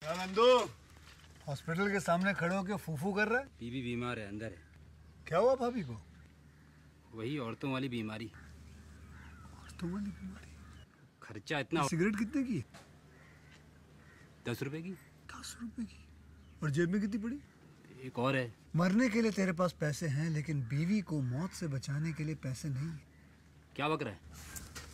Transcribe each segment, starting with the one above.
क्या नंदू हॉस्पिटल के सामने खड़े होकर फूफू कर रहा है बीबी बीमार है अंदर है क्या हुआ भाभी को वही औरतों वाली बीमारी तुम्हारी बीमारी खर्चा इतना सिगरेट कितने की दस रुपए की दस रुपए की और जेब में कितनी पड़ी एक और है मरने के लिए तेरे पास पैसे हैं लेकिन बीवी को मौत से बचाने के लिए पैसे नहीं है क्या बक रहा है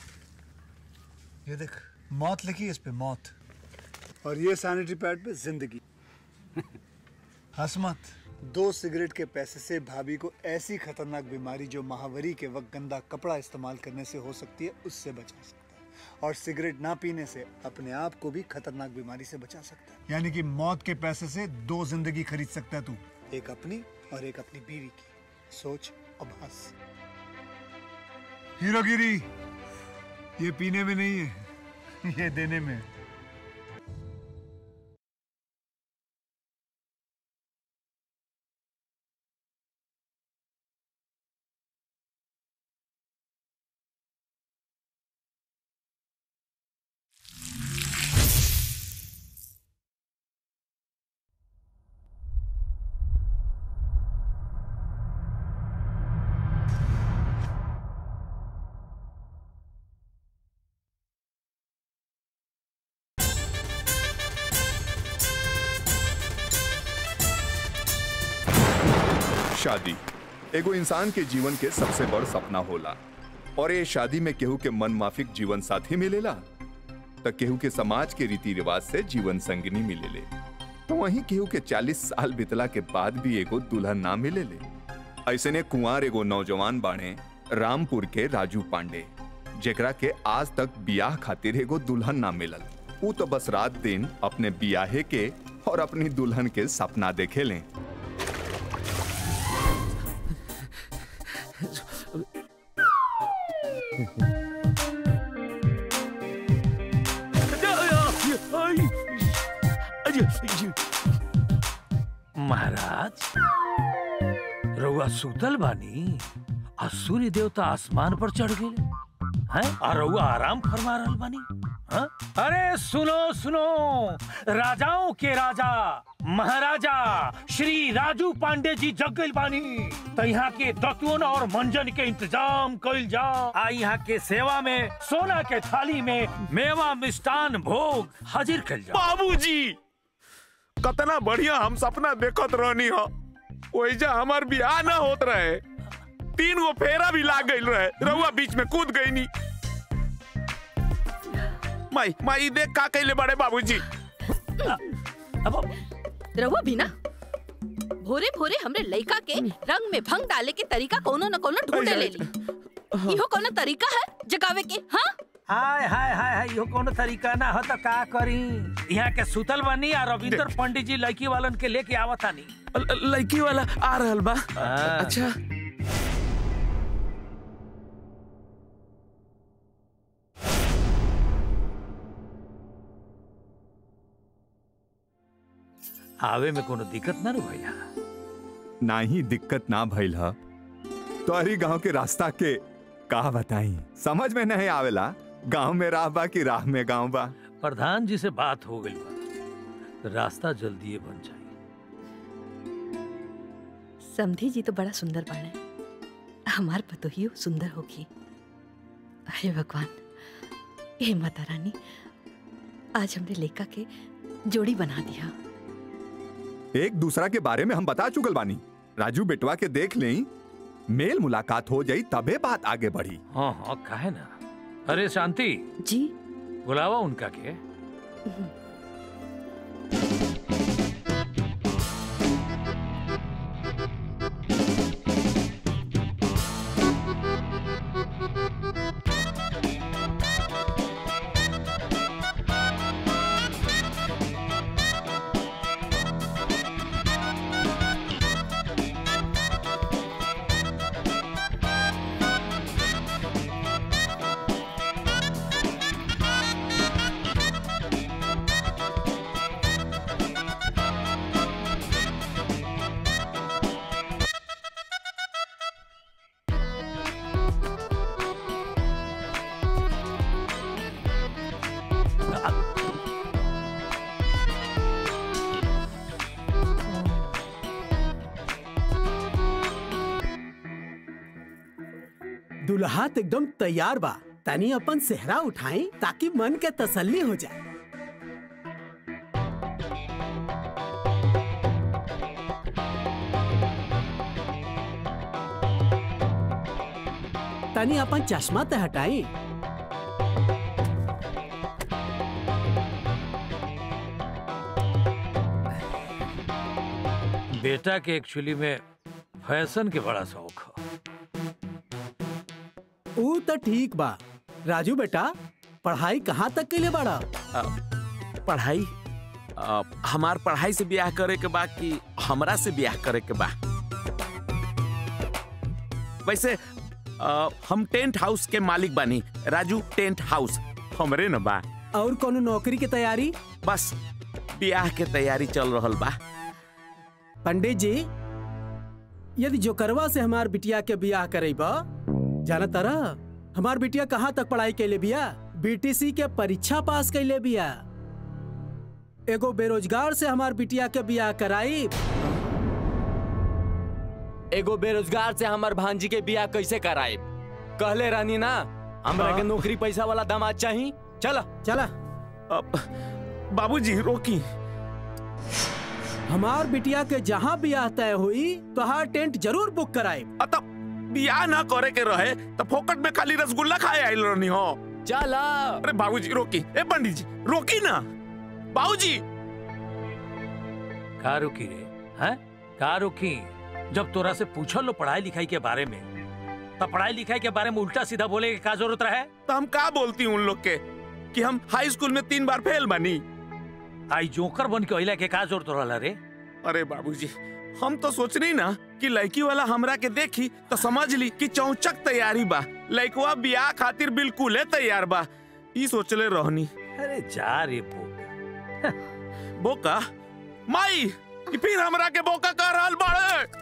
ये देख मौत लिखी है इस पे मौत और ये सैनिटरी पैड पे जिंदगी हंस मत दो सिगरेट के पैसे से भाभी को ऐसी खतरनाक बीमारी जो महावरी के वक्त गंदा कपड़ा इस्तेमाल करने से हो सकती है उससे बचा सकता है और सिगरेट ना पीने से अपने आप को भी खतरनाक बीमारी से बचा सकता है यानी कि मौत के पैसे से दो जिंदगी खरीद सकता है तू एक अपनी और एक अपनी बीवी की सोच अब हंस हीरोगिरी ये पीने में नहीं है ये देने में है शादी एगो इंसान के जीवन के सबसे बड़ सपना होला और ये शादी में केहू के मन माफिक जीवन साथी मिलेला त केहू के समाज के रीति रिवाज से जीवन संगनी मिलेले तो वहीं केहू के 40 साल बितला के बाद भी एगो दुल्हन ना मिलेले ऐसे ने कुंवार एगो नौजवान बाणे रामपुर के राजू पांडे जेकरा के आज तक बियाह खातिर एगो दुल्हन ना मिलल ऊ तो बस रात दिन अपने बियाहे के और अपनी दुल्हन के सपना देखे लें महाराज रउआ सुतल बानी आ सूर्य देवता आसमान पर चढ़ गए हैं आ रउआ आराम फरमा रहल बानी हाँ? अरे सुनो सुनो राजाओं के राजा महाराजा श्री राजू पांडे जी जग गइल बानी तो यहाँ के दतुन और मंजन के इंतजाम कइल जाओ आ यहाँ के सेवा में सोना के थाली में मेवा मिष्टान भोग हाजिर कइल जाओ बाबूजी कतना बढ़िया हम सपना देखत रहनी हो ओइजा हमार बियाह ना होत रहे तीन गो फेरा भी लाग गइल रहे रउआ बीच में कूद गई नी माई माई देख का कइले बड़े बाबूजी अब रहुआ भी ना भोरे भोरे हमरे लइका के रंग में भंग डाले के तरीका कोनो न कोनो ढूंढे ले ली इहो कोनो तरीका है जगावे के हाँ हाय हाय हाय हाय यो कोनो तरीका ना हो तो का करी यहाँ के सुतल बनी आ रविंदर पंडित जी लड़की वालन के लेके आवतानी ल- लड़की वाला आ रहल बा हाँ। अच्छा आवे में कोनो दिक्कत ना रू भैया ना ही दिक्कत ना भइल ह तो अरी गांव के रास्ता के का बताई समझ में नहीं आवेला गांव में राह बा कि राह में गांव बा प्रधान जी से बात हो गई बा रास्ता जल्दी बन जाए समधी जी तो बड़ा सुंदर बाणे हमार पतोहियो सुंदर होगी अरे भगवान हे माता रानी आज हमरे लेका के जोड़ी बना दिया एक दूसरा के बारे में हम बता चुकल बानी राजू बेटवा के देख लें मेल मुलाकात हो जाई तबे बात आगे बढ़ी हाँ हाँ काहे ना अरे शांति जी बुलावा उनका के दुल्हा तो एकदम तैयार बा तनी अपन सेहरा उठाई ताकि मन के तसल्ली हो जाए तनी अपन चश्मा तो हटाई बेटा के एक्चुअली में फैशन के बड़ा शौक है ऊ तो ठीक बा राजू बेटा पढ़ाई कहाँ तक के लिए बाड़ा पढ़ाई अ, हमार पढ़ाई से ब्याह करे के बा कि हमरा से ब्याह करे के बा वैसे अ, हम टेंट हाउस के मालिक बानी राजू टेंट हाउस हमरे न बा और कोनो नौकरी की तैयारी बस ब्याह के तैयारी चल रहल बा पंडित जी यदि जोकरवा से हमार बिटिया के बियाह करेबा जाना तारा हमार बिटिया कहाँ तक पढ़ाई कैले बिया बीटीसी के परीक्षा पास कैले बिया एगो बेरोजगार से हमार बिटिया के बियाह कराई एगो बेरोजगार से हमर भांजी के बियाह कैसे कराए कहले रानी ना हमरा के नौकरी पैसा वाला दामाद चाहिए चला चला अब बाबूजी रोकी हमार बिटिया के जहाँ बियाह तय हुई तो हर टेंट जरूर बुक कराए अतः बियाह ना करे के रहे तो फोकट में खाली रसगुल्ला खाए आइल रहनी हो चला अरे बाबूजी रोकी ए पंडित जी रोकी ना बाबूजी का रुकी रे हैं का रुकी जब तोरा से पूछल लो पढ़ाई लिखाई के बारे में तब पढ़ाई लिखाई के बारे में उल्टा सीधा बोले के का जरूरत रहे तो हम का बोलती उन लोग के कि हम हाई स्कूल में तीन बार फेल बनी आई जोकर बन के अइला के का जरूरत रहला रे अरे बाबूजी हम तो सोचनी ना कि लड़की वाला हमरा के देखी तो समझ ली कि चौचक तैयारी बा लड़कवा बियाह खातिर बिल्कुल तैयार बा ई सोचले रहनी अरे जा रे बोका बोका माई कि फिर हमरा के बोका कर रहल बाड़े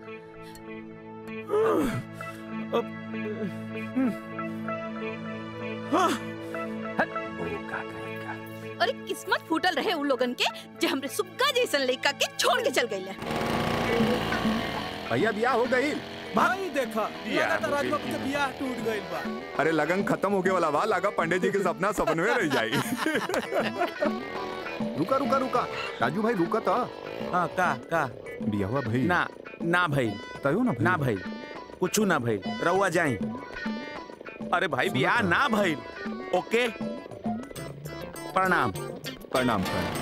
बोका कहेगा अरे किस्मत फूटल रहे उन लोगन के जे हमरे सुग्गा जैसन लड़का के छोड़ के चल गईले भैया बियाह हो गई भाई देखा बियाह लगातार हो राजू गई। के बियाह टूट गइल बा अरे लगन खत्म होके वाला बा लगा पंडित जी के सपना सपन में रह जाई रुका रुका रुका राजू भाई रुका था हाँ का का बियाह भाई ना ना भाई तयो ना ना भाई कुछ ना भाई रउआ जाई अरे भाई बियाह ना भाई ओके प्रणाम प्रणाम प्रणाम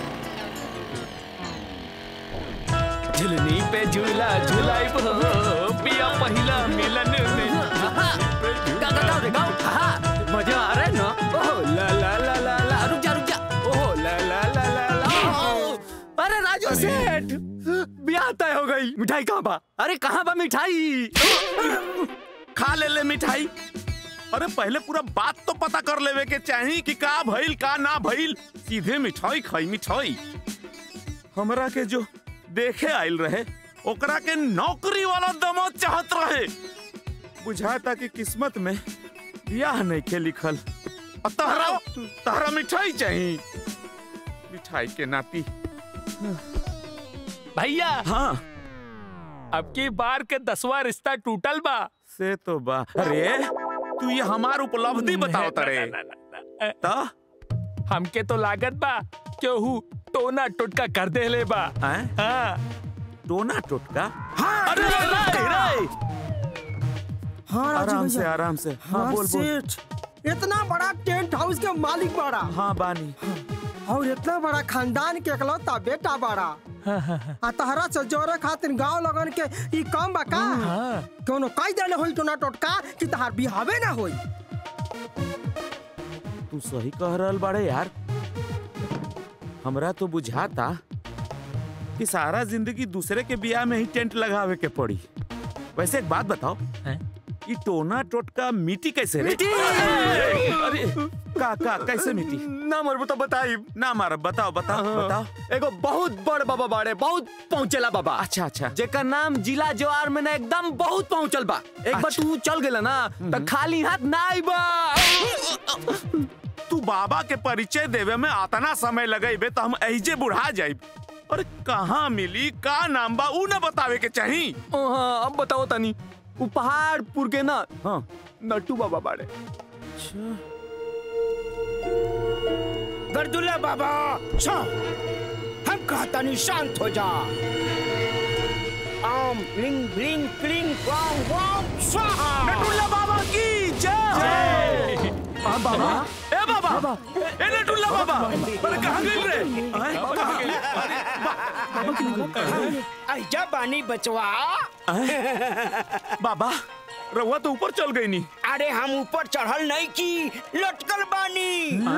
झुलनी पे झूला झुलाई हो पिया पहिला मिलन में गा गा गा रे गाओ हा मजा आ रहा है ना ओह ला ला ला ला ला रुक जा रुक जा ओह ला ला ला ला ला ओह, अरे राजू सेठ ब्याह तय हो गई मिठाई कहाँ बा अरे कहाँ बा मिठाई खा ले ले मिठाई अरे पहले पूरा बात तो पता कर लेवे के चाही कि का भइल का ना भइल सीधे मिठाई खाई मिठाई हमरा के जो देखे आइल रहे ओकरा के नौकरी वाला दमाद चाहत रहे बुझाता कि किस्मत में बियाह नहीं के लिखल और तहरा तहरा मिठाई चाहिए मिठाई के नाती भैया हाँ अब की बार के दसवां रिश्ता टूटल बा से तो बा अरे तू ये हमार उपलब्धि बताओ तरे ता हमके तो लागत बा केहू टोना टोटका कर दे ले बा हैं? हाँ टोना टोटका अरे रे रे हाँ आराम से आराम से हाँ बोल बोल इतना बड़ा टेंट हाउस के मालिक बड़ा हाँ बानी और इतना बड़ा खानदान के इकलौता बेटा बड़ा आ तहरा से जोरे खातिर गांव लगन के ई काम बा का कोनो कई देले होई टोना टोटका कि तहार बिहावे ना होई तू सही कह रहल बाड़े यार हमरा तो बुझाता कि सारा जिंदगी दूसरे के बियाह में ही टेंट लगावे के पड़ी वैसे एक बात बताओ हैं? ये टोना टोटका मिट्टी कैसे रे अरे का का कैसे मिट्टी ना मरबो तो बताई ना मारब बताओ बताओ बताओ एगो बहुत बड़ बाबा बाड़े बहुत पहुंचेला बाबा अच्छा अच्छा जेकर नाम जिला जवार में ना एकदम बहुत पहुंचल बा एक बार अच्छा। तू चल गेला ना तो खाली हाथ ना आइबा तू बाबा के परिचय देवे में आतना समय लगेबे तो हम ऐजे बुढ़ा जाइब अरे कहाँ मिली का नाम बा ऊ न बतावे के चाही हाँ अब बताओ तनी उ पहाड़पुर के ना हाँ नट्टू बाबा बाड़े गर्दुल्ला बाबा छो हम कहता नहीं शांत हो जा आम ब्लिंग ब्लिंग क्लिंग वाम वाम स्वाहा नटुल्ला बाबा की जय हाँ बाबा ए बाबा ए नटुल्ला बाबा अरे कहाँ गई रे आए, कहाँ गई? आई जा बानी बचवा बाबा रहुआ तो ऊपर चल गई नी अरे हम ऊपर चढ़ल नहीं की लटकल बानी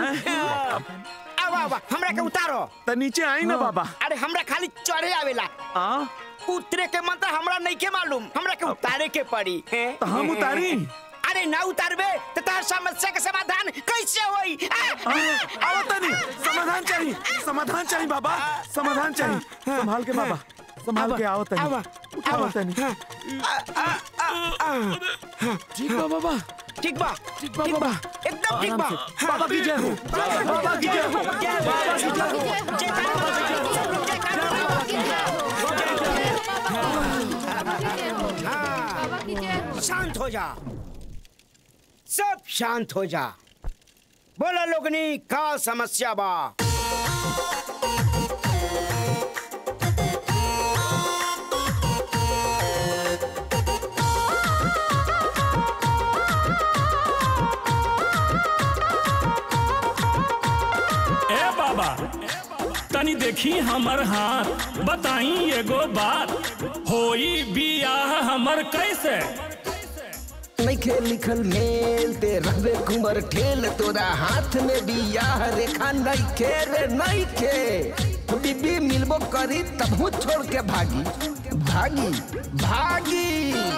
आवा आवा हमरा के उतारो त नीचे आई ना बाबा अरे हमरा खाली चढ़े आवेला आ उतरे के मंत्र हमरा नहीं के मालूम हमरा के उतारे के पड़ी हैं? तो हम उतारी? अरे ना उतारबे तो तार समस्या के समाधान कैसे होई आ, आओ तनी समाधान चाहिए समाधान चाहिए बाबा समाधान चाहिए संभाल के बाबा संभाल के आओ तनी आवा, आओ आवा। तनी ठीक बा बाबा ठीक बा ठीक बा बाबा एकदम ठीक बा आराम से। बाबा की जय हो बाबा की जय हो बाबा की जय हो हाँ, शांत हो जा सब शांत हो जा बोला लोगनी का समस्या बा ए बाबा तनी देखी हमर हाथ बताई एगो बात होई बियाह हमर कैसे नइखे लिखल मेल ते रहबे कुंवर ठेल तोरा हाथ में बियाह रेखा नइखे रे नइखे बीबी मिलबो करी तबहू छोड़ के भागी भागी भागी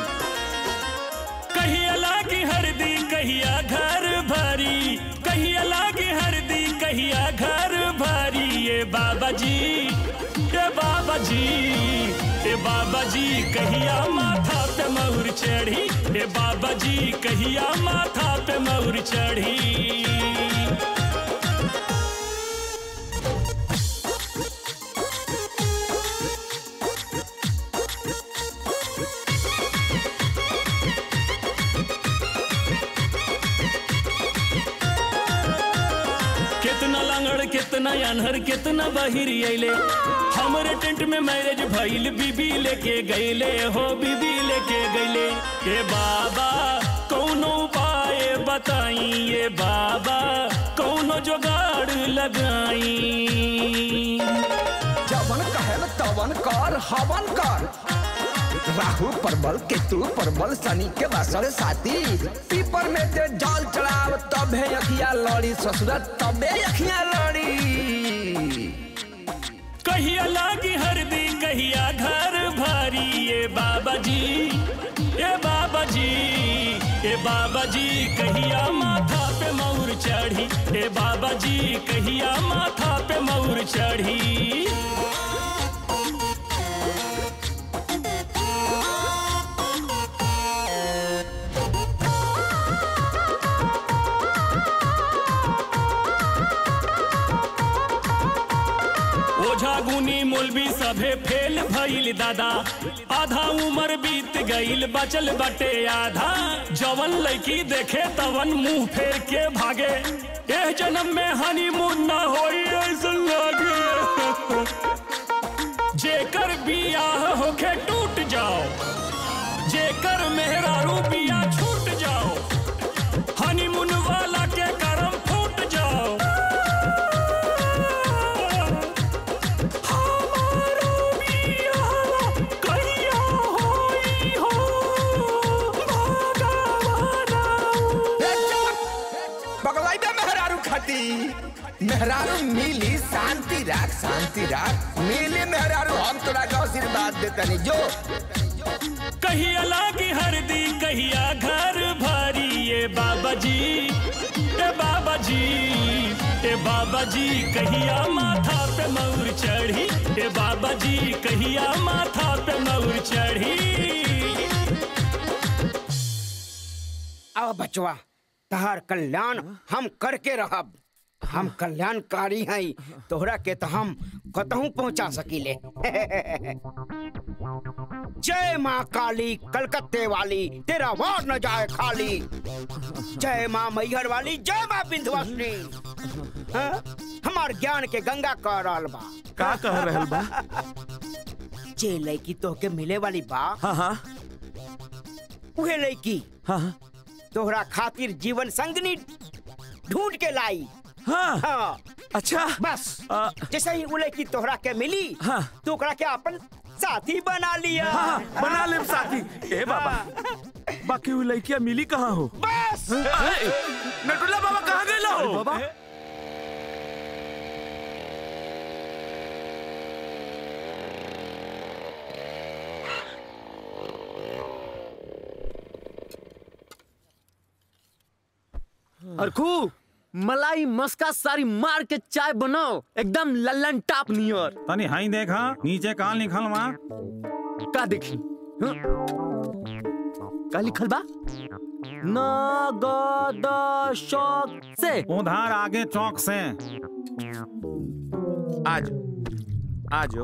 कहिया लागी हरदी कहिया घर भरी कहिया लागी हरदी कहिया घर भरी ये बाबा जी ये बाबा जी ये बाबा जी कहिया माथा पे मौर चढ़ी ये बाबा जी कहिया माथा पे मौर चढ़ी कितना लंगड़ कितना अनहर कितना बहिरी अइले हमरे टेंट में मैरिज भइल बीबी लेके गईले हो बीबी लेके गईले ए बाबा कौनो उपाय बताई ये बाबा कौनो जुगाड़ लगाई जवन कहल तवन कर हवन कर राहु परबल केतु परबल शनि के वासर साथी पीपर में ते जल चढ़ाव तबे अखिया लड़ी ससुर तबे अखिया लड़ी कहिया लागी हरदी कहिया घर भारी ये बाबा जी ये बाबा जी ये बाबा जी कहिया माथा पे मौर चढ़ी ये बाबा जी कहिया माथा पे मौर चढ़ी ओझा गुनी मौलवी सभे फेल भइल दादा आधा उम्र बीत गइल बचल बटे आधा जवन लड़की देखे तवन मुंह फेर के भागे एह जन्म में हनीमून ना होई ऐसन लागे जेकर बियाह होके टूट जाओ जेकर मेहरारू बिया छूट जाओ हनीमून वाला के करम फूट जाओ बगलाई में मेहरारू खटी मेहरारू मिली शांति राख शांति राख मिली मेहरारू हम तोरा के आशीर्वाद देतनी जो कहिया लागी हरदी कहिया घर भारी ये बाबा जी ए बाबा जी ए बाबा जी कहिया माथा पे मौर चढ़ी ए बाबा जी कहिया माथा पे मौर चढ़ी अब बचवा तहार कल्याण हम करके रहब हम कल्याणकारी हैं तोहरा के तो हम कतहू पहुंचा सकीले जय माँ काली कलकत्ते वाली तेरा वार न जाए खाली जय माँ मैहर वाली जय माँ विंध्यवासिनी हाँ? हमार ज्ञान के गंगा कह रहल बा का कह रहल बा जे लड़की तोहके मिले वाली बा हाँ हाँ उहे लड़की हाँ तोहरा खातिर जीवन संगनी ढूंढ के लाई हाँ, हाँ। अच्छा बस जैसे ही वो लड़की तोहरा के मिली हाँ। तो ओकरा के अपन साथी बना लिया हाँ, बना ले साथी ए बाबा बाकी वो लड़कियां मिली कहाँ हो बस नटुल्ला बाबा कहाँ गए हो बाबा अरखू मलाई मस्का सारी मार के चाय बनाओ एकदम लल्लन टॉप नियर तनी हाई देखा नीचे कहाँ लिखल वहाँ का देखी हाँ? का लिखल बा नगद शौक से उधार आगे चौक से आज आजो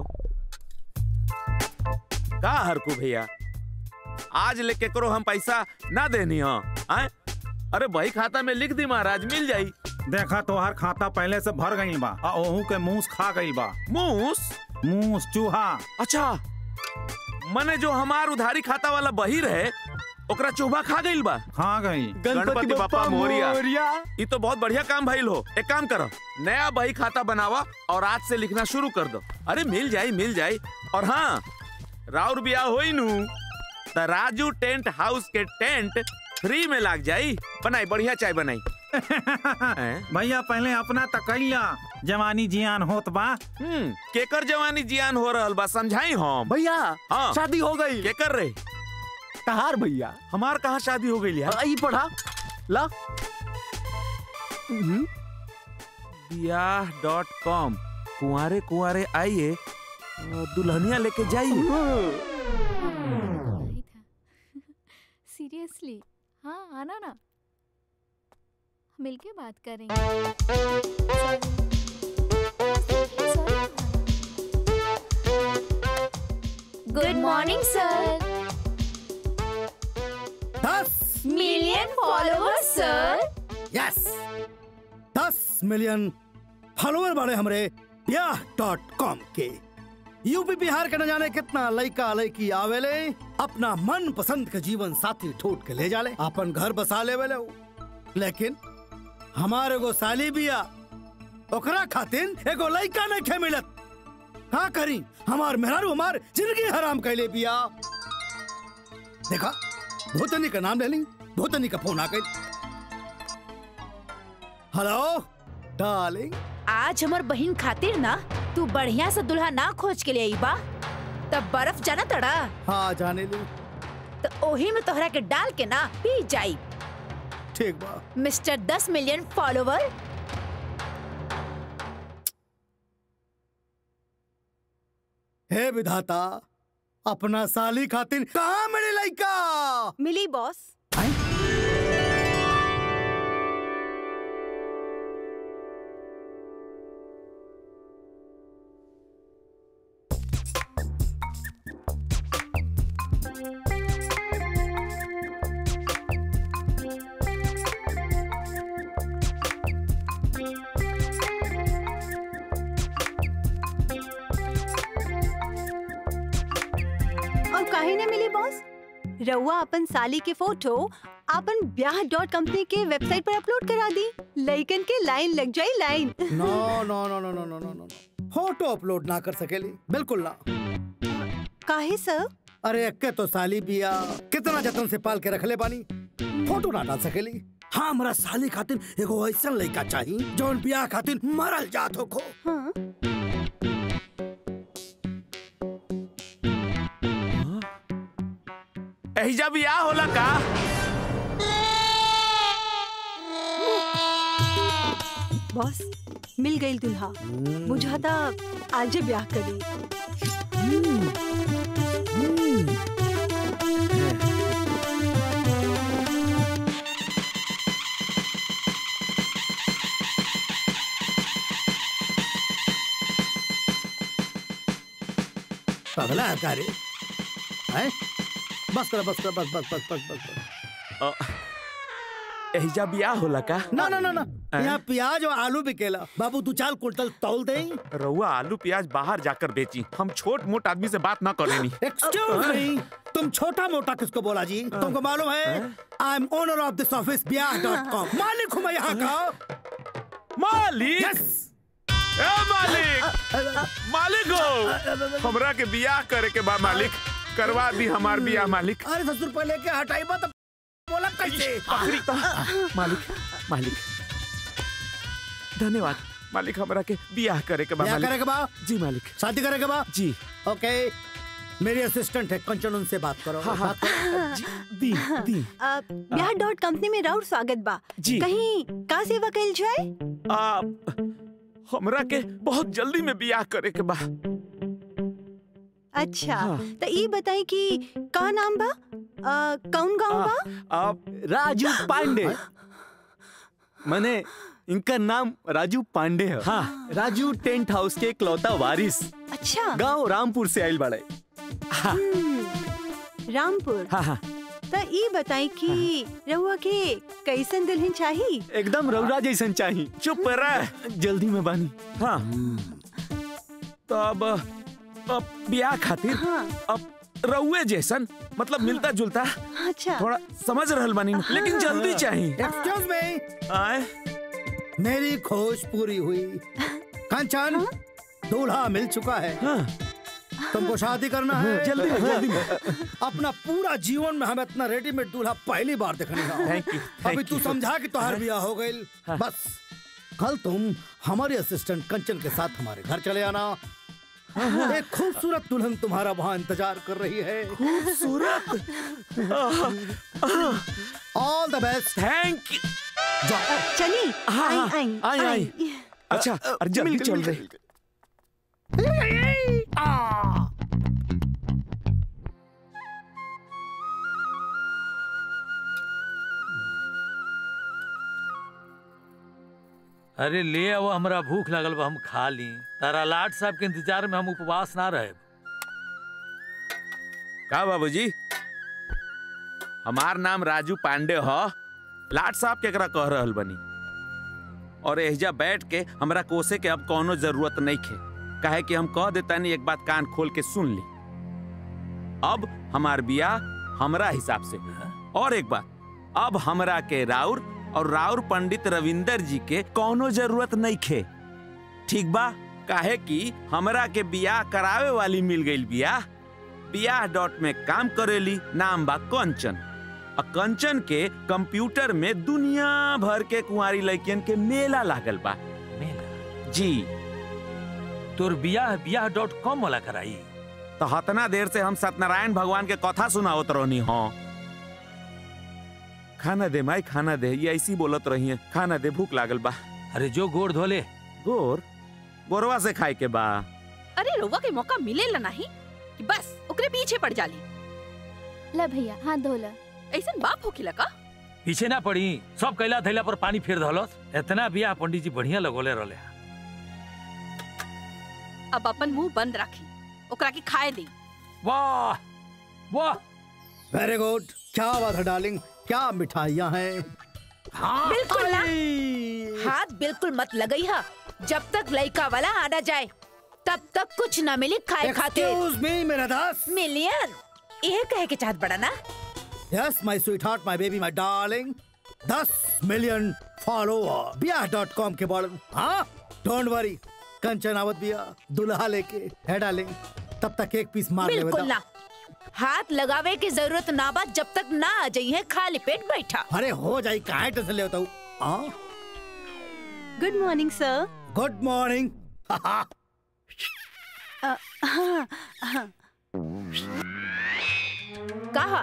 का हरकू भैया आज लेके करो हम पैसा ना देनी हो आए अरे भाई खाता में लिख दी महाराज मिल जाई देखा तोहार खाता पहले से भर गई बा आ ओहू के मूस खा गई बा मूस मूस चूहा अच्छा मने जो हमार उधारी खाता वाला बही रहे ओकरा चोभा खा गईल बा खा गई गणपति बप्पा मोरिया ये तो बहुत बढ़िया काम भइल हो एक काम करो नया बही खाता बनावा और आज से लिखना शुरू कर दो अरे मिल जाई मिल जाई और हाँ राउर बिया होई नु त राजू टेंट हाउस के टेंट फ्री में लाग जाई बनाई बढ़िया चाय बनाई भैया पहले अपना तकैया जवानी जियान होत बा हम्म केकर जवानी जियान हो रहल बा समझाई हम भैया हाँ शादी हो गई केकर रे कहार भैया हमार कहाँ शादी हो गई यार आई पढ़ा ला बियाह डॉट कॉम कुंवारे कुंवारे आइए और दुल्हनिया लेके जाइए सीरियसली हाँ आना ना मिलके बात करेंगे गुड मॉर्निंग सर दस मिलियन फॉलोअर्स सर यस दस मिलियन फॉलोअर बड़े हमरे ब्याह डॉट कॉम के यूपी बिहार के न जाने कितना लड़का लड़की आवेले अपना मन पसंद के जीवन साथी ठोट के ले जाले अपन घर बसा लेवेले उ। लेकिन हमारे एगो साली बिया ओकरा खातिन एगो लड़का नहीं खे मिलत का करी हमार मेहरारू हमार जिंदगी हराम कैले बिया देखा भूतनी का नाम ले ली भूतनी का फोन आ गई हेलो डार्लिंग आज हमर बहन खातिर ना तू बढ़िया से दुल्हा ना खोज के लिए आई बा तब बर्फ जाना तड़ा हाँ जाने ली तो ओही में तोहरा के डाल के ना पी जाई ठीक बा मिस्टर दस मिलियन फॉलोवर हे विधाता अपना साली खातिर कहाँ मिली लड़का मिली बॉस और काहे ने मिली बॉस रउआ अपन साली के फोटो अपन ब्याह डॉट कंपनी के वेबसाइट पर अपलोड करा दी लइकन के लाइन लग जाई line no no no no no no no no photo upload ना कर सकेली बिल्कुल ना काहे सर अरे अक्के तो साली बिया कितना जतन से पाल के रखले बानी फोटो ना डाल सकेली हाँ हमारा साली खातिर एगो ऐसा लड़का चाहिए जौन बियाह खातिर मरल जात हो खो हाँ एहिजा बियाह होला का बॉस मिल गई दुल्हा बुझाता आज ब्याह करी पगला है का रे हैं? बस कर बस कर बस बस बस बस बस, बस। एहिजा बियाह होला का ना ना ना ना यहाँ प्याज और आलू बिकेला बाबू तू चाल कुंटल तौल दे रउआ आलू प्याज बाहर जाकर बेची हम छोट मोट आदमी से बात ना करेनी एक्सक्यूज मी तुम छोटा मोटा किसको बोला जी तुमको मालूम है I am owner of this office Byah dot com मालिक हूँ मैं यहाँ का मालिक यस ए मालिक मालिक हो हमरा के बियाह करे के बा मालिक करवा दी हमार बियाह मालिक अरे दस रुपए लेके हटाई बा तो बोला कैसे आखिरी तो मालिक मालिक धन्यवाद मालिक हमरा के बियाह करे के बा ब्याह मालिक करे के बा जी मालिक शादी करे के बा जी ओके मेरी असिस्टेंट है कंचन उनसे बात करो हाँ, हाँ। बात करो दी दी अ, ब्याह डॉट कंपनी में राउर स्वागत बा जी। कहीं का सेवा कइल जाए आ, हमरा के बहुत जल्दी में बियाह करे के बा अच्छा हाँ। तो ई बताई कि का नाम बा अ, कौन गांव बा आप राजू पांडे मैंने इनका नाम राजू पांडे है हाँ राजू टेंट हाउस के इकलौता वारिस अच्छा गांव रामपुर से आयल बड़े हम्म, रामपुर हाँ हाँ तो ई बताई कि रहुआ के कैसन दुल्हन चाही एकदम रौरा जैसन चाही चुप रह जल्दी में बानी हाँ तो अब अब बियाह खातिर अब रउए जैसन मतलब मिलता जुलता अच्छा थोड़ा समझ रहल बानी लेकिन जल्दी चाहिए एक्सक्यूज मी आए मेरी खोज पूरी हुई कंचन दूल्हा मिल चुका है तुमको शादी करना है जल्दी में, जल्दी में। अपना पूरा जीवन में हम इतना रेडीमेड दूल्हा पहली बार देखने का Thank you, अभी thank तू you. समझा कि तुम्हारा ब्याह हो गई बस कल तुम हमारी असिस्टेंट कंचन के साथ हमारे घर चले आना एक खूबसूरत दुल्हन तुम्हारा वहाँ इंतजार कर रही है खूबसूरत all the best thank you जाओ चली हाँ, आई हाँ, आई आई, आई। अच्छा अरे जल्दी चल रहे अरे ले आओ हमरा भूख लगल बा हम खा ली तारा लाट साहब के इंतजार में हम उपवास ना रहे का बाबूजी हमार नाम राजू पांडे ह लाट साहब केकरा कह रहल बनी और एहजा बैठ के हमरा कोसे के अब कोनो जरूरत नहीं खे काहे कि हम कह देतानी एक बात कान खोल के सुन ली अब हमार बियाह हमरा हिसाब से और एक बात अब हमरा के राउर और राउर पंडित रविंदर जी के कोनो जरूरत नहीं खे ठीक बा काहे कि हमरा के बियाह करावे वाली मिल गई बियाह बियाह डॉट में काम करेली नाम बा कंचन आ कंचन के कंप्यूटर में दुनिया भर के कुंवारी लड़कियन के मेला लागल बा मेला जी तोर बियाह बियाह डॉट कॉम वाला कराई तो हतना देर से हम सत्यनारायण भगवान के कथा सुनावत रहनी हो खाना दे माई खाना दे ये ऐसी बोलत रही है खाना दे भूख लागल बा अरे जो गोड़ धोले गोर गोरवा से खाए के बा अरे रउआ के मौका मिलेला नहीं कि बस ओकरे पीछे पड़ जाली ला भैया हाथ धोला ऐसन बाप होखिला का पीछे ना पड़ी सब कैला थैला पर पानी फेर धलस इतना बियाह पंडित जी बढ़िया लगोले रहले अब अपन मुंह बंद राखी ओकरा के खाए दी वाह वाह वेरी गुड क्या बात है डार्लिंग क्या मिठाइयाँ हैं हाँ बिल्कुल ना हाथ बिल्कुल मत लगई हा जब तक लड़का वाला आना जाए तब तक कुछ ना मिले खाए खाते एक्सक्यूज मी मेरा दास मिलियन ये कहे के चाहत बड़ा ना yes my sweetheart my baby my darling दस million follower Byah dot com के बड़ हाँ डोंट वरी कंचन आवत बिया दुल्हा लेके है डार्लिंग तब तक एक पीस मार ले बिल्कुल ना हाथ लगावे की जरूरत ना बा जब तक ना आ जाइए खाली पेट बैठा अरे हो जाई काहे टेंशन ले होता हूँ हाँ good morning sir good morning हाँ हाँ कहा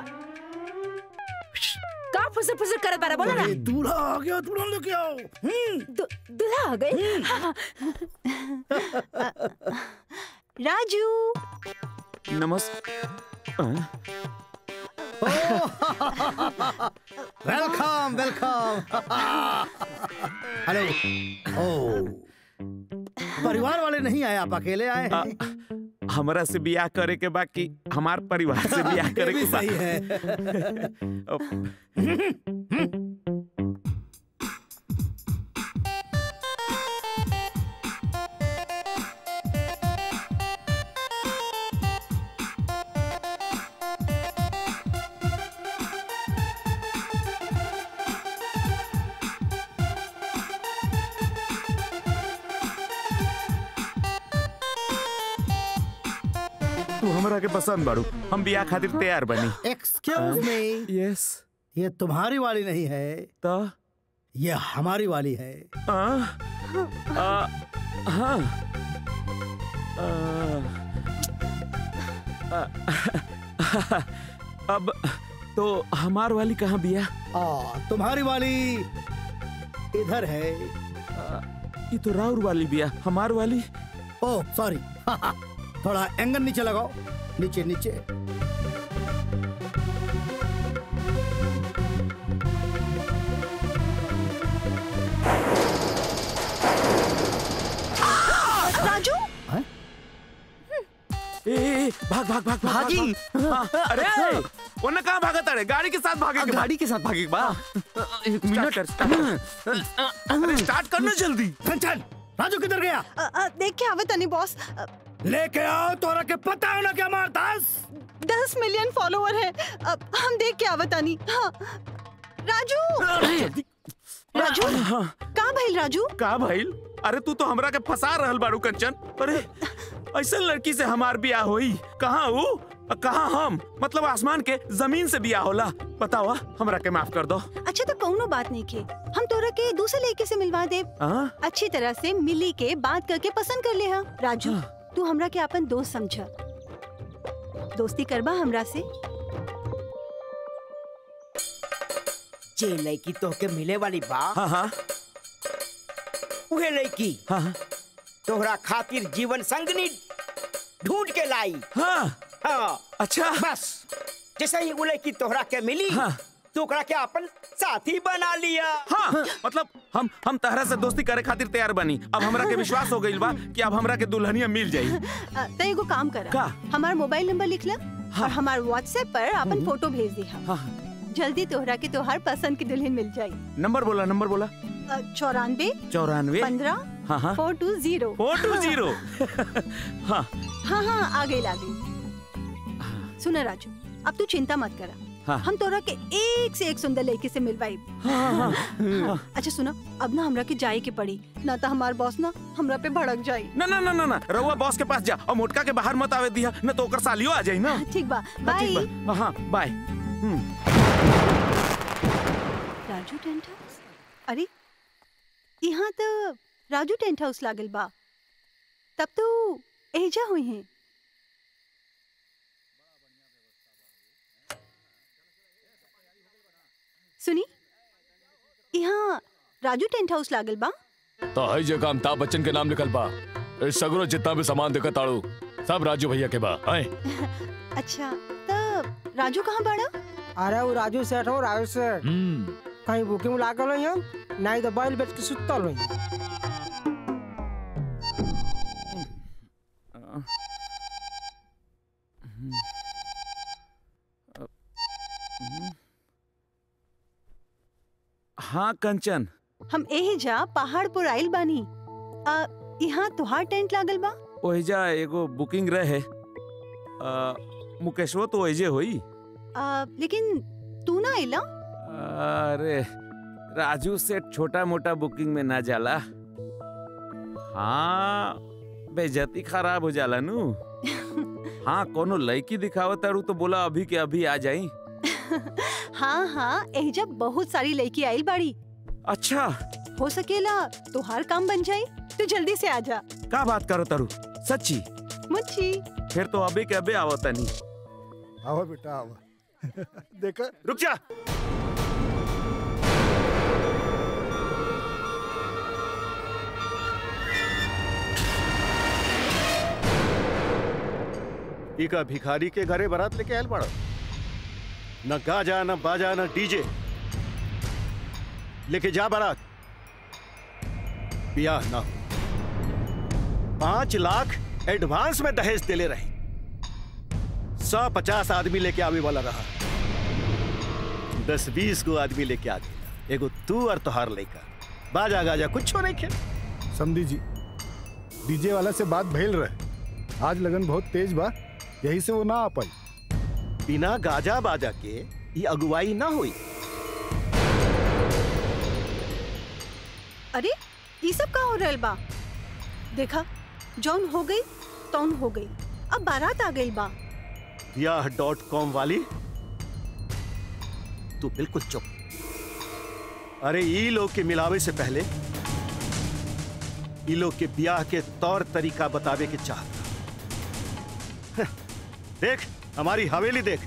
का फुसर फुसर करत बारा बोला ना दूल्हा आ गया दूल्हा लेके आओ दु- दूल्हा आ गए राजू नमस्कार वेलकम वेलकम हेलो ओ परिवार वाले नहीं आए आप अकेले आए हैं हमरा से बियाह करे के बाकी हमार परिवार से बियाह करे ये भी के बा। सही है। तू हमरा के पसंद बाड़ू हम बियाह खातिर तैयार बनी एक्सक्यूज मी यस ये तुम्हारी वाली नहीं है तो ये हमारी वाली है आ, आ, हाँ आ, आ, अब तो हमार वाली कहाँ बिया आ, तुम्हारी वाली इधर है ये तो राउर वाली बिया हमार वाली ओह सॉरी थोड़ा एंगल नीचे लगाओ नीचे नीचे राजू ए, ए, भाग भाग भाग भाग, भागी। भाग, भाग। हाँ, अरे वरना कहाँ भागत अरे गाड़ी के साथ भागे के बा। गाड़ी के साथ भागे के बा एक मिनट अरे स्टार्ट करना जल्दी चल राजू किधर गया अ, अ, देख के आवे तनी बॉस अ, लेके आओ तोरा के पता है ना क्या मार दस दस मिलियन फॉलोवर है अब हम देख के आवे तनी हाँ राजू राजू का भइल राजू का भइल अरे तू तो हमरा के फंसा रहल बारू कंचन अरे ऐसा लड़की से हमार बियाह होई कहाँ वो और कहाँ हम मतलब आसमान के जमीन से बियाह होला बतावा हमरा के माफ कर दो अच्छा तो कौनो बात नहीं के हम तोरा के दूसरे लड़के से मिलवा दे हाँ? अच्छी तरह से मिली के बात करके पसंद कर ले हा राजू तू हमरा के अपन दोस्त समझा दोस्ती करबा हमरा से जे लड़की तोहके मिले वाली बा हाँ हाँ उहे लड़की हाँ हाँ तोहरा खातिर जीवन संगनी ढूंढ के लाई हाँ हाँ अच्छा बस जैसे ही वो लड़की तोहरा के मिली हाँ। तो ओकरा के अपन साथी बना लिया हाँ मतलब हम हम तहरा से दोस्ती करे खातिर तैयार बनी अब हमरा के विश्वास हो गइल बा कि अब हमरा के दुल्हनिया मिल जाई अ, तो एगो काम कर का? हमार मोबाइल नंबर लिख ला और हमार व्हाट्सएप पर अपन फोटो भेज दी हाँ जल्दी तोहरा के तोहार पसंद की दुल्हन मिल जाई नंबर बोला नंबर बोला अ, चौरानवे चौरानवे पंद्रह हाँ हाँ four two zero four two zero हाँ हाँ हाँ आ गई आ गई सुना राजू अब तू चिंता मत करा हाँ। हम तोरा के एक से एक सुंदर लड़की से मिलवाई हाँ, अच्छा सुना अब ना हमरा के जाए के पड़ी ना तो हमार बॉस ना हमरा पे भड़क जाई ना ना ना ना ना रउआ बॉस के पास जा और मोटका के बाहर मत आवे दिया न तो ओकर सालियो आ जाई ना ठीक बा हाँ, बाय ठीक बा हाँ बाय हम्म राजू टेंट हाउस अरे यहाँ तो राजू टेंट हाउस लागल बा तब तो एजा हुई हैं सुनी यहाँ राजू टेंट हाउस लागल बा तो हई जगह अमिताभ बच्चन के नाम निकल बा इस सगरो जितना भी सामान देखा ताड़ू सब राजू भैया के बा आए अच्छा तब राजू कहाँ बाड़ा अरे वो राजू सेठ हो राजू सेठ हम्म कहीं बुकिंग लागल हो हम नहीं तो बैल बेच के सुतल हो हाँ कंचन हम एही जा पहाड़ पर आइल बानी आ, यहाँ तुहार टेंट लागल बा ओहिजा एगो बुकिंग रहे आ, मुकेशवो तो ओहिजे होई आ, लेकिन तू ना आइला अरे राजू सेठ छोटा मोटा बुकिंग में ना जाला हाँ बेजती खराब हो जाला नु हाँ कोनो लड़की दिखावत तारू तो बोला अभी के अभी आ जाई हाँ हाँ एहिजा बहुत सारी लड़की आइल बाड़ी अच्छा हो सकेला तुहार काम बन जाई तू जल्दी से आ जा का बात करो तारू सच्ची मुच्छी फिर तो अभी के अभी आवता नहीं आओ बेटा आओ देखा रुक जा इका भिखारी के घरे बारात लेके आयल पड़ो न गाजा न बाजा न डीजे लेके जा बारात ब्याह ना हो। पांच लाख एडवांस में दहेज देले रही सौ पचास आदमी लेके आवे वाला रहा दस बीस गो आदमी लेके आ गए एगो तू और तोहार लइका बाजा गाजा कुछ नहीं खे समझी जी डीजे वाला से बात भइल रहे आज लगन बहुत तेज बा यही से वो ना आ पाई बिना गाजा बाजा के ये अगुवाई ना हुई अरे ये सब का हो रहल बा देखा जौन हो गई तौन हो गई अब बारात आ गई बा यह डॉट कॉम वाली तू बिल्कुल चुप अरे ई लोग के मिलावे से पहले ई लोग के ब्याह के तौर तरीका बतावे के चाहता देख हमारी हवेली देख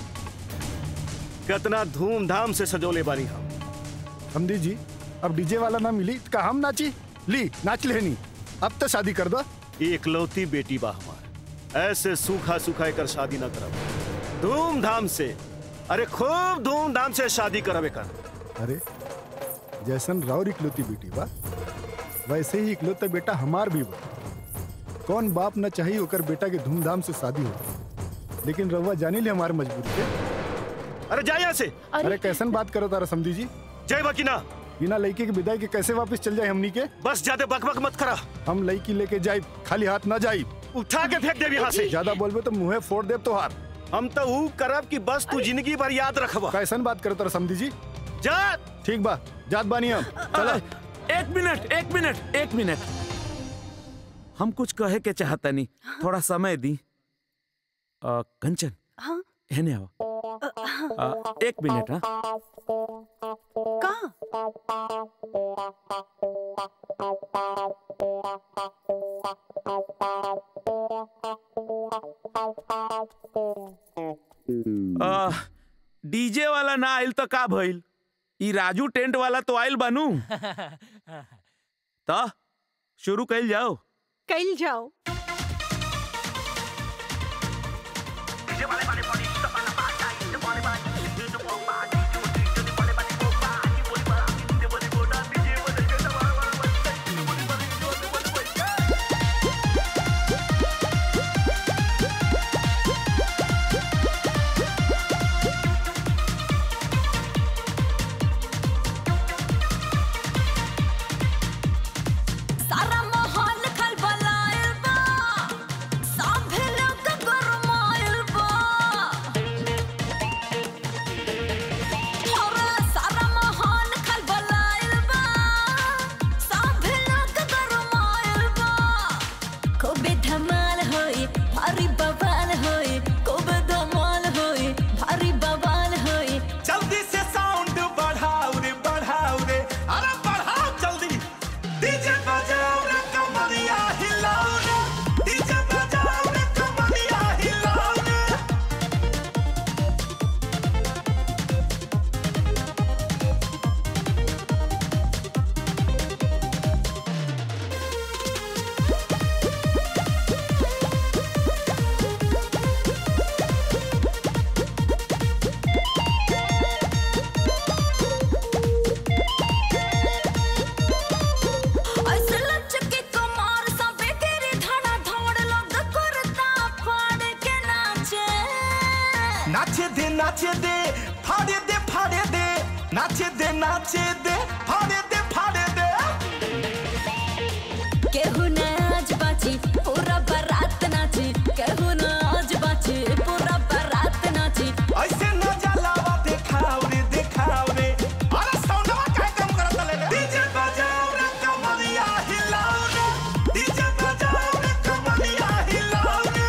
कितना धूमधाम से सजोले बानी हम समझी जी अब डीजे वाला ना मिली का हम नाची ली नाच लेनी अब तो शादी कर दो एकलौती बेटी बा हमार ऐसे सूखा सूखा कर शादी ना करब धूमधाम से अरे खूब धूमधाम से शादी करबे कर अरे जैसन राउर इकलौती बेटी बा वैसे ही इकलौता बेटा हमार भी बा कौन बाप न चाहिए ओकर बेटा के धूमधाम से शादी हो लेकिन रउआ जानी ले हमारे मजबूरी के अरे जा यहाँ से अरे कैसन बात करो तारा समझी जी जय बकीना बिना लड़के के विदाई के कैसे वापस चल जाए हमनी के बस ज्यादा बकबक मत करा हम लड़की लेके जाए खाली हाथ ना जाए उठा के फेंक देब यहाँ से ज्यादा बोलबे तो मुंहे फोड़ देब तोहार हम तो ऊ करब कि बस तू जिंदगी भर याद रखबा कैसन बात करो तारा समझी जी जा ठीक बा जात बानी हम चला एक मिनट एक मिनट एक मिनट हम कुछ कहे के चाहता नहीं थोड़ा समय दी अ, कंचन हाँ हेने आओ अ, हाँ। अ, एक मिनट हाँ कहाँ अ, डीजे वाला ना आइल तो का भइल ई राजू टेंट वाला तो आइल बानू तो शुरू कइल जाओ कल जाओ सारा माहौल खलबलायल बा सभे लोग गरमायल बा और सारा माहौल खलबलायल बा सभे लोग गरमायल बा खूबे धमाल होई भारी बवाल होई खूबे धमाल होई भारी बवाल होई जल्दी से साउंड बढ़ाओ रे बढ़ाओ रे अरे बढ़ाओ जल्दी डीजे बजाओ रे कमरिया हिलाओ रे डीजे बजाओ रे कमरिया हिलाओ रे ऐसे लचके कमर सबे तेरे धड़ा धड़ लोग करता फाड़ के नाचे नाचे दे नाचे दे फाड़े दे फाड़े दे नाचे दे नाचे दे फाड़े दे फाड़े दे केहू न आज बाची पूरा बारात नाची केहू न आज बाची पूरा बारात नाची ऐसे न जलावा दिखाओ रे दिखाओ रे अरे साउंडवा काहे कम करत ले रे डीजे बजाओ रे कमरिया हिलाओ रे डीजे बजाओ रे कमरिया हिलाओ रे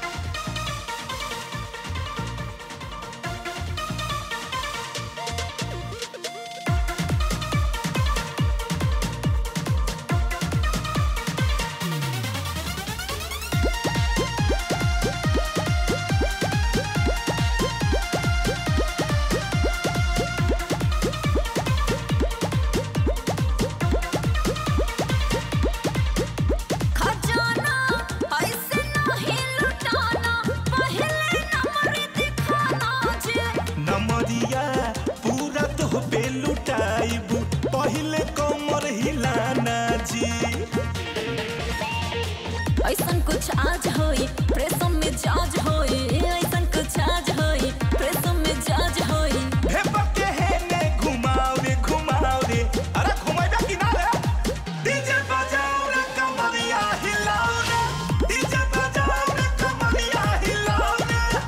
खजाना ऐसे नहीं लुटाना पहले नंबर दिखाना जे नमरिया पूरा तो पे लुटाइबू पहिले कमर हिलाना जी ऐसन कुछ आज होई प्रेसम में जाज होई ऐसन कुछ आज होई प्रेसम में जाज होई हे पक्के हे ने घुमाओ रे घुमाओ रे अरे घुमाइबा कि ना रे डीजे बजाओ रे कमरिया हिलाओ रे डीजे बजाओ रे कमरिया हिलाओ रे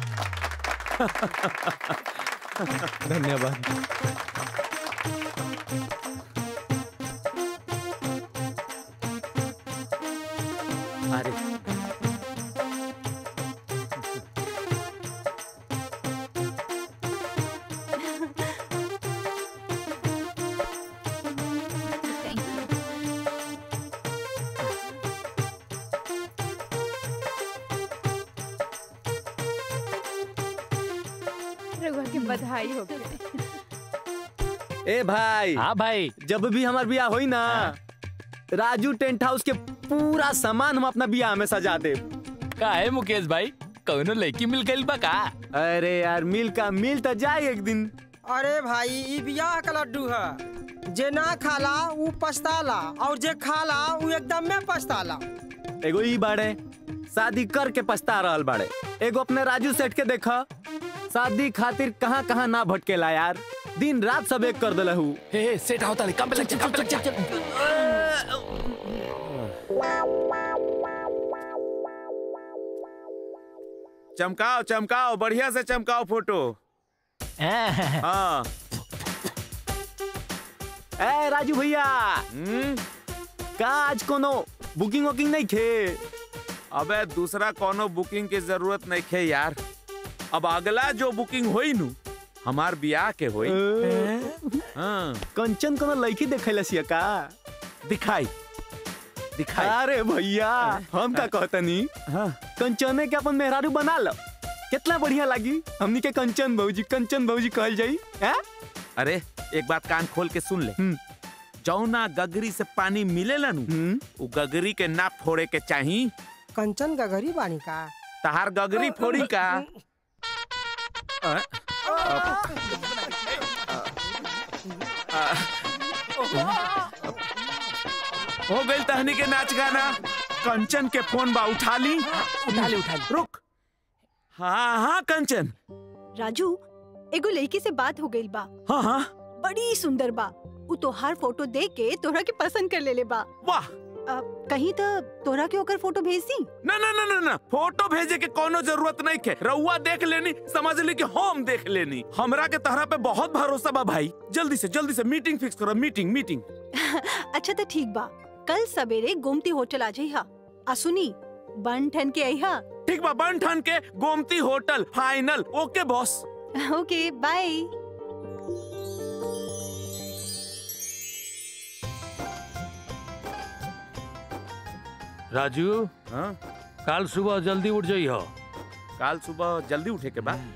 धन्यवाद अरे रघुआ की बधाई हो गई ए भाई हाँ भाई जब भी हमार बियाह होई ना राजू टेंट हाउस के पूरा सामान हम अपना बियाह में सजा दे का है मुकेश भाई कौनो लड़की मिल गई बा का अरे यार मिल का मिल तो जाए एक दिन अरे भाई ई बियाह का लड्डू है जे ना खाला ऊ पछताला और जे खाला ऊ एकदम में पछताला एगो ई बाड़े शादी करके पछता रहल बाड़े एगो अपने राजू सेठ के देखा शादी खातिर कहाँ कहाँ ना भटकेला यार दिन रात सब एक कर दिलहू हे सेठ होता नहीं कम पे लग जा, कम पे लग जा, चल चमकाओ चमकाओ बढ़िया से चमकाओ फोटो हाँ ए राजू भैया का आज कोनो बुकिंग वुकिंग नहीं खे अबे दूसरा कोनो बुकिंग की जरूरत नहीं खे यार अब अगला जो बुकिंग होई नु हमार बियाह के होई हाँ कंचन कोनो लड़की देखैला सिया का दिखाई दिखाई अरे भैया हम का कहतनी कंचने के अपन मेहरारू बना लो कितना बढ़िया लगी हमनी के कंचन भौजी कंचन भौजी कहल जाई हैं अरे एक बात कान खोल के सुन ले जौना गगरी से पानी मिलेला नु उ गगरी के ना फोड़े के चाही कंचन गगरी बानी का तहार गगरी फोड़ी का अ? हो गई तहनी के नाच गाना कंचन के फोन बा उठा ली उठा ली उठा ली रुक हाँ हाँ कंचन राजू एगो लड़की से बात हो गई बा हाँ हाँ बड़ी सुंदर बा उ तोहार फोटो देख के तोहरा के पसंद कर लेले बा वाह कहीं तो तोहरा के ओकर फोटो भेज दी ना ना ना ना ना फोटो भेजे के कोनो जरूरत नहीं के रउआ देख लेनी समझ ली कि हम देख लेनी हमरा के तहरा पे बहुत भरोसा बा भाई जल्दी से जल्दी से मीटिंग फिक्स करो मीटिंग मीटिंग अच्छा तो ठीक बा कल सवेरे गोमती होटल आ जाइहा आ सुनी बन ठन के आइहा ठीक बा बन ठन के Gomti hotel final okay boss okay bye Raju हाँ कल सुबह जल्दी उठ जाई हो कल सुबह जल्दी उठे के बाद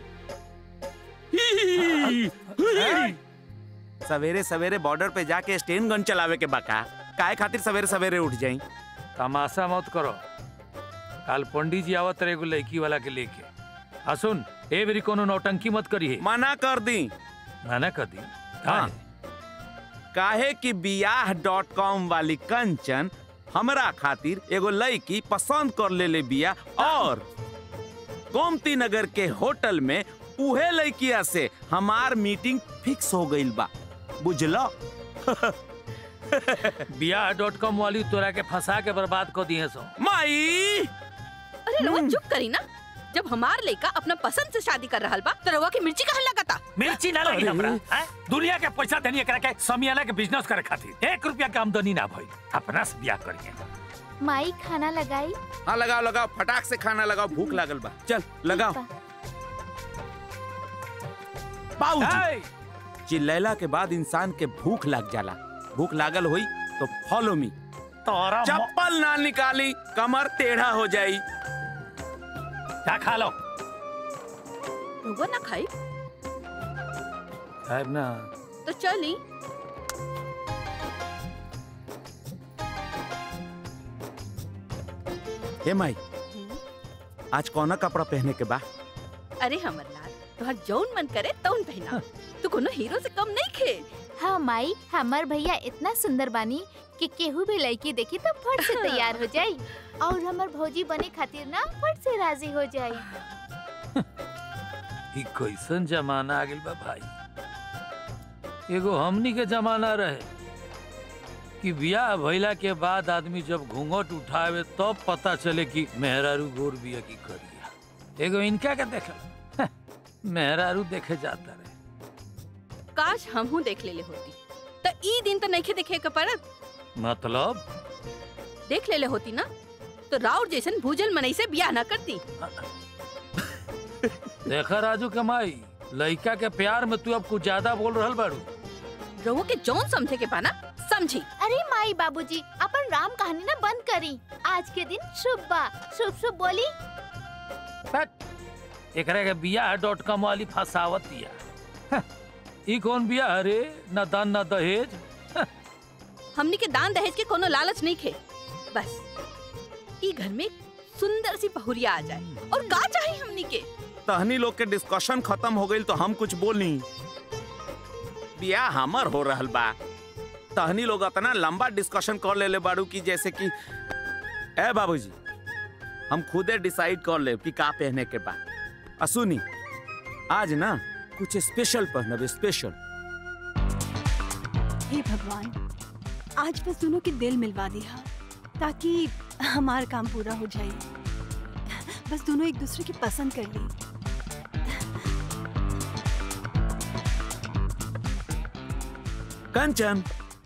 सवेरे सवेरे बॉर्डर पे जाके स्टेन गन चलावे के बाका काहे खातिर सवेरे सवेरे उठ जाई तमाशा मत करो कल पंडित जी आवत रहे एगो लड़की वाला के लेके आ सुन ए बेरी कोनो नौटंकी मत करी है मना कर दी मना कर दी हाँ काहे कि बियाह डॉट कॉम वाली कंचन हमरा खातिर एगो लड़की पसंद कर ले ले बिया और गोमती नगर के होटल में उहे लड़किया से हमार मीटिंग फिक्स हो गईल बा बुझलो बियाह डॉट कॉम वाली तोरा के फंसा के बर्बाद कर दिए सो माई अरे रउआ चुप करी ना जब हमार लड़का अपना पसंद से शादी कर रहल बा तो रउआ की मिर्ची कहाँ लगाता मिर्ची ना लगी हमरा हैं? दुनिया के पैसा देनी एकरा के समियाना के बिजनेस करे खातिर एक रुपया के आमदनी ना भइल अपना से बियाह करिए माई खाना लगाई हाँ लगाओ लगाओ फटाक से खाना लगाओ भूख लागल बा चल लगाओ बाबूजी चिल्लैला के बाद इंसान के भूख लग जाला भूख लागल हुई तो फॉलो मी तोरा चप्पल ना निकाली कमर टेढ़ा हो जाई क्या खा लो रउआ ना खाई खाएब ना तो चली हे माई आज कौना कपड़ा पहने के बा अरे हमर लाल तोहर जौन मन करे तौन पहना तू तो कोनो हीरो से कम नहीं खे हाँ माई हमार भैया इतना सुंदर बानी कि केहू भी लड़की देखी तो फट से तैयार हो जाई और हमार भौजी बने खातिर ना फट से राजी हो जाई ई कैसन जमाना आ गेल बा भाई एगो हमनी के जमाना रहे कि बियाह भइला के बाद आदमी जब घूंघट उठावे तब पता चले कि मेहरारू गोर बिया की करिया एगो इनका के देख मेहरारू देखे जाता रहे काश हमहू देख लेले होती तो ई दिन तो नहीं देखे के पड़त मतलब देख लेले होती ना तो राउर जैसन भूजल मनई से बियाह ना करती देखा राजू कमाई लड़का के प्यार में तू अब कुछ ज्यादा बोल रहल बाड़ू रहुआ के जौन समझे के पाना समझी अरे माई बाबूजी अपन राम कहानी ना बंद करी आज के दिन शुभ बा शुभ शुभ बोली एकरा के बियाह डॉट कॉम वाली फसावत दिया हं, ई कौन बियाह अरे न दान न दहेज हमनी के दान दहेज के कोनो लालच नहीं खे बस ई घर में सुंदर सी पहुरिया आ जाए और का चाहिए हमनी के तहनी लोग के डिस्कशन खत्म हो गई तो हम कुछ बोलनी बियाह हमर हो रहल बा तहनी लोग इतना लंबा डिस्कशन कर लेले बाड़ू की जैसे कि ए बाबूजी हम खुदे डिसाइड कर ले कि का पहने के बा आ सुनी आज ना कुछ स्पेशल पहनब स्पेशल हे भगवान आज बस दोनों के दिल मिलवा दिया ताकि हमारा काम पूरा हो जाए बस दोनों एक दूसरे की पसंद कर ली कंचन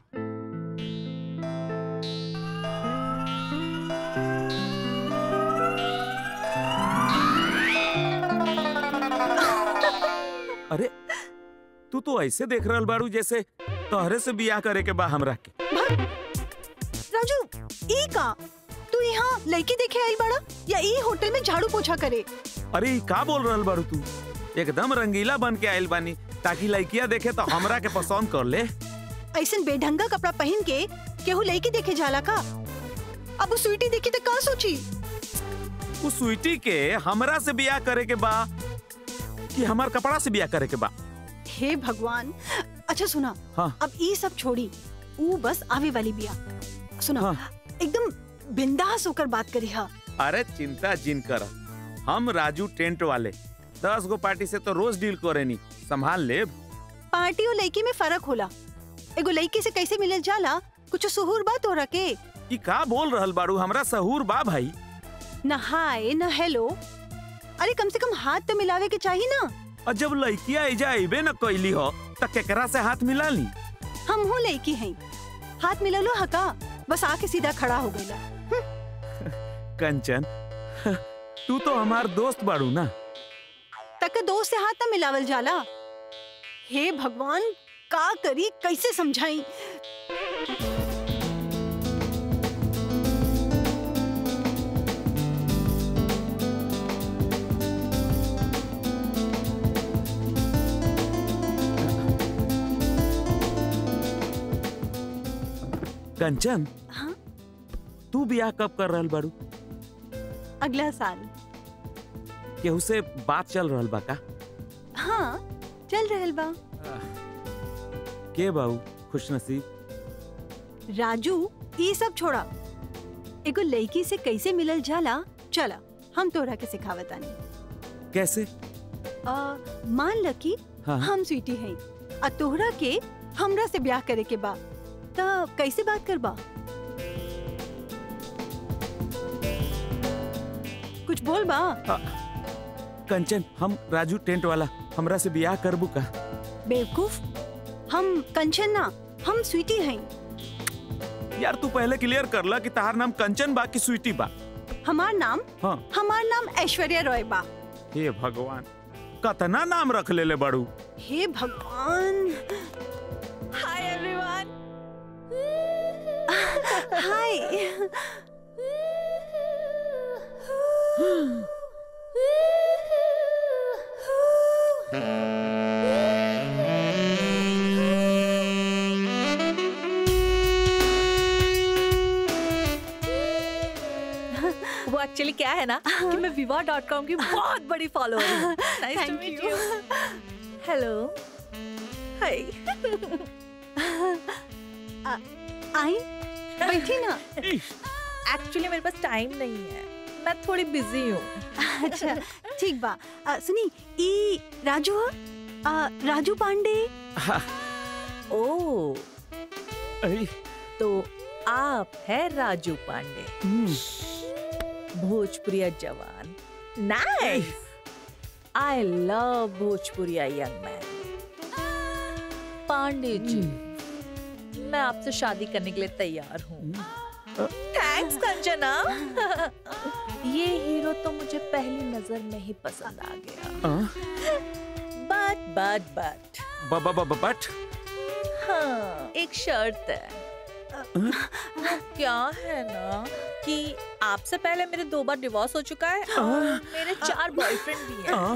अरे तू तो ऐसे देख रहल बाड़ू जैसे तोहरे से बियाह करे के बा हमरा के राजू ई का तू यहाँ लड़की देखे आई बड़ा या ई होटल में झाड़ू पोछा करे अरे ई का बोल रहल बाड़ू तू एकदम रंगीला बन के आइल बानी ताकि लड़किया देखे तो हमरा के पसंद कर ले ऐसे बेढंगा कपड़ा पहन के केहू लड़की देखे जाला का अब वो स्वीटी देखी तो का सोची उस स्वीटी के हमरा से बियाह करे के बा कि हमार कपड़ा से बियाह करे के बा हे भगवान अच्छा सुना हाँ। अब ई सब छोड़ी ऊ बस आवे वाली बिया सुना एकदम बिंदास होकर बात करी हा अरे चिंता जिन कर हम राजू टेंट वाले दस गो पार्टी से तो रोज डील करेनी संभाल ले पार्टी और लड़की में फर्क होला एगो लड़की से कैसे मिलल जाला कुछ सुहूर बात हो रखे ई का बोल रहल बाड़ू हमरा सहूर बा भाई न हाय न हेलो अरे कम से कम हाथ तो मिलावे के चाहिए ना और जब लड़किया एजा अबे न कैली हो त केकरा से हाथ मिला ली हम हूँ लड़की हैं हाथ मिललो हका बस आके सीधा खड़ा हो गईला कंचन तू तो हमार दोस्त बाड़ू ना तक दोस्त से हाथ न मिलावल जाला हे भगवान का करी कैसे समझाई कंचन हाँ? तू बियाह कब कर रहल बाड़ू अगला साल केहू से बात चल रहल बा का हाँ चल रहल बा के बाऊ खुश नसीब राजू ये सब छोड़ा एगो लड़की से कैसे मिलल जाला चला हम तोरा के सिखावतानी कैसे आ, मान ल कि हाँ। हम स्वीटी हैं आ तोहरा के हमरा से ब्याह करे के बा त कैसे बात करबा कुछ बोल बा कंचन हम राजू टेंट वाला हमरा से बियाह करबू का बेवकूफ हम कंचन ना हम स्वीटी हैं यार तू पहले क्लियर कर ला कि तार नाम कंचन बा कि स्वीटी बा हमार नाम हाँ हमार नाम ऐश्वर्या रॉय बा हे भगवान कतना नाम रख लेले बाड़ू हे भगवान हाय एवरीवन हाय वो एक्चुअली क्या है ना कि मैं विवाह डॉट कॉम की बहुत बड़ी फॉलोअर हूँ nice to Thank meet you. You hello hi आई बैठी ना एक्चुअली मेरे पास टाइम नहीं है मैं थोड़ी बिजी हूँ अच्छा ठीक बा आ, सुनी ई राजू ह? आ, राजू पांडे ओ तो आप है राजू पांडे भोजपुरिया जवान nice I love Bhojpuriya young man Pandey ji मैं आपसे शादी करने के लिए तैयार हूँ थैंक्स कंचना ये हीरो तो मुझे पहली नजर में ही पसंद आ गया बट बट बट बट हाँ एक शर्त है वो क्या है ना कि आपसे पहले मेरे दो बार डिवोर्स हो चुका है और मेरे चार बॉयफ्रेंड भी हैं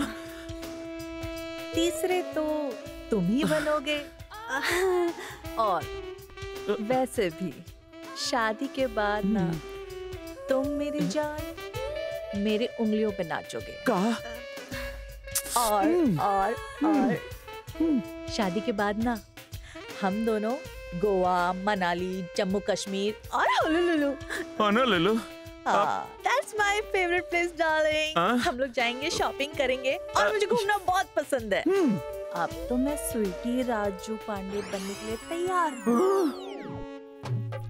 तीसरे तो तुम ही बनोगे और वैसे भी शादी के बाद ना तुम मेरी जान मेरी उंगलियों पे नाचोगे का और और और शादी के बाद ना हम दोनों गोवा मनाली जम्मू कश्मीर और होलुलुलु आना ले लो that's my favourite place darling हाँ? हम लोग जाएंगे शॉपिंग करेंगे और मुझे घूमना बहुत पसंद है अब तो मैं स्वीटी राजू पांडे बनने के लिए तैयार हूँ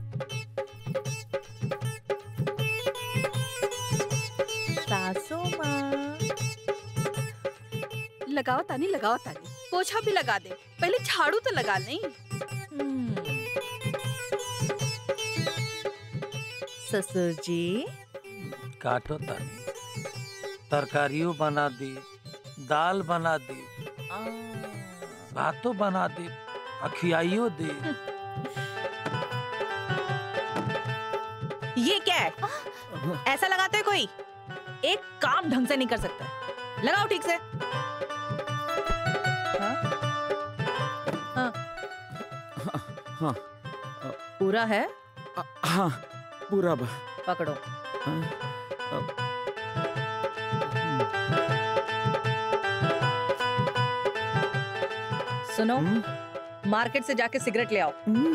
सासू माँ लगाओ तानी लगाओ तानी पोछा भी लगा दे पहले झाड़ू तो लगा नहीं ससुर जी काटो तानी तरकारियों बना दी दाल बना दी भातो बना दी अखियाइयो दी ये क्या है ऐसा लगाते हैं कोई एक काम ढंग से नहीं कर सकता लगाओ ठीक से हाँ? हाँ, हाँ पूरा है हाँ पूरा बा पकड़ो हाँ, अब- सुनो मार्केट से जाके सिगरेट ले आओ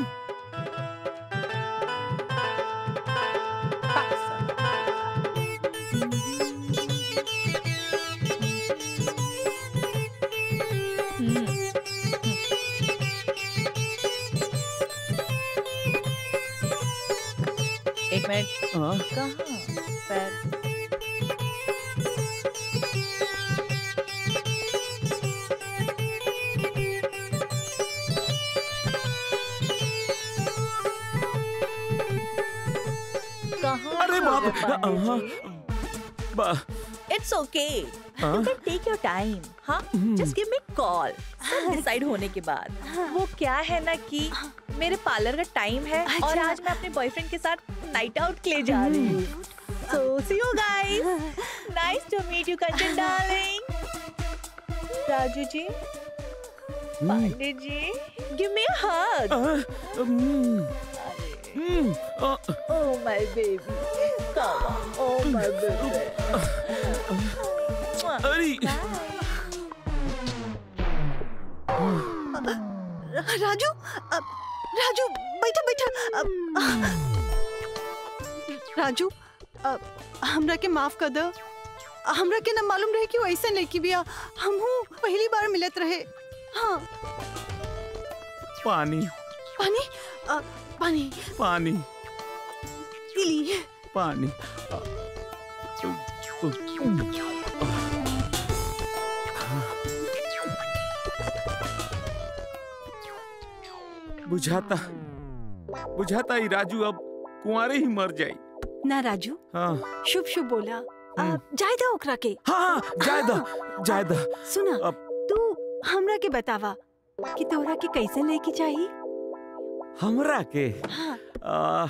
एक मिनट हाँ? कहाँ पैर कहाँ अरे बाप हो गए पांडे हाँ, जी? बा इट्स ओके हाँ? You can take your time हाँ just give me call decide होने के बाद वो क्या है ना कि मेरे पार्लर का टाइम है और अच्छा। आज मैं अपने बॉयफ्रेंड के साथ नाइट आउट के लिए जा रही हूँ so see you guys nice to meet you Kanchan darling Raju ji Pandey ji give me a hug Oh my baby, come on, oh my baby. अरे राजू अब राजू बैठा बैठा अब राजू अब हमरा के माफ कर दो हमरा के ना मालूम रहे कि वो ऐसे लेके बिया हमहू पहली बार मिलत रहे हाँ पानी पानी अ, पानी पानी इली पानी बुझाता बुझाता ही राजू अब कुंवारे ही मर जाई ना राजू हाँ शुभ शुभ बोला अब जाय दो ओकरा के हाँ जाय दो जाय दो सुना तू हमरा के बतावा कि तोरा के कैसे लेके चाहिए हमरा के हाँ आ,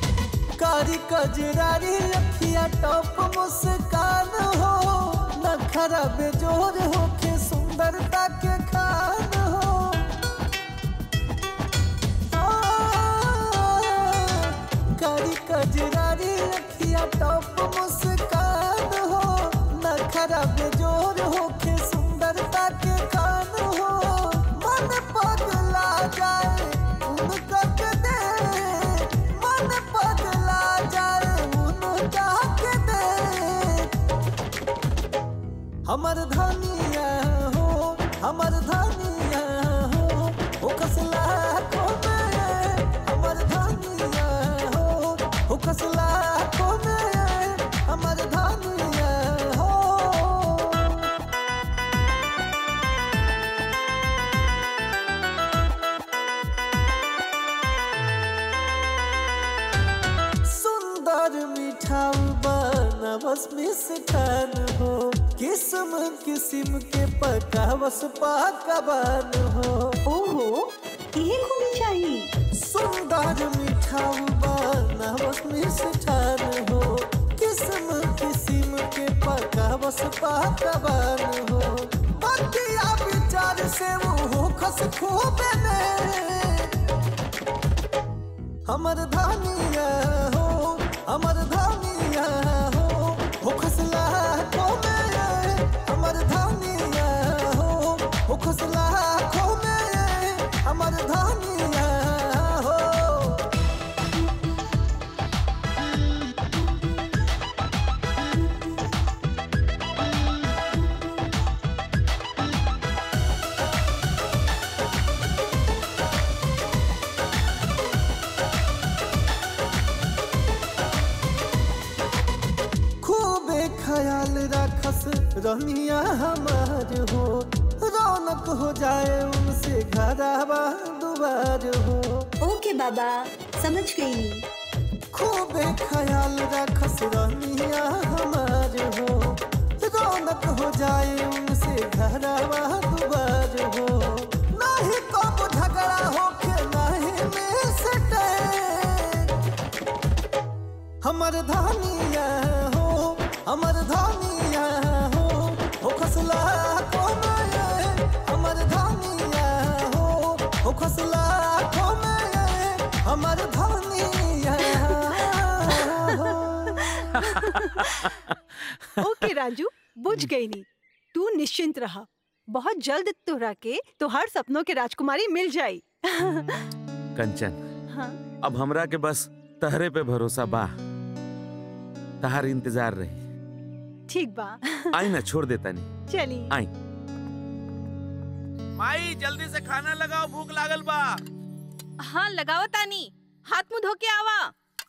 कारी कजरारी अखिया टॉप मुस्कान हो नख नखरा बेजोर होके सुंदरता के खान हो कारी कजरारी अखिया टॉप मुस्कान हो नखरा बेजोर होके सुंदरता के खान हो मन पगला जाए उनका के दे मन पगला जाए उनका के दे हमर धनिया हो हमर धनिया हो ओ कसला को में हमर धनिया हो ओ कसला को में हमर धनिया हो सुंदर मिठाऊ बनवस मिष्ठान हो किस्म किस्म के पकावस पाकवान हो ओहो ये खूबी चाहिए सुंदर मिठाऊ बनवस मिष्ठान हो किस्म किस्म के पकावस पाकवान हो बतिया विचार से वो खस खूब ने हमर धनिया हो हमर धनिया हो हो खसला को में हमर धनिया हो हो खसला को में हमर धनिया हो खूबे ख्याल रखस रनिया हमार हो रौनक हो जाए उनसे घरवा दुबार हो ओके बाबा समझ गई खूबे ख्याल रखस रनिया हमार हो रौनक हो जाए उनसे घरवा दुबार हो नहीं कब झगड़ा होके नहीं में सटे हमर धनिया हो हमर धनिया हो हो खसला को में हमर धनिया हो हो खसला को में हमर धनिया हो ओके राजू बुझ गई नी तू निश्चिंत रहा बहुत जल्द तोरा के तोहर सपनों के राजकुमारी मिल जाई कंचन हाँ अब हमरा के बस तहरे पे भरोसा बा तहार इंतजार रही ठीक बा आई ना छोड़ देता नहीं चली आई माई जल्दी से खाना लगाओ भूख लागल बा हाँ लगाओ तानी हाथ मुंह धो के आवा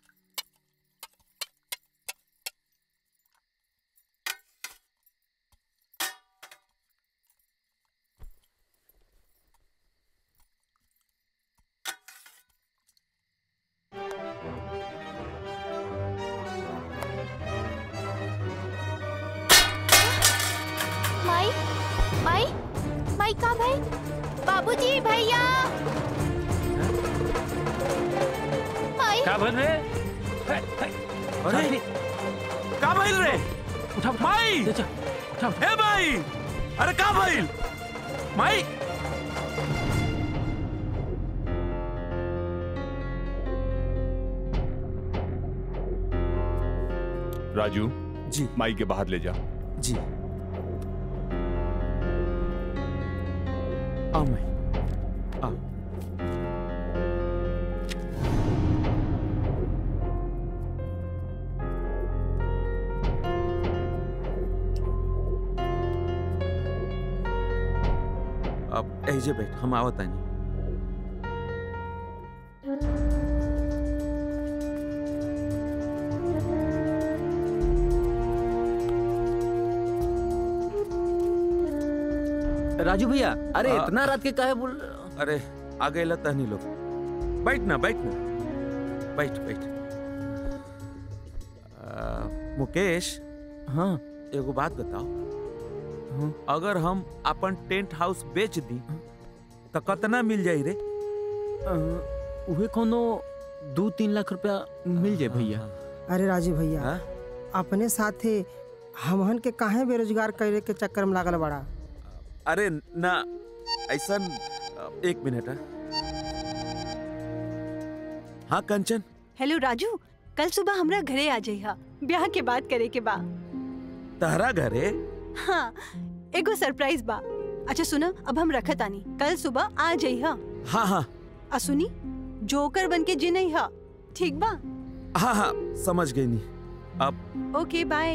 माई माई माई का भाई बाबूजी भैया माई का भइल रे अरे का भइल रे उठा माई उठा ए माई अरे का भइल माई राजू जी माई के बाहर ले जा जी आओ माई आओ अब ऐजे बैठ हम आवत आनी राजू भैया अरे हाँ। इतना रात के काहे बोल अरे आ गए तहनी लोग बैठ ना बैठ ना बैठ बैठ आ, मुकेश हाँ एगो बात बताओ अगर हम अपन टेंट हाउस बेच दी तो कितना मिल जाई रे उहे कोनो दू तीन लाख रुपया मिल जाए भैया अरे राजू भैया अपने साथे हमहन के काहे बेरोजगार करे के चक्कर में लागल बड़ा अरे ना ऐसा एक मिनट हाँ। हाँ कंचन हेलो राजू कल सुबह हमरा घरे आ जाइहा ब्याह के बात करे के बा तहरा घरे हाँ एगो सरप्राइज बा अच्छा सुना अब हम रखत आनी कल सुबह आ जाइहा हाँ हाँ आ सुनी जोकर बन के जी नहीं हा ठीक बा हाँ हाँ समझ गई नहीं अब ओके बाय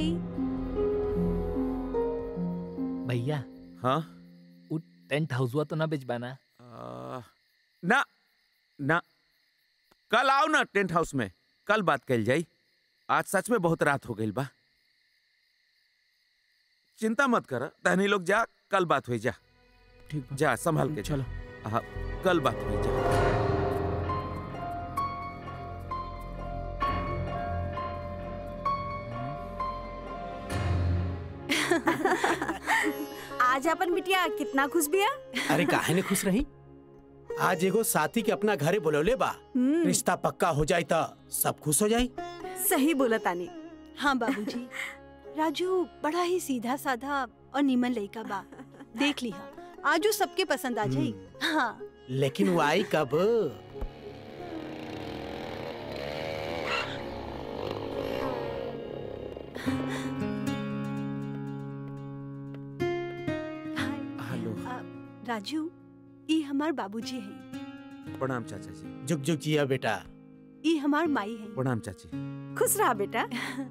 भैया हाँ वो टेंट हाउस हुआ तो ना बेचबाना आ, ना ना कल आओ ना टेंट हाउस में कल बात कल जाई आज सच में बहुत रात हो गई बा चिंता मत कर तहनी लोग जा कल बात हुई जा ठीक जा संभाल के चलो हाँ कल बात हुई जा आज अपन बिटिया कितना खुश बिया अरे काहे ने खुश रही आज एगो साथी के अपना घरे बुलौले बा हम्म। रिश्ता पक्का हो जाई त सब खुश हो जाई सही बोला तानी हाँ बाबूजी राजू बड़ा ही सीधा साधा और नीमन लड़का बा देख लिहा आजू सबके पसंद आ जाई हाँ लेकिन वो आई कब हेलो राजू ई हमार बाबूजी है प्रणाम चाचा जी जुग जुग जिया बेटा ई हमार माई है प्रणाम चाची खुश रहा बेटा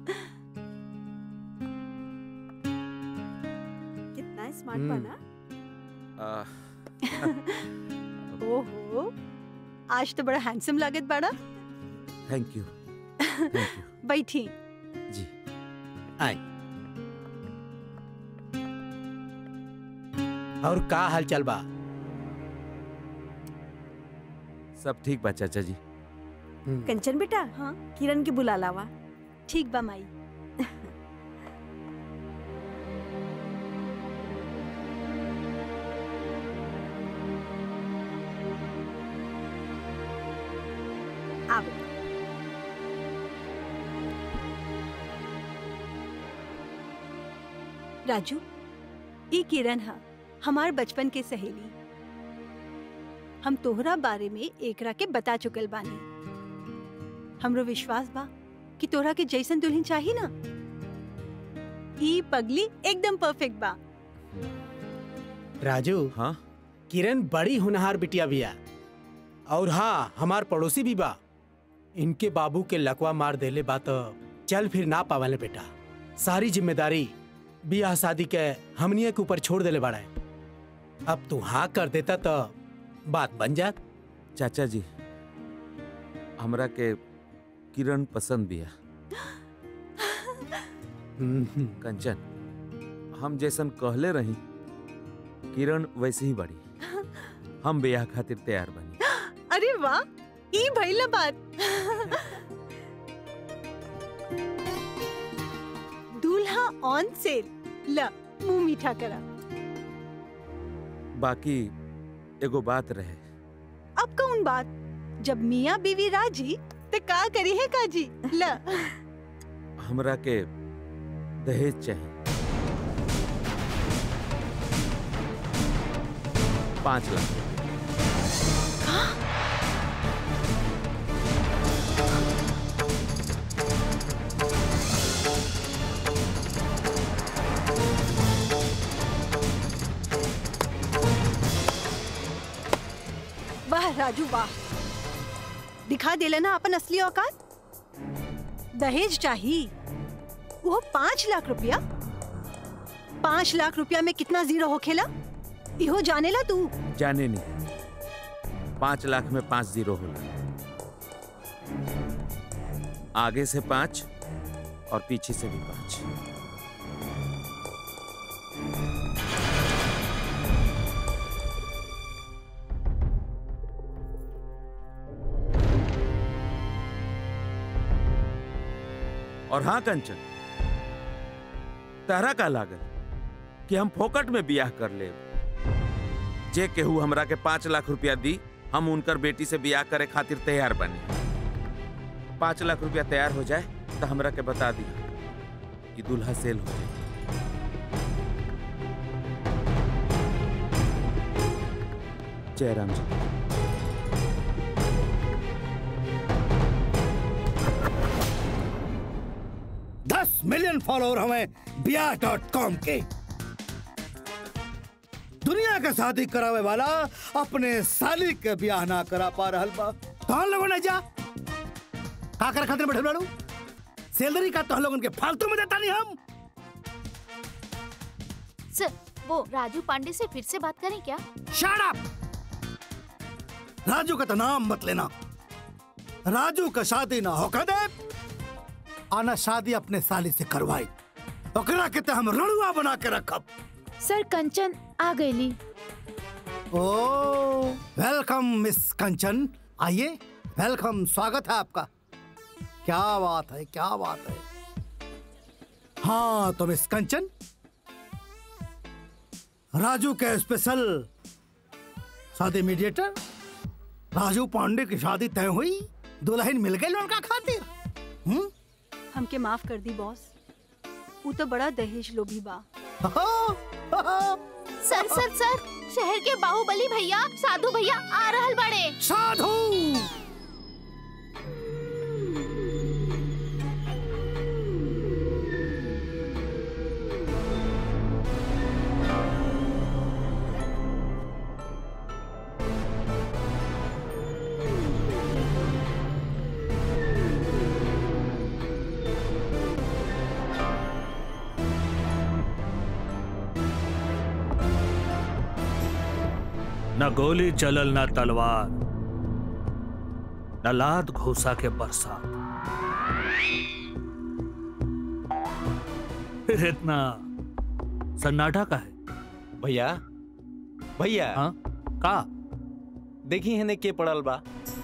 कितना स्मार्ट हम्म। बना आ, ओहो आज तो बड़ा हैंडसम लागत बड़ा थैंक यू बैठी जी आई और का हाल चाल बा सब ठीक बा चाचा जी कंचन बेटा हाँ किरण के बुला लावा ठीक बा माई आ बेटा राजू ई किरण हा हमार बचपन के सहेली हम तोहरा बारे में एकरा के बता चुकल बानी हमरो विश्वास बा कि तोहरा के जैसन दुल्हन चाही ना ई पगली एकदम परफेक्ट बा राजू हाँ किरण बड़ी होनहार बिटिया बिया और हाँ हमार पड़ोसी भी बा इनके बाबू के लकवा मार देले बा तो चल फिर ना पावले बेटा सारी जिम्मेदारी बियाह शादी के हमनिया के ऊपर छोड़ देले बाड़ा अब तू हाँ कर देता तो बात बन जात चाचा जी हमरा के किरण पसंद बिया कंचन हम जैसन कहले रही किरण वैसे ही बड़ी हम ब्याह खातिर तैयार बनी अरे वाह ई भइला बात दूल्हा ऑन सेल ला मुंह मीठा करा बाकी एगो बात रहे अब कौन बात जब मियाँ बीवी राजी तो का करी है काजी ला हमरा के दहेज चाहिए पाँच लाख वाह राजू वाह दिखा देला ना अपन असली औकात दहेज चाहिए वो पाँच लाख रुपया पाँच लाख रुपया में कितना जीरो होखेला इहो जानेला तू जाने नहीं पाँच लाख में पाँच जीरो होला आगे से पाँच और पीछे से भी पाँच और हाँ कंचन तहरा का लागल कि हम फोकट में बियाह कर ले जे केहू हमरा के पाँच लाख रुपया दी हम उनकर बेटी से बियाह करे खातिर तैयार बने पाँच लाख रुपया तैयार हो जाए तो हमरा के बता दी कि दूल्हा सेल हो जाए जयराम जी दस मिलियन फॉलोअर हमें बिया डॉट कॉम के दुनिया के शादी करावे वाला अपने साली के ब्याह ना करा पा रहल बा कौन लोगों ने जा का कर खातिर बैठल बाड़ू सैलरी का तो लोगन के फालतू में देता नहीं हम सर वो राजू पांडे से फिर से बात करें क्या शट अप राजू का तो नाम मत लेना राजू का शादी ना होकर दे आना शादी अपने साली से करवाई ओकरा के तो हम रणुआ बना के रखब सर कंचन आ गईली ओ वेलकम मिस कंचन आइए वेलकम स्वागत है आपका क्या बात है क्या बात है हाँ तो मिस कंचन राजू के स्पेशल शादी मीडिएटर राजू पांडे की शादी तय हुई दुल्हन मिल गई लड़का खातिर हम्म हमके माफ कर दी बॉस वो तो बड़ा दहेज लोभी बा सर सर सर शहर के बाहुबली भैया साधु भैया आ रहल बड़े साधु न गोली चलल न तलवार न लात घोसा के बरसात फिर इतना सन्नाटा का है भैया भैया हाँ का देखी हने के पड़ल बा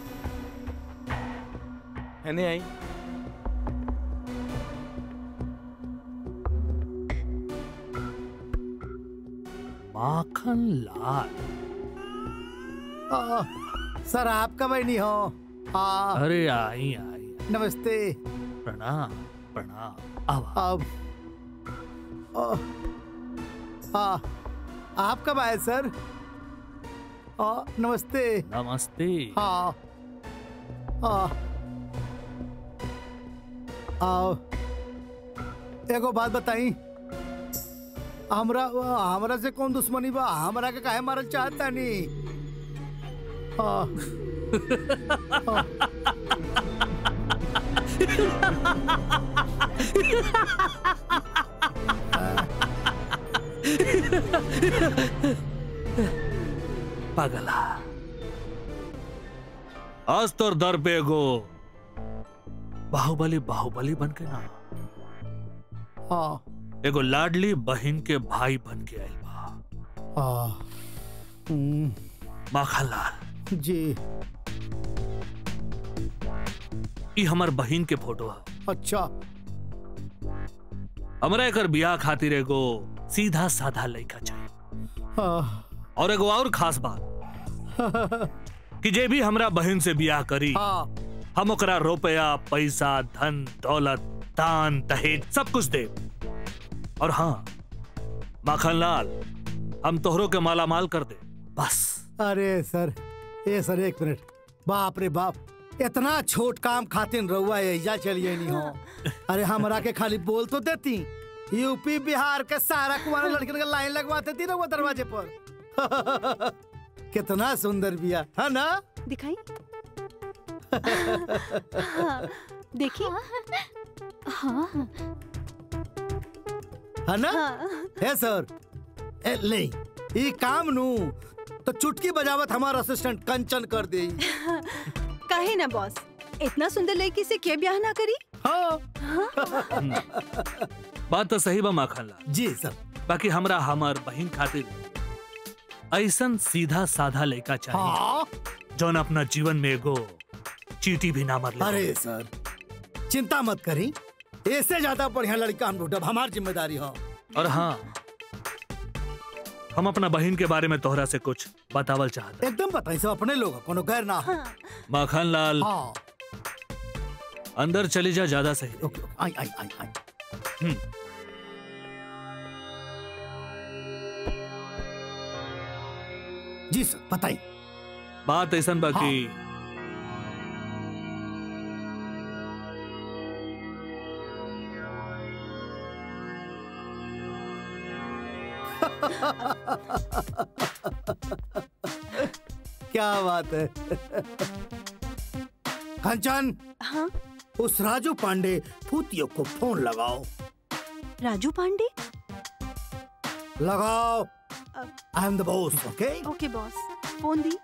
हने आई माखन लाल आ, सर आपका बहनी हो हाँ अरे आई आई नमस्ते प्रणाम प्रणाम अब अब आ, आ, आप कब आए सर आ, नमस्ते नमस्ते हाँ हाँ आओ एगो बात बताई हमरा हमरा से कौन दुश्मनी बा हमरा के काहे मारल चाहता नहीं हाँ हाँ। पगला आज तोर दर पे एगो बाहुबली बाहुबली बन के ना हाँ एगो लाडली बहन के भाई बन के आइल बा हाँ हम्म, माखनलाल जी ई हमर बहन के फोटो है अच्छा हमरा एकर बियाह खातिर एगो सीधा साधा लड़का चाहिए हाँ और एगो और खास बात कि जे भी हमरा बहन से बियाह करी हाँ हम ओकरा रुपया पैसा धन दौलत दान दहेज सब कुछ दे और हाँ माखनलाल हम तोहरों के माला माल कर दे बस अरे सर ए सर एक मिनट बाप रे बाप इतना छोट काम खातिन रहुआ एजा चलिए नहीं हो अरे हमरा के खाली बोल तो देती यूपी बिहार के सारा कुमार लड़कियों के लाइन लगवाते थी रहुआ दरवाजे पर कितना सुंदर बिया है ना दिखाई हाँ, देखिए हाँ है ना है सर ए, ले ई काम नु तो चुटकी बजावत हमारा असिस्टेंट कंचन कर दे काहे ना बॉस इतना सुंदर लड़की से के ब्याह ना करी हाँ बात तो सही बा माखनलाल जी सर बाकी हमरा हमार बहन खातिर ऐसन सीधा साधा लड़का चाहिए हाँ जौन अपना जीवन में एगो चीटी भी ना मर ले अरे सर चिंता मत करी इससे ज्यादा बढ़िया लड़का हम ढूंढब हमार जिम्मेदारी हो और हाँ हम अपना बहन के बारे में तोहरा से कुछ बतावल चाहते एकदम बताई सब अपने लोग कोनो गैर ना हो माखन लाल हाँ अंदर चली जा ज्यादा सही ओके ओके आई आई आई आई हम्म जी सर बताइए बात ऐसन बाकी क्या बात है कंचन हाँ उस राजू पांडे फूतियो को फोन लगाओ राजू पांडे लगाओ I am the boss okay okay boss phone दी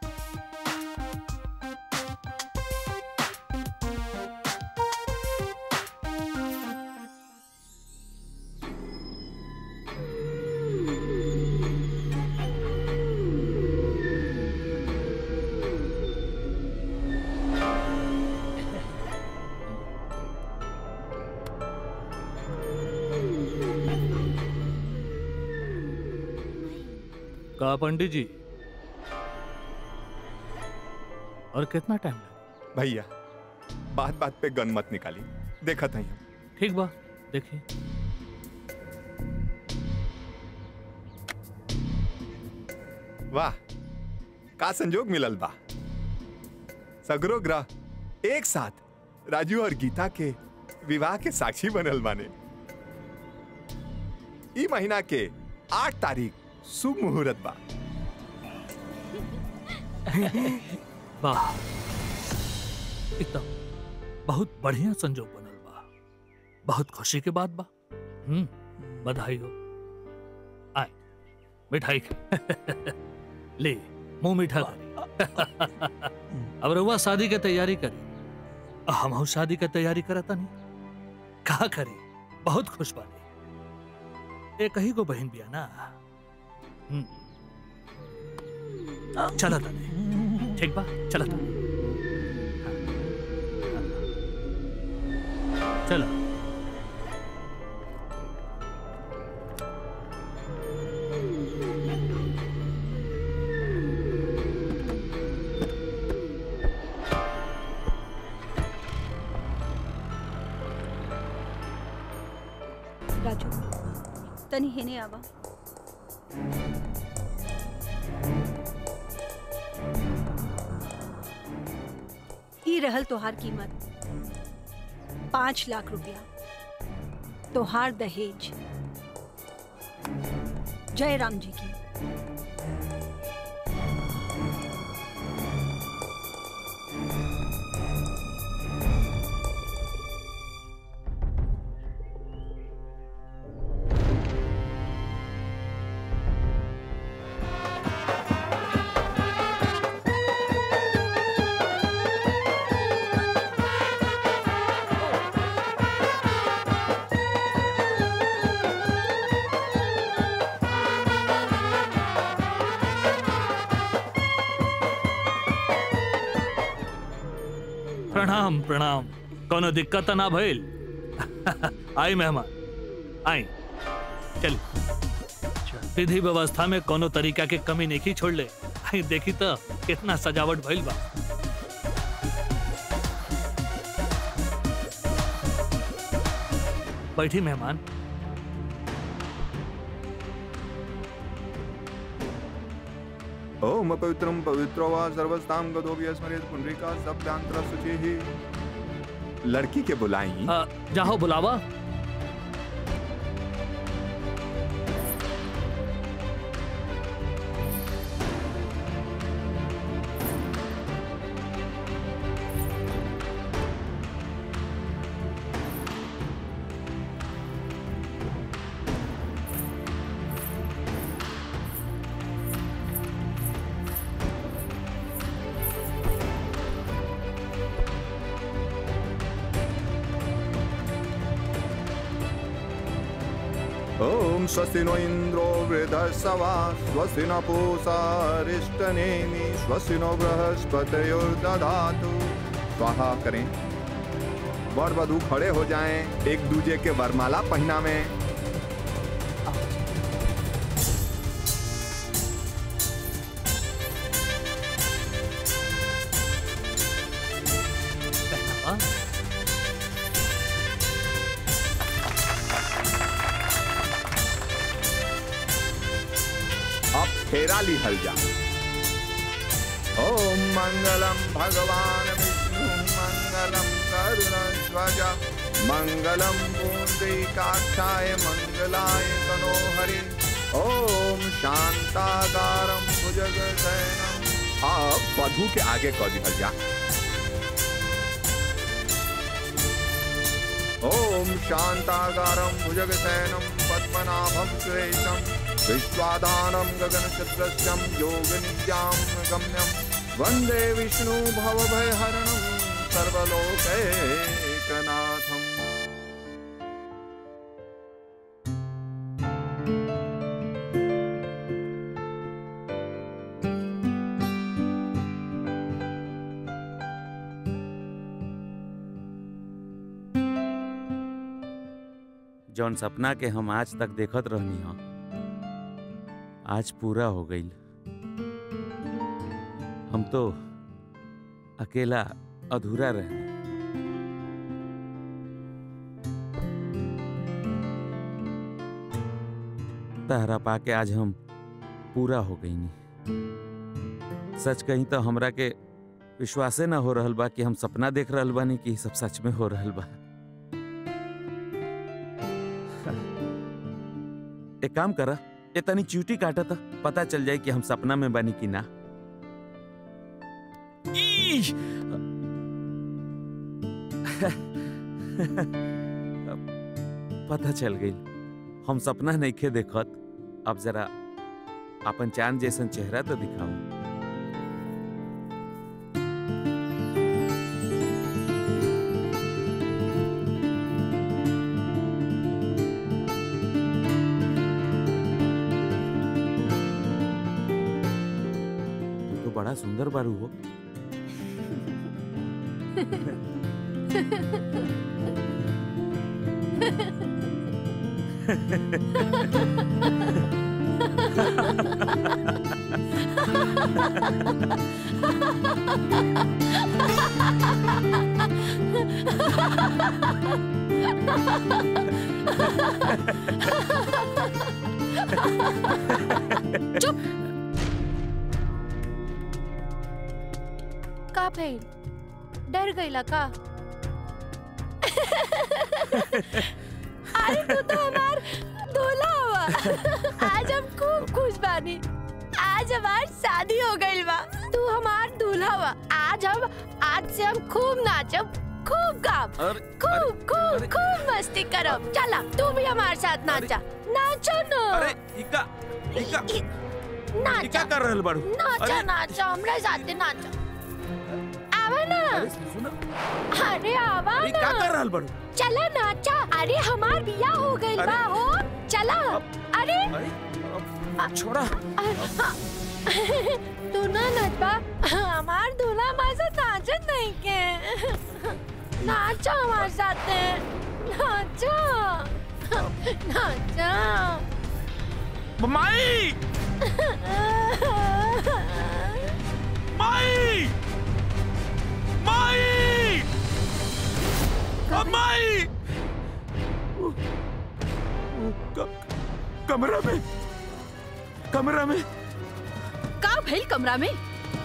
का पंडित जी और कितना टाइम लगा भैया बात बात पे गन मत निकाली देखा था हम ठीक बा देखिए वाह का संजोग मिलल बा सगरो ग्रह एक साथ राजू और गीता के विवाह के साक्षी बनल बाने ई महीना के आठ तारीख शुभ मुहूर्त बा वाह एकदम बहुत बढ़िया संजोग बनल बा बहुत खुशी के बात बा हम्म बधाई हो आए मिठाई खा। ले मुंह मीठा करी अब रउआ शादी के तैयारी करी हम शादी के तैयारी करता नहीं कहा करी बहुत खुश बानी एक ही को बहन बिया ना हम्म। चला तने ठीक बा चला तने चला राजू तनी हेने आवा ई रहल तोहार कीमत पाँच लाख रुपया तोहार दहेज जय राम जी की प्रणाम प्रणाम कोनो दिक्कत त ना भइल आई मेहमान आई चल विधि व्यवस्था में कोनो तरीका के कमी नहीं छोड़ ले आई देखी तो कितना सजावट भइल बा बैठी मेहमान ओम पवित्रम पवित्रो वा सर्वस्ताम गदोग्य स्मरेत पुंडरीका शब्दांतर शुचि लड़की के बुलाई अ, जाहो बुलावा ओम स्वस्ति नो इंद्रो वृद्धसवा स्वस्ति न पूषा अरिष्टनेमि स्वस्ति नो बृहस्पतिर्दधातु स्वाहा करें वर वधु खड़े हो जाएं एक दूजे के वरमाला पहना में अब फेरा ली हल जा ॐ मङ्गलं भगवान् विष्णु मङ्गलं करुणध्वज मङ्गलं पुण्डरीकाक्षाय मङ्गलाय तनोहरि ॐ शान्ताकारं भुजगशयनम् अब वधु के आगे कह दिहल जा ॐ शान्ताकारं भुजगशयनं पद्मनाभं सुरेशं विश्वाधानं गगनचन्द्रस्यं योगनित्यां गम्यं वन्दे विष्णु भवभयहरणं सर्वलोकैकनाथम् जौन सपना के हम आज तक देखत रहनी हो आज पूरा हो गई हम तो अकेला अधूरा रहे तहरा पाके आज हम पूरा हो गई नी सच कहीं तो हमरा के विश्वासे ना हो रहल बा कि हम सपना देख रहल बानी कि ई सब सच में हो रहल बा एक काम करा ये तनी चूटी काटा था पता चल जाए कि हम सपना में बनी कि ना ई! पता चल गई हम सपना नहीं खे देखत अब जरा अपन चांद जैसन चेहरा तो दिखाओ तू तो बड़ा सुंदर बारू हो चुप का भइल डर गईला का अरे तू तो हमार दूल्हा हुआ आज हम खूब खुश बानी आज हमार शादी हो गई बा तू हमार दूल्हा हुआ आज हम आज से हम खूब नाचब खूब गाब खूब खूब खूब मस्ती करब चला तू भी हमारे साथ नाचा नाचो न अरे इका इका नाचा इका कर रहल बारू नाचा नाचा हमरा साथे नाचा आवा ना अरे आवा अरे ना का कर रहल बारू चला नाचा अरे हमार बिया हो गइल बा हो चला अरे छोड़ा तू ना नचबा हमार दूल्हा हमारे साथ नाचत नहीं के नाचा हमारे साथ नाचा नाचा माई माई माई माई कमरा में कमरा में का भइल कमरा में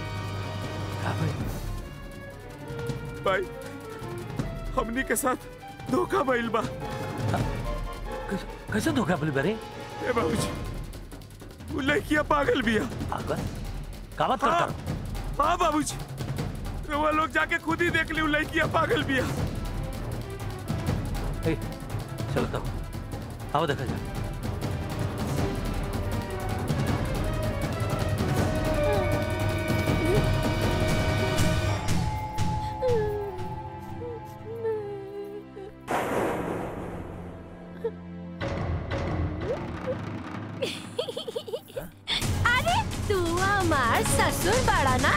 भाई हमनी के साथ धोखा भइल बा कैसे धोखा बोली बरे ए बाबूजी वो लड़किया पागल बिया पागल का बात करता हाँ, हाँ बाबूजी रउआ लोग जाके खुद ही देख ली वो लड़किया पागल बिया ए, चलो तब आओ देखा जा अरे तू हमार ससुर बड़ा ना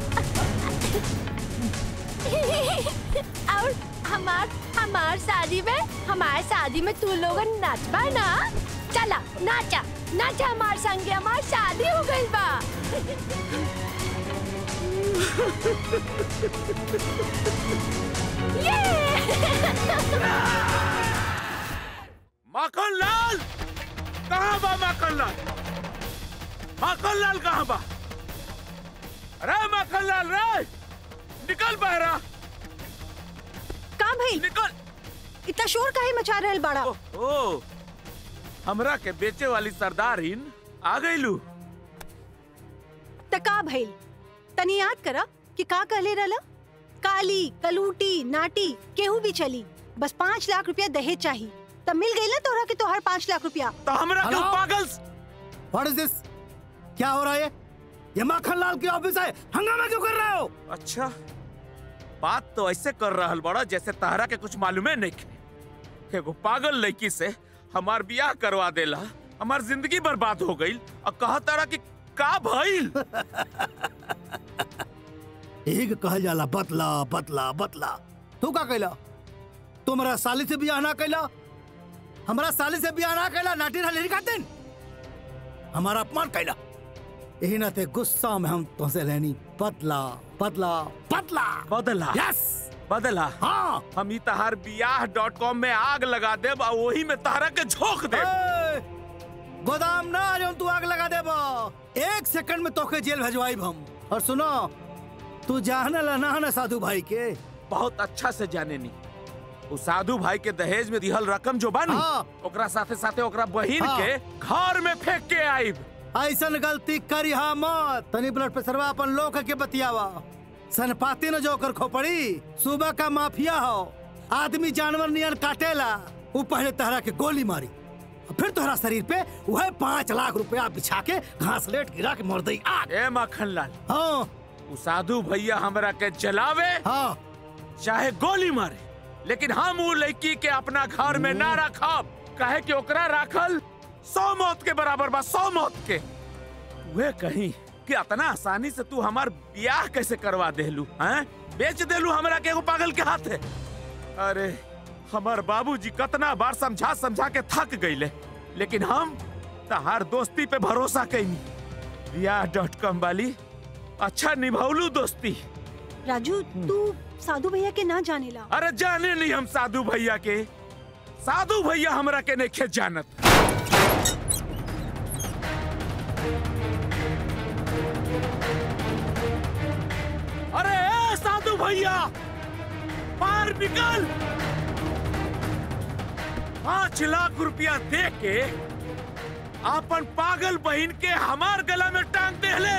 और हमार हमार शादी में हमार शादी में तू लोगन नाचबा ना चला नाचा नाचा हमार संगे हमार शादी हो गई बा माखन लाल कहाँ बा माखन लाल माखन लाल कहाँ बा अरे मक्खनलाल रे निकल बहरा का भाई निकल इतना शोर काहे मचा रहल बाड़ा ओ हमरा के बेचे वाली सरदारिन आ गईलू त का भइल तनी याद करा कि का कहले रहला काली कलूटी नाटी केहू भी चली बस पाँच लाख रुपया दहेज चाहिए तब मिल गई ना तोहरा के तोहर पाँच लाख रुपया तो हमरा Hello? पागल व्हाट इज दिस क्या हो रहा है ये माखन लाल की ऑफिस है हंगामा क्यों कर रहे हो अच्छा बात तो ऐसे कर रहल बड़ा जैसे तहरा के कुछ मालूमे नहीं खे एगो पागल लड़की से हमार बियाह करवा देला हमार जिंदगी बर्बाद हो गई और कहा तारा कि का भइल एक कहल जाला बतला बतला बतला तू का कैला तुम्हारा साली से बियाह ना कैला हमारा साली से बियाह ना कैला नाटी ना लेनी खातिन हमारा अपमान कैला यही ना ते गुस्सा में हम तुमसे लेनी बदला बदला बदला बदला यस बदला हाँ हम ई तहार बियाह डॉट कॉम में आग लगा देब और वही में तहरा के झोंक देब गोदाम ना जो तू आग लगा देबो एक सेकंड में तोके जेल भेजवाई हम और सुनो तू जाने ला ना ना साधु भाई के बहुत अच्छा से जाने नी उ साधु भाई के दहेज में दिहल रकम जो बानी हाँ। ओकरा साथे साथे ओकरा बहिन हाँ। के घर में फेंक के आईब ऐसन गलती करी हा मत तनी ब्लड प्रेशरवा अपन लोग के बतियावा सनपाती न जो कर खोपड़ी सुबह का माफिया हो आदमी जानवर नियन काटेला वो पहले तहरा के गोली मारी और फिर तोहरा शरीर पे वह पाँच लाख रुपया बिछा के घास लेट गिरा के मर दई आग ए मक्खन लाल हाँ उ साधु भैया हमरा के जलावे हाँ चाहे गोली मारे लेकिन हम उ लड़की के अपना घर में ना रखब कहे कि ओकरा राखल सौ मौत के बराबर बा सौ मौत के वे कहीं कि इतना आसानी से तू हमार ब्याह कैसे करवा देलू हैं बेच देलू हमरा के एगो पागल के हाथे अरे हमार बाबूजी कतना बार समझा समझा के थक गईले लेकिन हम तहार दोस्ती पे भरोसा कैनी ब्याह डॉट कॉम वाली अच्छा निभौलू दोस्ती राजू तू साधु भैया के ना जाने ला अरे जाने नहीं हम साधु भैया के साधु भैया हमरा के नहीं खेत जानत अरे ए साधु भैया बाहर निकल पांच लाख रुपया दे के अपन पागल बहन के हमार गला में टांग दे ले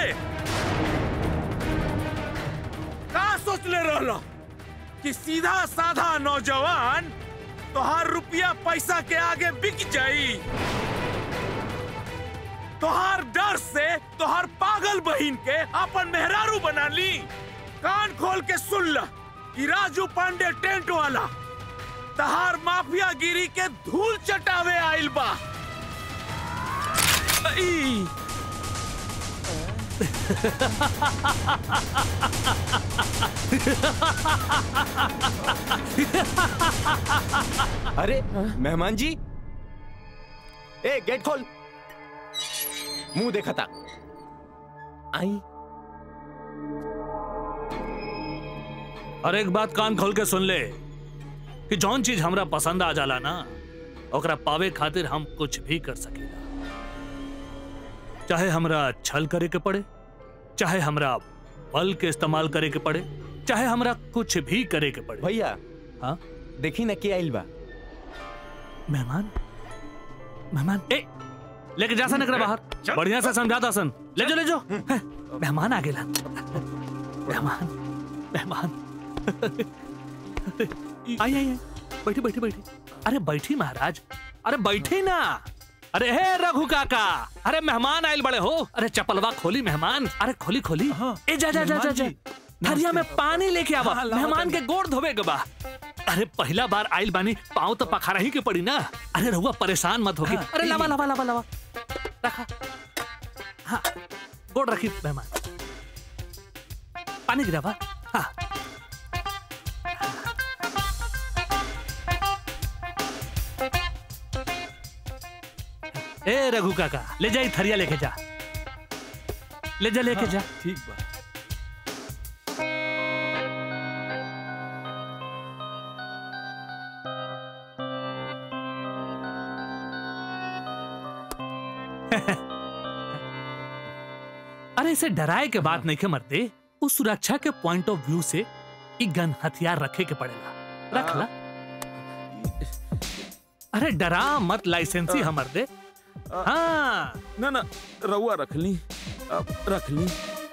का सोच ले रहलो कि सीधा साधा नौजवान तोहार रुपया पैसा के आगे बिक जाई तोहार डर से तोहार पागल बहन के अपन मेहरारू बना ली कान खोल के सुन ल कि राजू पांडे टेंट वाला तहार माफिया गिरी के धूल चटावे आइल बा ई, अरे मेहमान जी ए गेट खोल मुंह देखा था आई और एक बात कान खोल के सुन ले कि जौन चीज हमरा पसंद आ जाला ना ओकरा पावे खातिर हम कुछ भी कर सकेला चाहे हमरा छल करे के पड़े चाहे हमरा बल के इस्तेमाल करे के पड़े चाहे हमरा कुछ भी करे के पड़े भैया हाँ देखी ना क्या आइल बा मेहमान मेहमान ए लेके जा सन एकरा बाहर बढ़िया से समझा दा सन ले जो ले जो हैं, मेहमान आ गेला मेहमान मेहमान आई आई आई बैठी बैठी बैठी अरे बैठी महाराज अरे बैठी ना अरे हे रघु काका अरे मेहमान आयल बड़े हो अरे चपलवा खोली मेहमान अरे खोली खोली ए जा जा जा जा जा थरिया में पानी लेके आवा मेहमान के गोड़ धोवे के बा अरे पहला बार आइल बानी पाँव तो पखारा ही के पड़ी ना अरे रहुआ परेशान मत होगी अरे लावा लावा लावा लावा रखा हाँ गोड़ रखी मेहमान पानी गिरावा हाँ ए रघु काका ले जा ई थरिया लेके जा ले जा लेके जा ठीक बा अरे इसे डराए के बात नहीं के मरते उस सुरक्षा के पॉइंट ऑफ व्यू से एक गन हथियार रखे के पड़ेगा रख ला अरे डरा मत लाइसेंसी हमर दे हाँ ना ना रउआ रख ली अब रख ली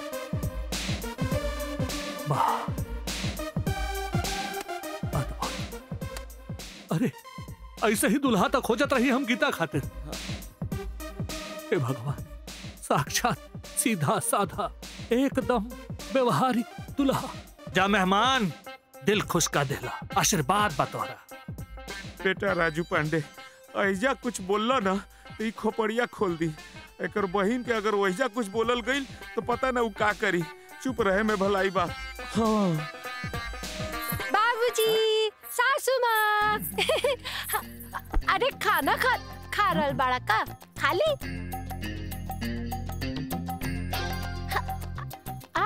वाह अरे ऐसे ही दुल्हा तक खोजत रही हम गीता खातिर हे भगवान साक्षात सीधा साधा एकदम व्यवहारिक दुल्हा जा मेहमान दिल खुश का देला आशीर्वाद बतौरा बेटा राजू पांडे ऐजा कुछ बोलला ना तो ई खोपड़िया खोल दी एकर बहिन के अगर वैजा कुछ बोलल गईल तो पता ना उ का करी चुप रहे में भलाई बा हाँ बाबूजी सासू माँ अरे खाना खा खा रहल बाड़ा का खाली आ?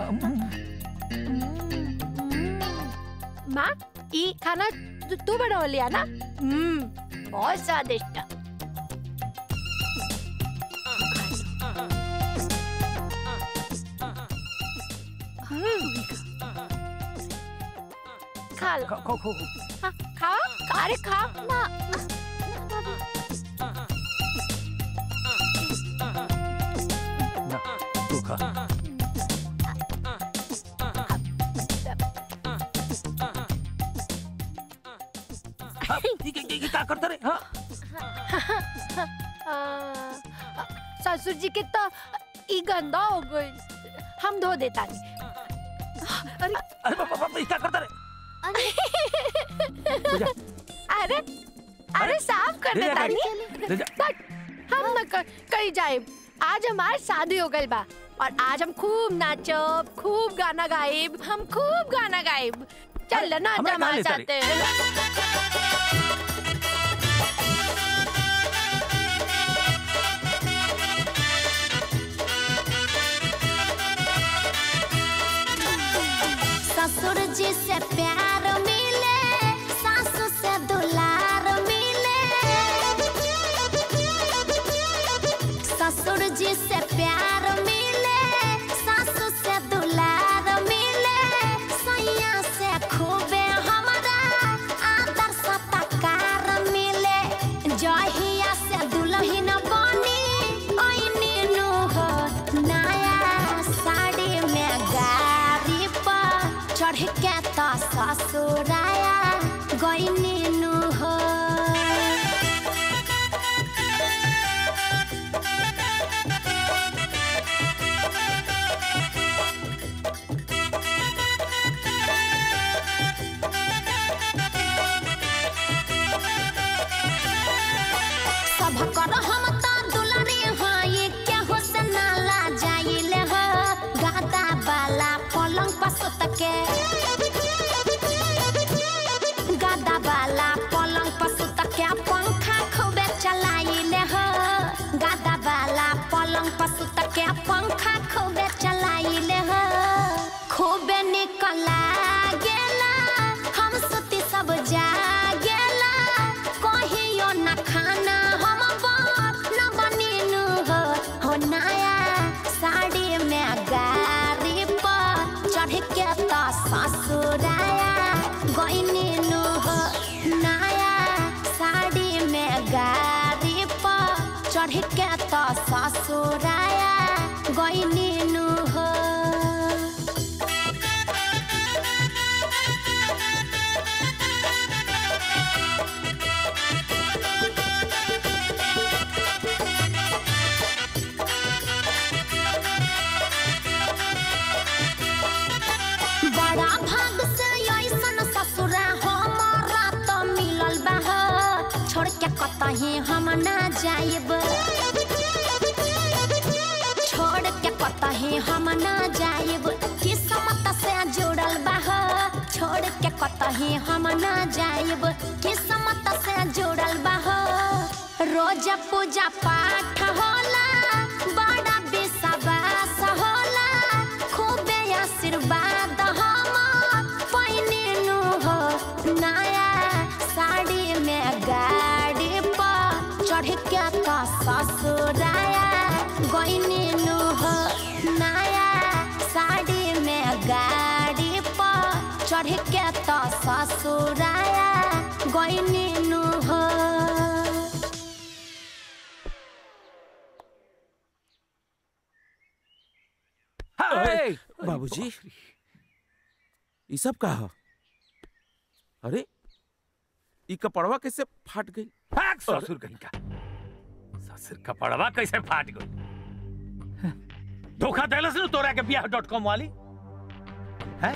माँ ई खाना तू तू बनवलिया ना हम्म बहुत स्वादिष्ट खा लो खा खा खा अरे खा ना तू खा क्या करते रे ससुर जी के तो ई गंदा हो गई हम धो देता अरे अरे बाबा क्या करता रे अरे अरे साफ कर ले जा देता गाड़ी। ले जा। नहीं हम न क- कहीं जाए आज हमार शादी हो गई बा और आज हम खूब नाचब खूब गाना गाइब हम खूब गाना गाइब चल ना हमरा हमारे कहाँ ले साथ ससुर जी से प्यार मिले सासू से दुलार मिले ससुर जी से प्यार मिले सासू से दुलार मिले सैया से खूबे हमारा आदर सत्कार मिले जहिया से दुल्हन बनी ओइनी नु हो नया साड़ी में गाड़ी पर चढ़ के तो ससुराया गइनी नु हो सब कर हम तो दुलारी हाई केहू से नाला जाइले हो गादा वाला पलंग पर सुत के गादा वाला पलंग पर सुत के पंखा खूबे चलाइले हो गादा वाला पलंग पर सुत के पंखा खूबे चलाइले हो खूबे निकला गेला हम सुती सब जागेला कहियो न खाना हम बाप न बनीनु हो हो नया साड़ी में गाड़ी पर चढ़ के तो ससुराया गइनीनु हो नया साड़ी में गाड़ी पर चढ़ के तो ससुराया गइनीनु हो बड़ा भाग से ऐसन ससुरा हमारा तो मिलल बा हो। छोड़ के कतही हम ना जाइब छोड़ के कतही हम ना जाइब किस्मत से जुड़ल बा हो। छोड़ के कतही हम ना जाइब किस्मत से जुड़ल बा हो। रोज पूजा पाठ होला बड़ा विश्वास होला खूबे आशीर्वाद हम पहिनिनु हो नया साड़ी में गाड़ी पर चढ़ के तो ससुराया गइनिनु हो चढ़ के तो ससुराया गईनी नु हो अरे बाबूजी ये सब का ह? अरे ई कपड़वा कैसे फाट गई भाग ससुर कहीं का ससुर कपड़वा कैसे फाट गई धोखा देलस न तोरा के बियाह डॉट कॉम वाली है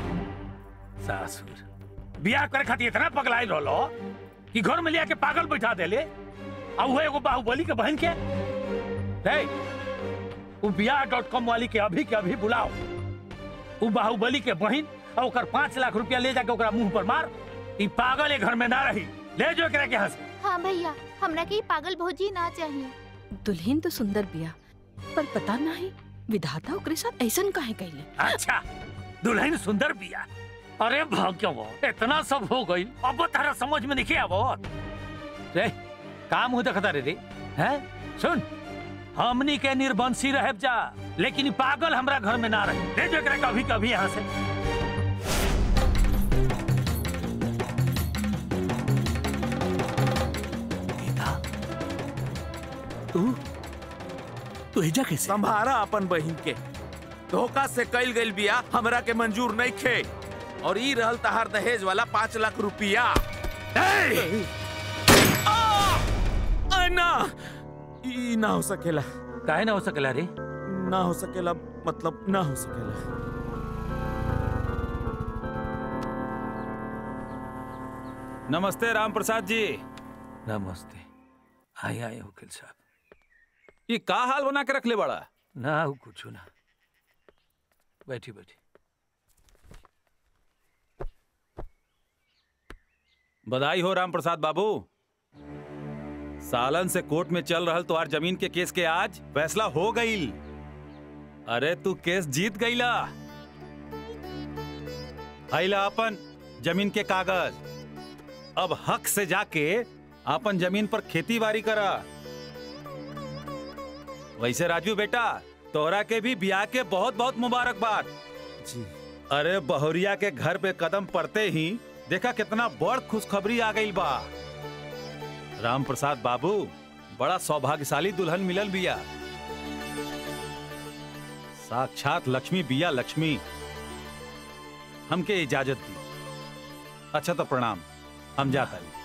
ससुर बियाह करे खातिर इतना पगलाइल रहलो कि घर में लिया के पागल बैठा देले आ वो एगो बाहुबली के बहन के हे वो बियाह डॉट कॉम वाली के अभी के अभी बुलाओ वो बाहुबली के बहन और ओकर पाँच लाख रुपया ले जाके ओकरा मुंह पर मार ई पागल ये घर में ना रही ले जो एकरा के यहाँ से हाँ भैया हमरा के ई पागल भौजी ना चाहिए दुल्हन तो सुंदर बिया पर पता नहीं विधाता ओकरे साथ ऐसन काहे कैले अच्छा दुल्हन सुंदर बिया अरे भाग्य वो इतना सब हो गई अब तारा समझ में नहीं आवो रे काम हो देखता रे रे हैं सुन हमनी के निर्बंसी रह जा लेकिन ई पागल हमरा घर में ना रहे ले जो एकरा कभी कभी यहाँ से तू तू एजा कैसे संभारा अपन बहिन के धोखा से कैल गइल बिया हमरा के मंजूर नहीं खे और ई रहल तहार दहेज वाला पाँच लाख रुपया आ! आ, ना ई ना हो सकेला काहे ना हो सकेला रे ना हो सकेला मतलब ना हो सकेला नमस्ते राम प्रसाद जी नमस्ते आए आए वकील साहब ये का हाल बना के रख ले बड़ा ना हो कुछ ना बैठी बैठी बधाई हो राम प्रसाद बाबू सालन से कोर्ट में चल रहल तुम्हार जमीन के केस के आज फैसला हो गईल अरे तू केस जीत गईला हैला अपन जमीन के कागज अब हक से जाके अपन जमीन पर खेती बाड़ी करा वैसे राजू बेटा तोहरा के भी ब्याह के बहुत बहुत मुबारकबाद जी अरे बहुरिया के घर पे कदम पड़ते ही देखा कितना बड़ खुशखबरी आ गई बा राम प्रसाद बाबू बड़ा सौभाग्यशाली दुल्हन मिलल बिया साक्षात लक्ष्मी बिया लक्ष्मी हमके इजाजत दी अच्छा तो प्रणाम हम जाता ही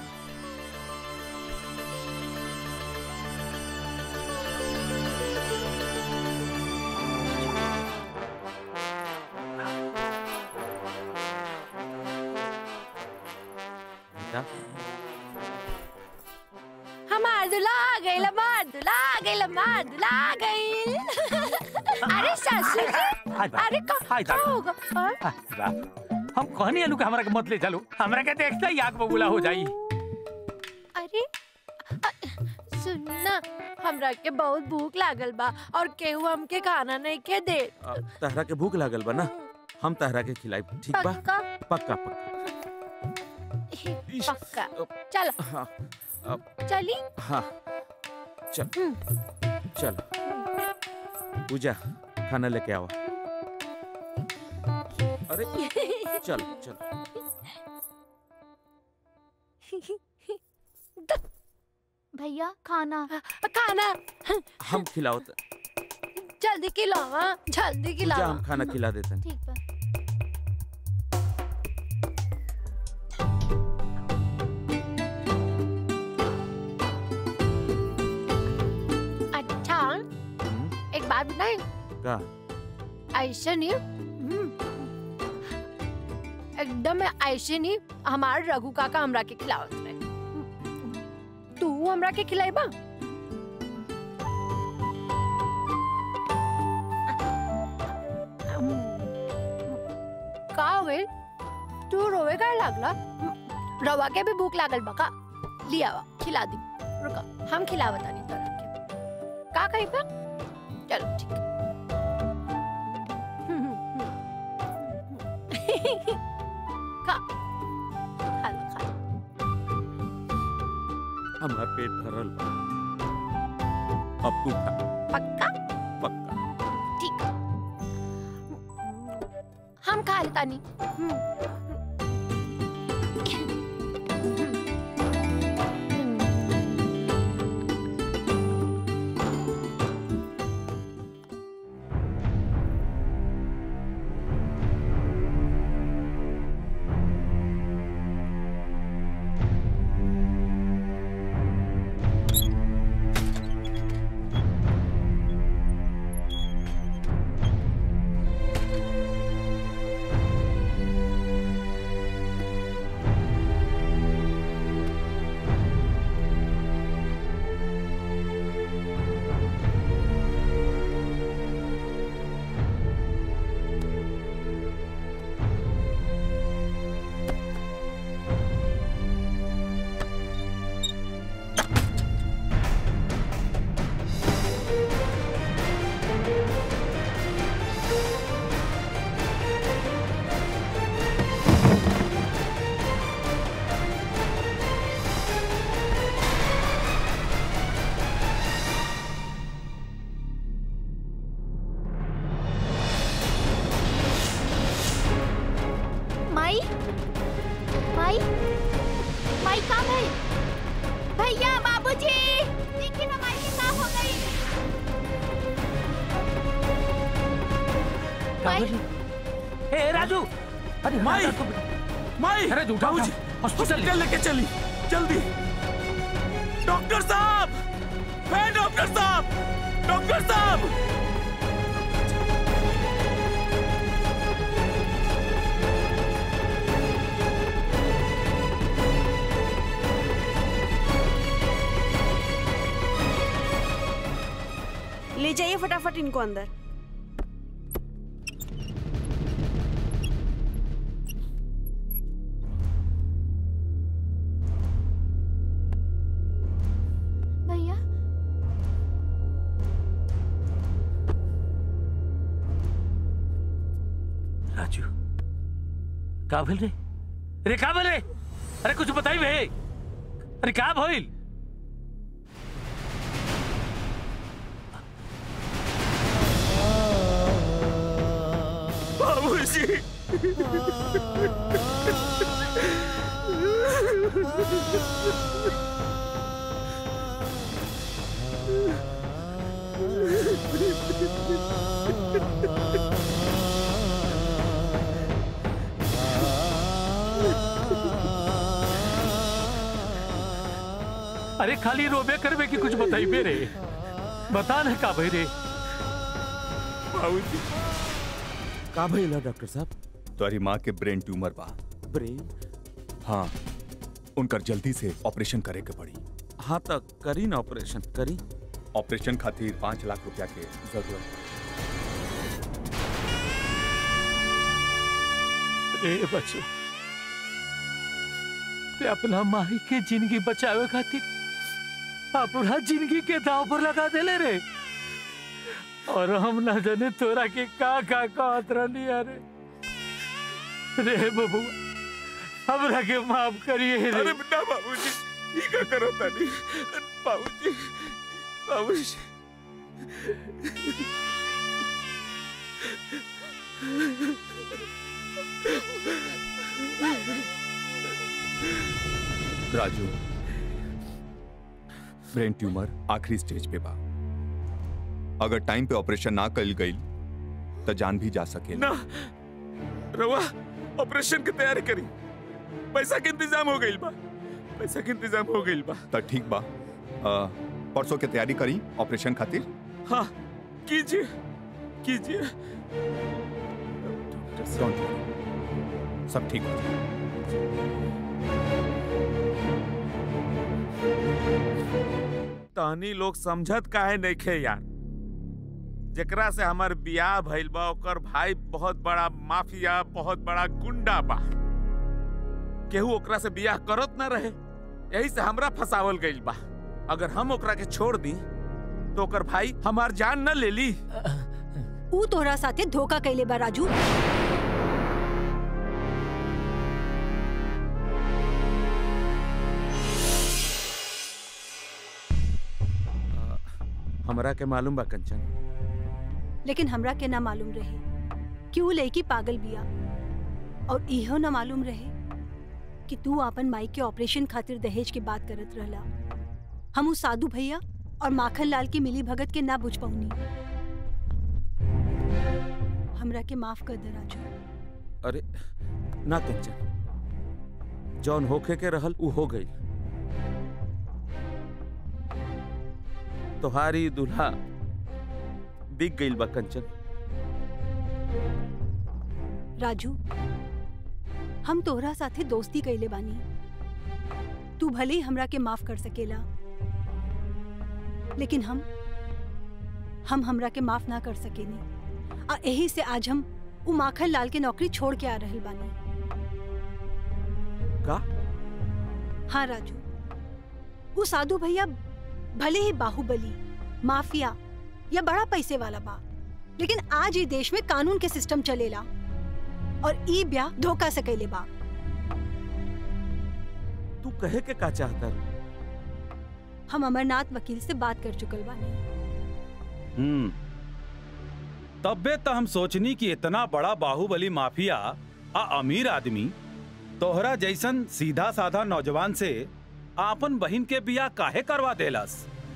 बेटा हमार दुल्हा आ गइल हमार दुल्हा आ गइल हमार दुल्हा आ गइल अरे ससुर जी अरे का का होगा हाँ? बाप हम कहनी अनु के हमरा के मत ले चलो हमरा के देखते ही आग बबूला हो जाई अरे अ- सुन ना हमरा के बहुत भूख लागल बा और केहू हमके खाना नहीं के दे आ, तहरा के भूख लागल बा ना हम तहरा के खिलाई ठीक बा पक्का पक्का पक्का पक्का चलो हाँ अब चली हाँ चल चल पूजा खाना लेके आओ अरे चल चल भैया खाना खाना हम खिलाओ त- जल्दी खिलावा जल्दी पूजा खिलावा हम खाना खिला देते हैं ठीक बा अच्छा एक बात बताए का ऐसे नहीं हम्म, एकदम ऐसे नहीं हमार रघु काका हमरा के खिलावत रहे तू हमरा के खिलाइबा का होए तू रोवे का लागला रवा के भी भूख लागल बका लिया वा खिला दी रुका हम खिलावत आनी तोरा के का कही बा चलो ठीक खा खा लो खा लो हमार पेट भरल बा अब तू खा पक्का पक्का ठीक हम खा लेता नहीं माई माई माई कहाँ है भैया बाबूजी देखिए ना माई के का हो गई ए राजू अरे माई माई अरे झूठा बाबूजी हॉस्पिटल लेके चली जल्दी डॉक्टर साहब है डॉक्टर साहब डॉक्टर साहब ले जाइए फटाफट इनको अंदर भैया राजू का भेल रे अरे का भेल रे अरे कुछ बताई बे अरे का भइल बाबूजी अरे खाली रोबे करबे कि कुछ बताई बे रे बता ना का भई रे बाबूजी का भइला डॉक्टर साहब तुम्हारी माँ के ब्रेन ट्यूमर बा ब्रेन हाँ उनकर जल्दी से ऑपरेशन करे के पड़ी हाँ तक करी ना ऑपरेशन करी ऑपरेशन खातिर पाँच लाख रुपया के जरूरत रे बच्चो ते अपना माही के जिंदगी बचावे खातिर अपना जिंदगी के दाव पर लगा देले रे और हम ना जाने तोरा के का का कहत रहनी अरे रे बबुआ हमरा के माफ करिए रे अरे बेटा बाबूजी ये क्या करो तानी बाबूजी बाबूजी राजू ब्रेन ट्यूमर आखिरी स्टेज पे बा अगर टाइम पे ऑपरेशन ना कल गई तो जान भी जा सके ना रवा ऑपरेशन की तैयारी करी पैसा के इंतजाम हो गई बा पैसा के इंतजाम हो गई बा तो ठीक बा अ, परसों के तैयारी करी ऑपरेशन खातिर हाँ कीजिए कीजिए Don't worry. सब ठीक हो जाएगा तहनी लोग समझत काहे नहीं खे यार जेकरा से हमार बियाह भइल बा ओकर भाई बहुत बड़ा माफिया बहुत बड़ा गुंडा बा केहू ओकरा से बियाह करत ना रहे यही से हमरा फसावल गइल बा अगर हम ओकरा के छोड़ दी तो ओकर भाई हमार जान न ले ली ऊ तोहरा साथे धोखा कैले बा राजू हमरा के मालूम बा कंचन लेकिन हमरा के ना मालूम रहे कि ऊ लड़की पागल बिया और इहो ना मालूम रहे कि तू अपन माई के ऑपरेशन खातिर दहेज की बात करत रहला हम ऊ साधु भैया और माखन लाल की मिली भगत के ना बुझ पाऊनी हमरा के माफ कर दे राजू अरे ना कंचन जौन होखे के रहल उ हो गई तोहारी दुल्हा बिक गईल बा कंचन राजू हम तोहरा साथे दोस्ती कैले बानी तू भले ही हमरा के माफ कर सकेला लेकिन हम हम हमरा के माफ ना कर सकेनी आ यही से आज हम उ माखन लाल के नौकरी छोड़ के आ रहल बानी का हाँ राजू वो साधु भैया भले ही बाहुबली माफिया या बड़ा पैसे वाला बा लेकिन आज ही देश में कानून के सिस्टम चलेला और ई ब्याह धोखा से कैले बा तू कहे के का चाहता रू? हम अमरनाथ वकील से बात कर चुकल बानी हम्म तब्बे तो हम सोचनी कि इतना बड़ा बाहुबली माफिया आ अमीर आदमी तोहरा जैसन सीधा साधा नौजवान से आपन बहिन के बिया काहे करवा देलस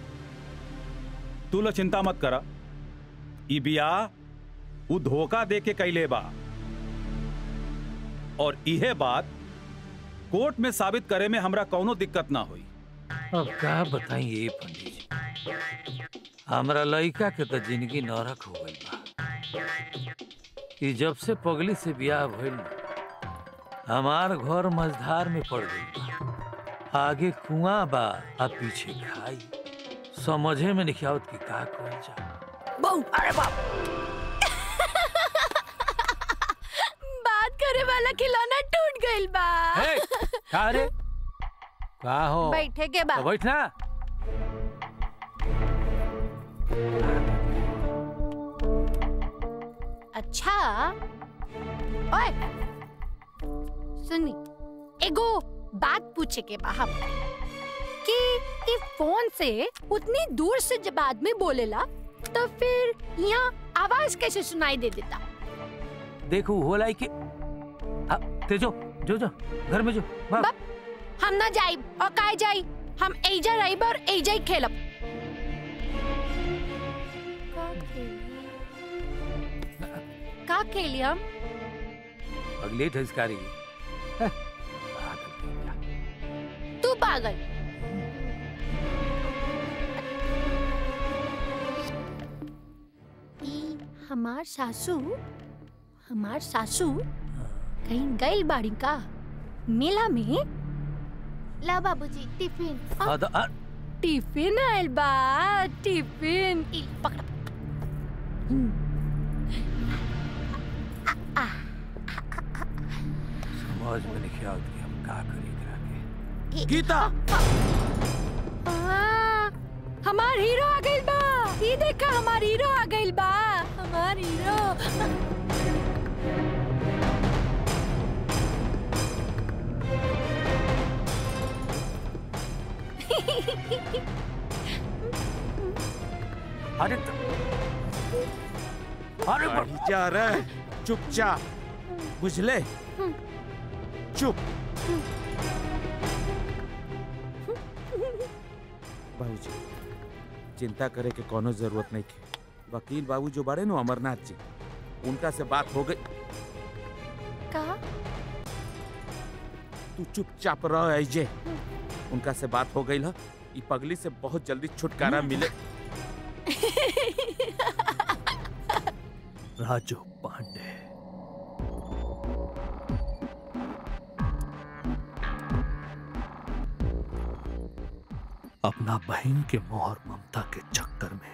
तू लो चिंता मत करा ई बिया उ धोखा दे के कैले बा और इहे बात कोर्ट में साबित करे में हमरा कौनो दिक्कत ना हुई अब का बताई ये पंडित जी हमरा लड़का के तो जिंदगी नरक हो गई बा कि जब से पगली से ब्याह भइल हमार घर मझधार में पड़ गई बा आगे कुआं बा आ पीछे खाई समझे में नहीं आवत कि का कहल जा बहू अरे बाप बात करे वाला खिलौना टूट गइल बा हे, का रे का हो बैठे के बा तो बैठना अच्छा ओए सुनी एगो बात पूछे के बा हम कि ई फोन से उतनी दूर से जब आदमी बोलेला तो फिर यहाँ आवाज कैसे सुनाई दे देता देखो होला कि आ, ते जो जो जो घर में जो भाग हम ना जाई और काय जाई हम एजा रही और एजा ही खेलब का खेली हम अगले ठसकारी तू पागल ई हमार सासू हमार सासू कहीं गई बाड़ी का मेला में ला बाबूजी टिफिन आ, द- आ, टिफिन आयल बा टिफिन ई, पकड़ समझ में नहीं आवत कि हम का करी एकरा के गीता आ, हमार हीरो आ गइल बा ई देखा हमार हीरो आ गइल बा हमार हीरो अरे अरे जा रहे चुपचाप बुझले चुप बाबूजी चिंता करे के कोनो जरूरत नहीं थी वकील बाबू जो बड़े नो अमरनाथ जी उनका से बात हो गई का तू चुपचाप रह ऐजे उनका से बात हो गई ल ई पगली से बहुत जल्दी छुटकारा मिले राजू पांडे अपना बहन के मोहर ममता के चक्कर में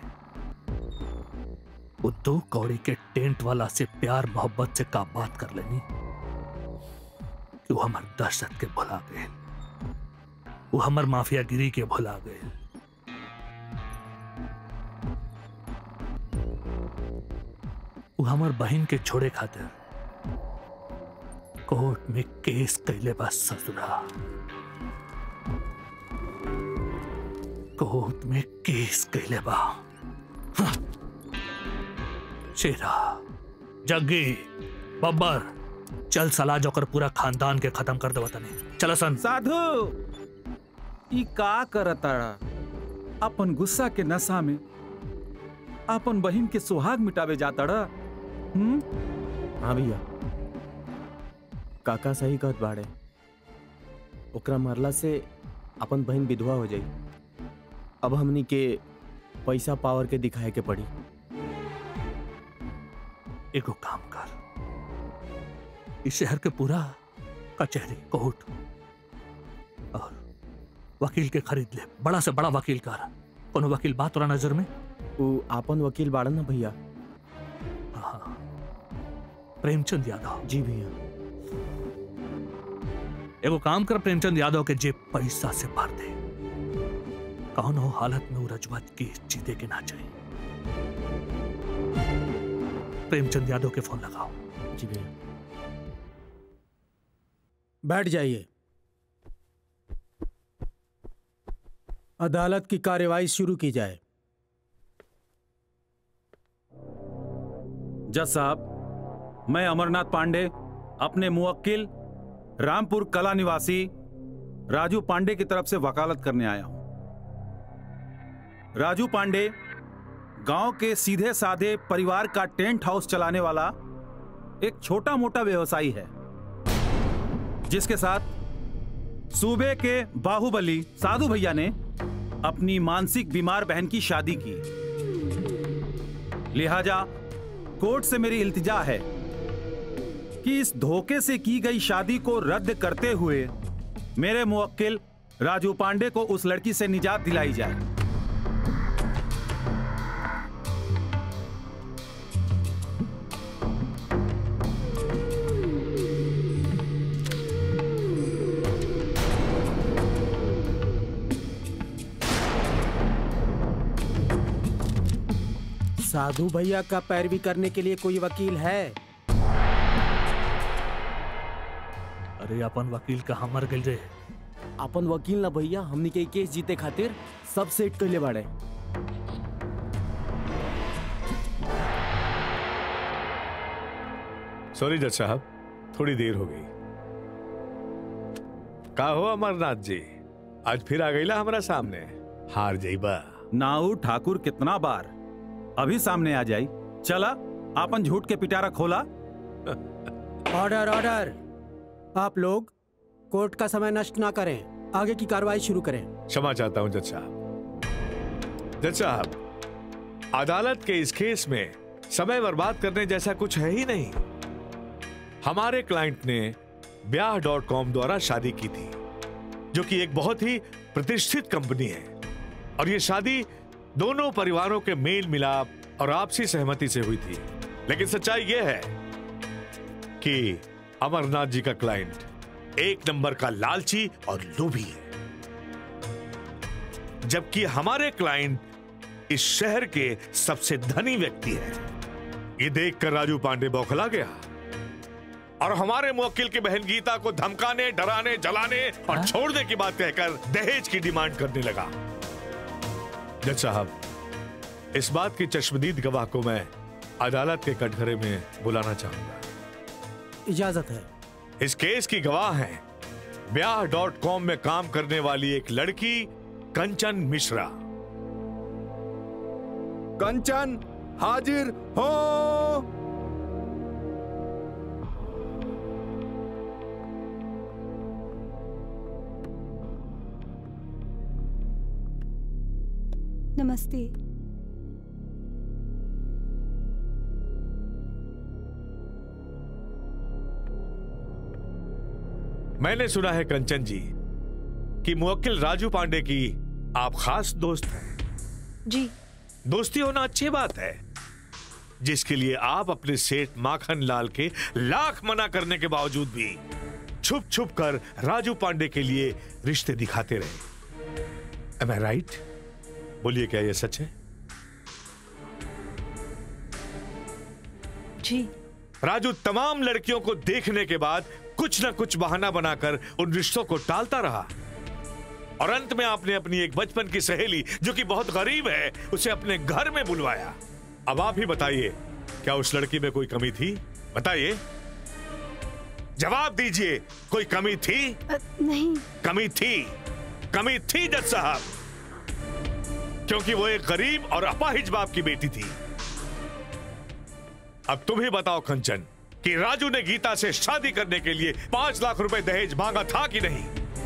वो दो कौड़ी के टेंट वाला से प्यार मोहब्बत से का बात कर लेनी कि वो हमार दहशत के भुला गए वो हमार माफियागिरी के भुला गए वो हमार बहन के छोड़े खातिर कोर्ट में केस कैले बा ससुरा कोर्ट में केस कैले बा हाँ। शेरा जग्गी बब्बर चल सला जोकर पूरा खानदान के खत्म कर दे तने चल सन साधु ई का करताड़ा अपन गुस्सा के नशा में अपन बहिन के सुहाग मिटावे जाताड़ा हम्म हाँ भैया काका सही कहत बाड़े ओकरा मरला से अपन बहन विधवा हो जाई अब हमनी के पैसा पावर के दिखाए के पड़ी एगो काम कर इस शहर के पूरा कचहरी कोर्ट और वकील के खरीद ले बड़ा से बड़ा वकील कर कोनो वकील बात तोरा नजर में उ आपन वकील बाड़न ना भैया हाँ प्रेमचंद यादव जी भैया एगो काम कर प्रेमचंद यादव के जेब पैसा से भर दे कौन हो हालत में वो रजवत की जीते के ना चाहिए प्रेमचंद यादव के फोन लगाओ जी भैया बैठ जाइए अदालत की कार्यवाही शुरू की जाए जज साहब मैं अमरनाथ पांडे अपने मुवक्किल रामपुर कला निवासी राजू पांडे की तरफ से वकालत करने आया हूं राजू पांडे गांव के सीधे साधे परिवार का टेंट हाउस चलाने वाला एक छोटा मोटा व्यवसायी है जिसके साथ सूबे के बाहुबली साधु भैया ने अपनी मानसिक बीमार बहन की शादी की लिहाजा कोर्ट से मेरी इल्तिजा है कि इस धोखे से की गई शादी को रद्द करते हुए मेरे मुवक्किल राजू पांडे को उस लड़की से निजात दिलाई जाए साधु भैया का पैरवी करने के लिए कोई वकील है अरे अपन वकील कहाँ मर गई रे अपन वकील ना भैया हमनी के केस जीते खातिर सब सेट कैले बाड़े सॉरी जज साहब थोड़ी देर हो गई का हो अमरनाथ जी आज फिर आ गईला हमारा सामने हार जाइबा नाऊ ठाकुर कितना बार अभी सामने आ जाई चला आपन झूठ के पिटारा खोला ऑर्डर ऑर्डर आप लोग कोर्ट का समय नष्ट ना करें आगे की कार्रवाई शुरू करें क्षमा चाहता हूं जज साहब जज साहब अदालत के इस केस में समय बर्बाद करने जैसा कुछ है ही नहीं हमारे क्लाइंट ने ब्याह डॉट कॉम द्वारा शादी की थी जो कि एक बहुत ही प्रतिष्ठित कंपनी है और ये शादी दोनों परिवारों के मेल मिलाप और आपसी सहमति से हुई थी लेकिन सच्चाई यह है कि अमरनाथ जी का क्लाइंट एक नंबर का लालची और लोभी है जबकि हमारे क्लाइंट इस शहर के सबसे धनी व्यक्ति है ये देखकर राजू पांडे बौखला गया और हमारे मुवक्किल की बहन गीता को धमकाने डराने जलाने और छोड़ने की बात कहकर दहेज की डिमांड करने लगा जज साहब इस बात की चश्मदीद गवाह को मैं अदालत के कटघरे में बुलाना चाहूंगा इजाजत है इस केस की गवाह है ब्याह डॉट कॉम में काम करने वाली एक लड़की कंचन मिश्रा कंचन हाजिर हो नमस्ते मैंने सुना है कंचन जी कि मुवक्किल राजू पांडे की आप खास दोस्त हैं जी दोस्ती होना अच्छी बात है जिसके लिए आप अपने सेठ माखन लाल के लाख मना करने के बावजूद भी छुप छुप कर राजू पांडे के लिए रिश्ते दिखाते रहे एम आई राइट बोलिए क्या यह सच है जी राजू तमाम लड़कियों को देखने के बाद कुछ ना कुछ बहाना बनाकर उन रिश्तों को टालता रहा और अंत में आपने अपनी एक बचपन की सहेली जो कि बहुत गरीब है उसे अपने घर में बुलवाया अब आप ही बताइए क्या उस लड़की में कोई कमी थी बताइए जवाब दीजिए कोई कमी थी नहीं कमी थी कमी थी जज साहब क्योंकि वो एक गरीब और अपाहिज बाप की बेटी थी अब तुम ही बताओ कंचन कि राजू ने गीता से शादी करने के लिए पांच लाख रुपए दहेज मांगा था कि नहीं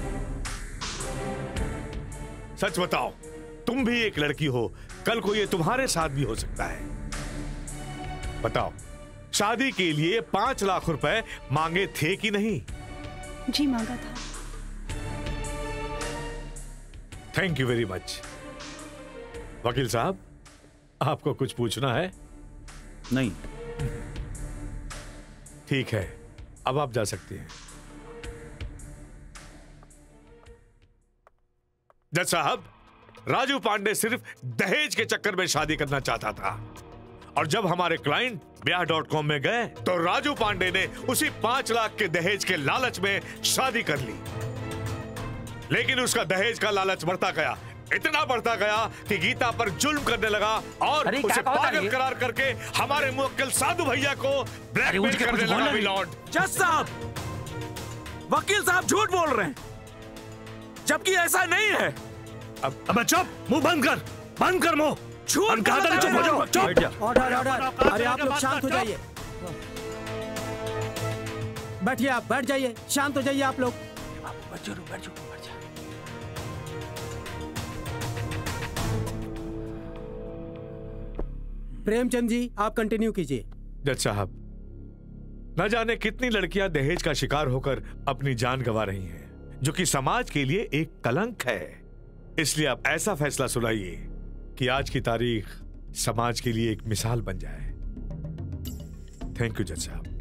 सच बताओ तुम भी एक लड़की हो कल को ये तुम्हारे साथ भी हो सकता है बताओ शादी के लिए पांच लाख रुपए मांगे थे कि नहीं जी मांगा था थैंक यू वेरी मच वकील साहब आपको कुछ पूछना है नहीं ठीक है अब आप जा सकते हैं जज साहब राजू पांडे सिर्फ दहेज के चक्कर में शादी करना चाहता था और जब हमारे क्लाइंट ब्याह डॉट कॉम में गए तो राजू पांडे ने उसी पांच लाख के दहेज के लालच में शादी कर ली लेकिन उसका दहेज का लालच बढ़ता गया इतना बढ़ता गया कि गीता पर जुल्म करने लगा और अरे, क्या उसे कहो पागल तारी? करार करके हमारे मुवक्किल साधु भैया को ब्लैकमेल उसके करने कुछ लगा बोलना नहीं। मिलॉर्ड जज साहब वकील साहब झूठ बोल रहे हैं जबकि ऐसा नहीं है अब अब चुप मुंह बंद कर बंद कर मुंह झूठ हम कहा था कि चुप हो जाओ चुप ऑर्डर ऑर्डर अरे आप लोग शांत हो जाइए बैठिए आप बैठ जाइए शांत हो जाइए आप लोग प्रेमचंद जी आप कंटिन्यू कीजिए जज साहब न जाने कितनी लड़कियां दहेज का शिकार होकर अपनी जान गंवा रही हैं जो कि समाज के लिए एक कलंक है इसलिए आप ऐसा फैसला सुनाइए कि आज की तारीख समाज के लिए एक मिसाल बन जाए थैंक यू जज साहब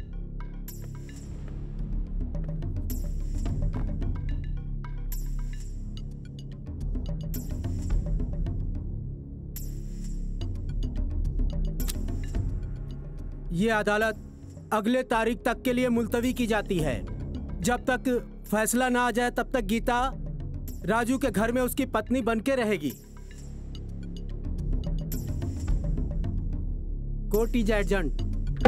ये अदालत अगले तारीख तक के लिए मुलतवी की जाती है जब तक फैसला ना आ जाए तब तक गीता राजू के घर में उसकी पत्नी बन के रहेगी कोर्ट इज एडजंट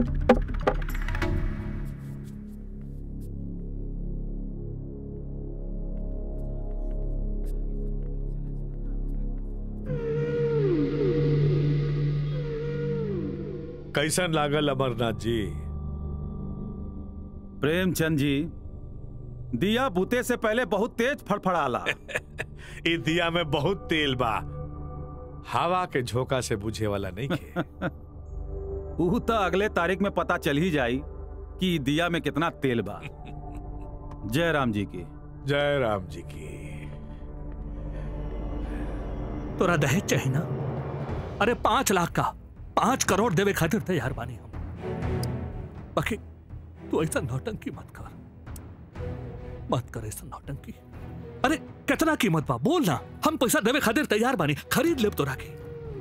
कैसन लागल अमरनाथ जी प्रेमचंद जी दिया बुते से पहले बहुत तेज फड़फड़ाला इस दिया में बहुत तेल बा हवा के झोंका से बुझे वाला नहीं खे ऊ तो अगले तारीख में पता चल ही जाई कि ई दिया में कितना तेल बा जय राम जी की जय राम जी की तोरा दहेज चाहिए ना अरे पांच लाख का पांच करोड़ देवे खातिर तैयार बानी हम बाकी तू ऐसा नौटंकी मत कर मत कर ऐसा नौटंकी अरे कितना कीमत बा बोल ना हम पैसा देवे खातिर तैयार बानी खरीद लेब तोरा के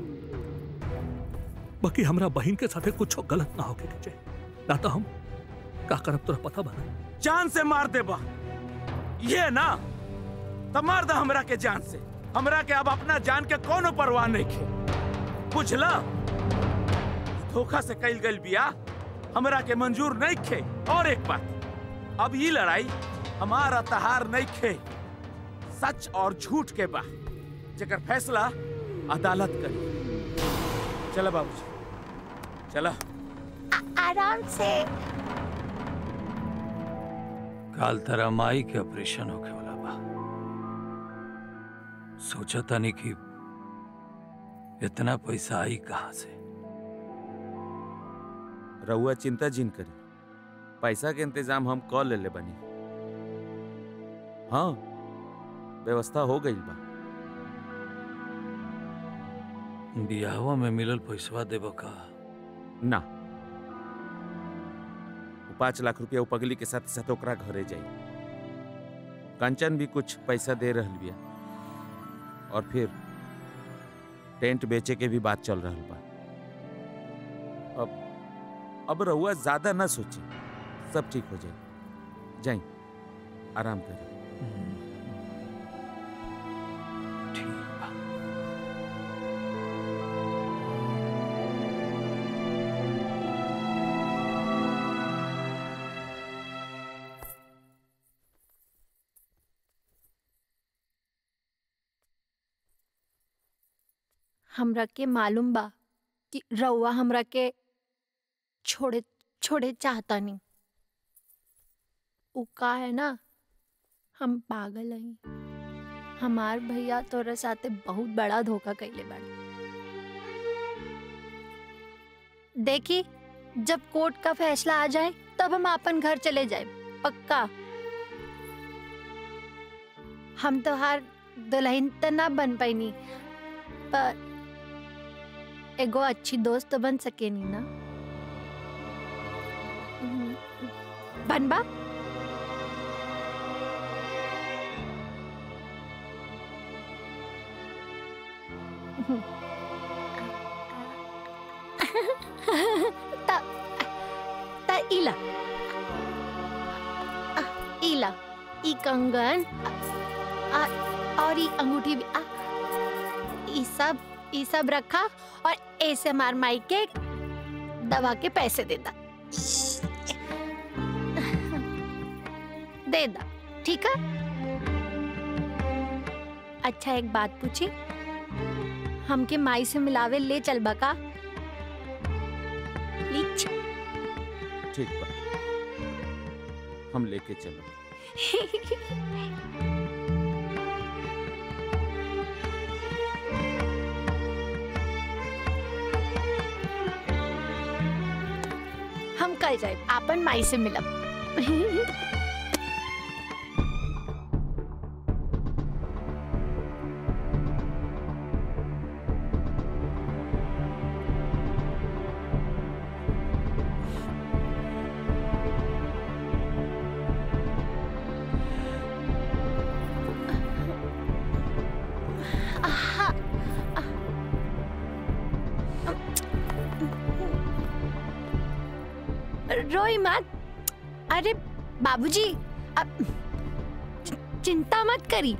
बाकी हमरा बहन के साथे कुछ गलत ना होके के चाहिए ना तो हम का करब तोरा पता बा ना? जान से मार दे बा ये ना तो मार दे हमरा के जान से हमरा के अब अपना जान के कोनो परवाह नहीं खे बुझला धोखा से कैल गई बिया हमरा के मंजूर नहीं खे और एक बात अब ये लड़ाई हमारा तहार नहीं खे सच और झूठ के बा जेकर फैसला अदालत करी चला बाबूजी चला आराम से काल तरह माई के ऑपरेशन होके वाला बा सोचा था नहीं कि इतना पैसा आई कहाँ से रहुआ चिंता जिन करी पैसा के इंतजाम हम कॉल ले ले बनी हाँ व्यवस्था हो गई बा बियाहवा में मिलल पैसवा देबो का ना वो पाँच लाख रुपया वो पगली के साथ साथ ओकरा घरे जाई कंचन भी कुछ पैसा दे रहल बिया और फिर टेंट बेचे के भी बात चल रहल बा अब अब रहुआ ज्यादा ना सोचे सब ठीक हो जाए जाई आराम करें हमरा के मालूम बा कि रउआ हमरा के छोड़े छोड़े चाहता नहीं उ का है ना हम पागल हई हमार भैया तोरा साथे बहुत बड़ा धोखा कैले बाड़े देखी जब कोर्ट का फैसला आ जाए तब हम अपन घर चले जाए पक्का हम तो हार दुल्हन तो ना बन पैनी पर एगो अच्छी दोस्त तो बन सके नी ना हम्म, बनबा त त इला आ, इला ई कंगन आ, और ई अंगूठी भी आ, ई सब ई सब रखा और ऐसे मार माई के दवा के पैसे दे दा दे दा ठीक है अच्छा एक बात पूछी हमके माई से मिलावे ले चल बका प्लीज ठीक बा हम लेके चलो हम कल जाए आपन माई से मिलब आहा, रोई मत अरे बाबूजी अब चि- चिंता मत करी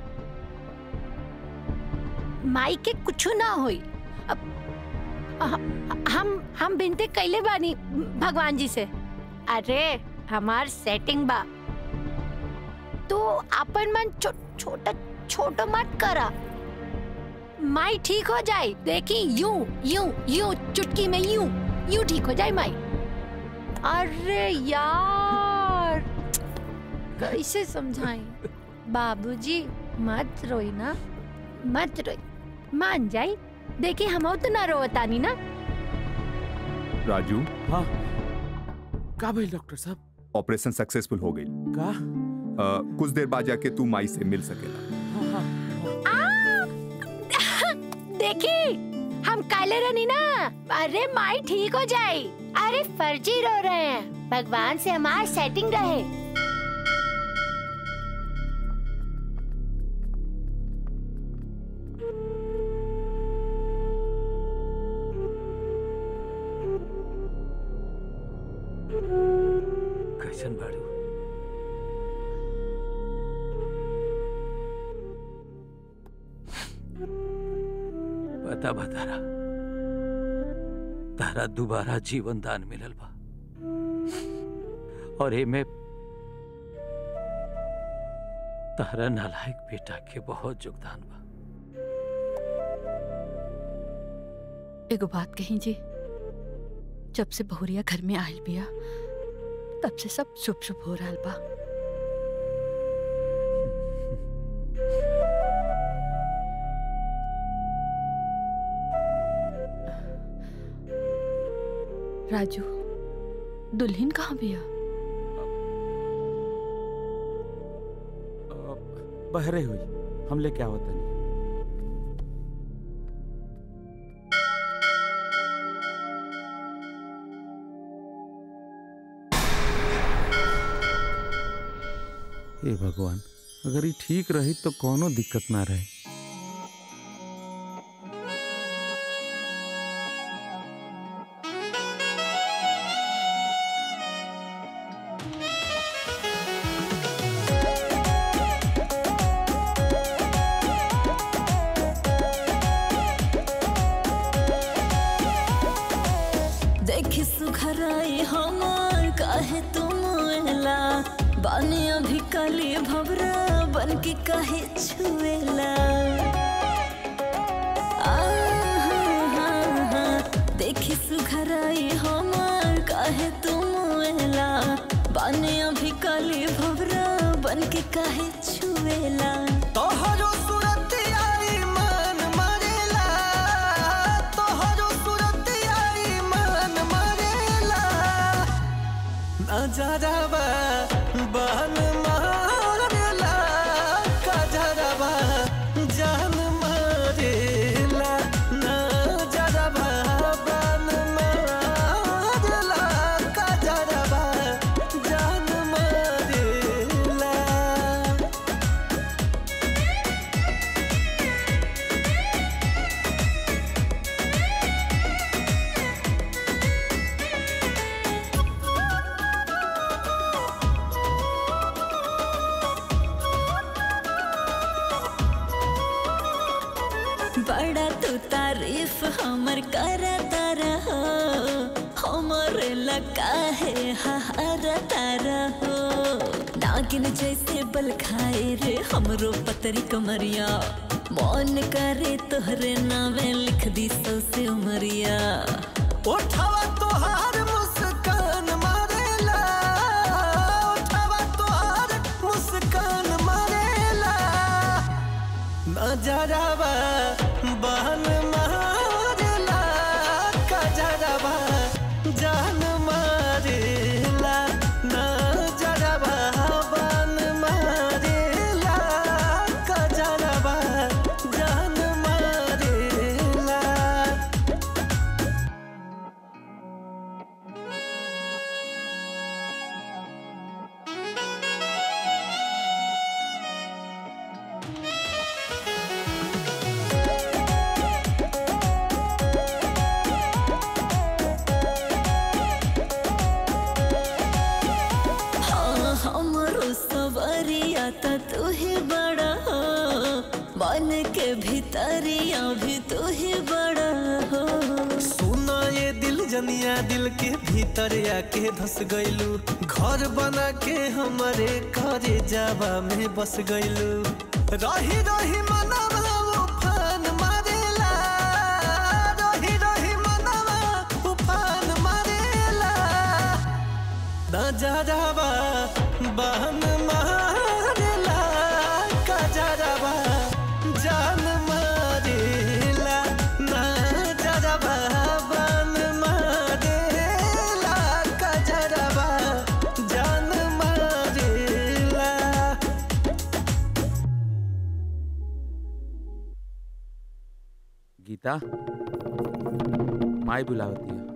माई के कुछ ना होई अब ह- हम हम बिनते कैले बानी भगवान जी से अरे हमार सेटिंग बा तो अपन मन छो, छोटा छोटो मत करा माई ठीक हो जाए देखी यूं यूं यूं चुटकी में यूं यूं ठीक हो जाए माई अरे यार कैसे समझाएं बाबूजी मत रोई ना मत रोई मान जाई देखी हम तो ना रोवतानी ना राजू हाँ का भाई डॉक्टर साहब ऑपरेशन सक्सेसफुल हो गई का अ, कुछ देर बाद जाके तू माई से मिल सकेला देखी हम काले रहनी ना अरे माई ठीक हो जाए अरे फर्जी रो रहे हैं भगवान से हमार सेटिंग रहे कैसन बाड़ू बता बतारा तारा दोबारा जीवन दान मिलल बा और एमे तारा नालायक बेटा के बहुत योगदान बा एगो बात कही जी जब से बहुरिया घर में आयल बिया तब से सब शुभ शुभ हो रहा बा राजू दुल्हन कहाँ बिया बहरे हुई हम लेके आवत नहीं हे भगवान अगर ये ठीक रही तो कोनो दिक्कत ना रहे देखी सुखराई हमार काहे तुम एला बानी अभी कली भवरा बन के काहे छुएला आ, हाँ, हाँ, हाँ। देखी सुखराई हमार काहे तुम एला बानी अभी कली भवरा बन के काहे छुएला तोहरो सूरत आई मन मरेला तोहरो सूरत आई मन मरेला नजरबा बन मारेला कजरबा जान मारेला नजरबा बन मारेला कजरबा जान मारेला बड़ा तू तारीफ हमर करता रहो हमर लगा है हरता रहो नागिन जैसे बल खाए रे हमरो पतरी कमरिया मन करे तोहरे नामे लिख दी सौसे उमरिया उठावा तोहार मुस्कान मारेला उठावा तोहार मुस्कान मारेला नजरवा बहन मारेला कजरवा जान मारेला नजरवा बहन मारेला कजरवा जान मारेला हाँ हमरो सवरिया त तू ही बड़ा हो मन के भीतरिया भी तू ही बड़ा हो सुना ये दिल जनिया दिल के भीतर आके धस गइलू घर बना के हमारे घरे जावा में बस गइलू रही रही मनवा उफान मारेला रही रही मनवा उफान मारेला नजरवा बहन मारेला कजरवा जान मारेला नजरवा बहन मारेला कजरवा जान मारेला गीता माई बुलावती है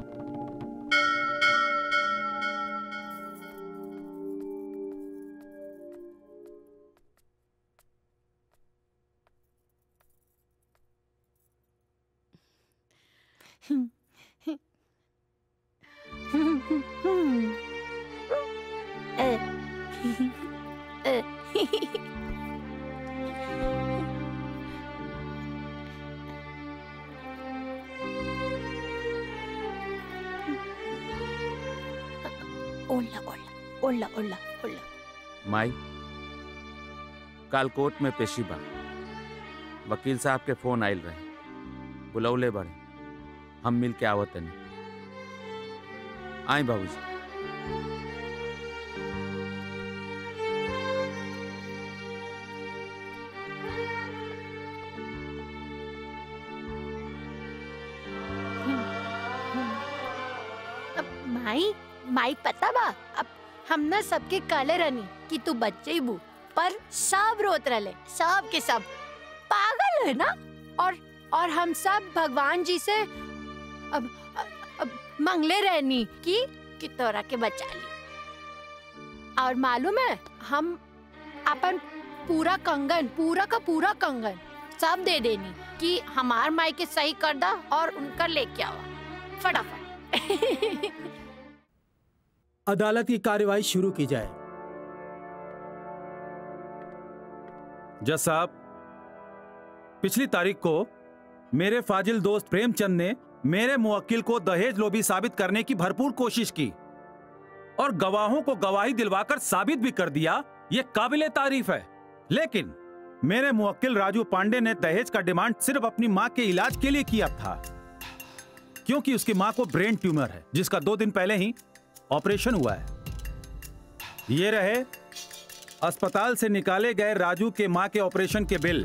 ओला ओला ओला ओला ओला माई काल कोर्ट में पेशी बा वकील साहब के फोन आयल रहे बुलौले बड़े हम मिल के आवत तनी आई बाबूजी अब माई माई पता बा अब हम ना सबके काले रनी कि तू बच्चे ही बू पर सब रोत रहे सब के सब पागल है ना और और हम सब भगवान जी से अब अब मंगले रहनी कि कि तोरा के बचा ली और मालूम है हम अपन पूरा कंगन पूरा का पूरा कंगन सब दे देनी कि हमार माई के सही कर दा और उनका लेके आवा फटाफट अदालत की कार्यवाही शुरू की जाए जज साहब पिछली तारीख को मेरे फाजिल दोस्त प्रेमचंद ने मेरे मुवक्किल को दहेज लोभी साबित करने की भरपूर कोशिश की और गवाहों को गवाही दिलवाकर साबित भी कर दिया ये काबिले तारीफ है लेकिन मेरे मुवक्किल राजू पांडे ने दहेज का डिमांड सिर्फ अपनी मां के इलाज के लिए किया था क्योंकि उसकी मां को ब्रेन ट्यूमर है जिसका दो दिन पहले ही ऑपरेशन हुआ है ये रहे अस्पताल से निकाले गए राजू के मां के ऑपरेशन के बिल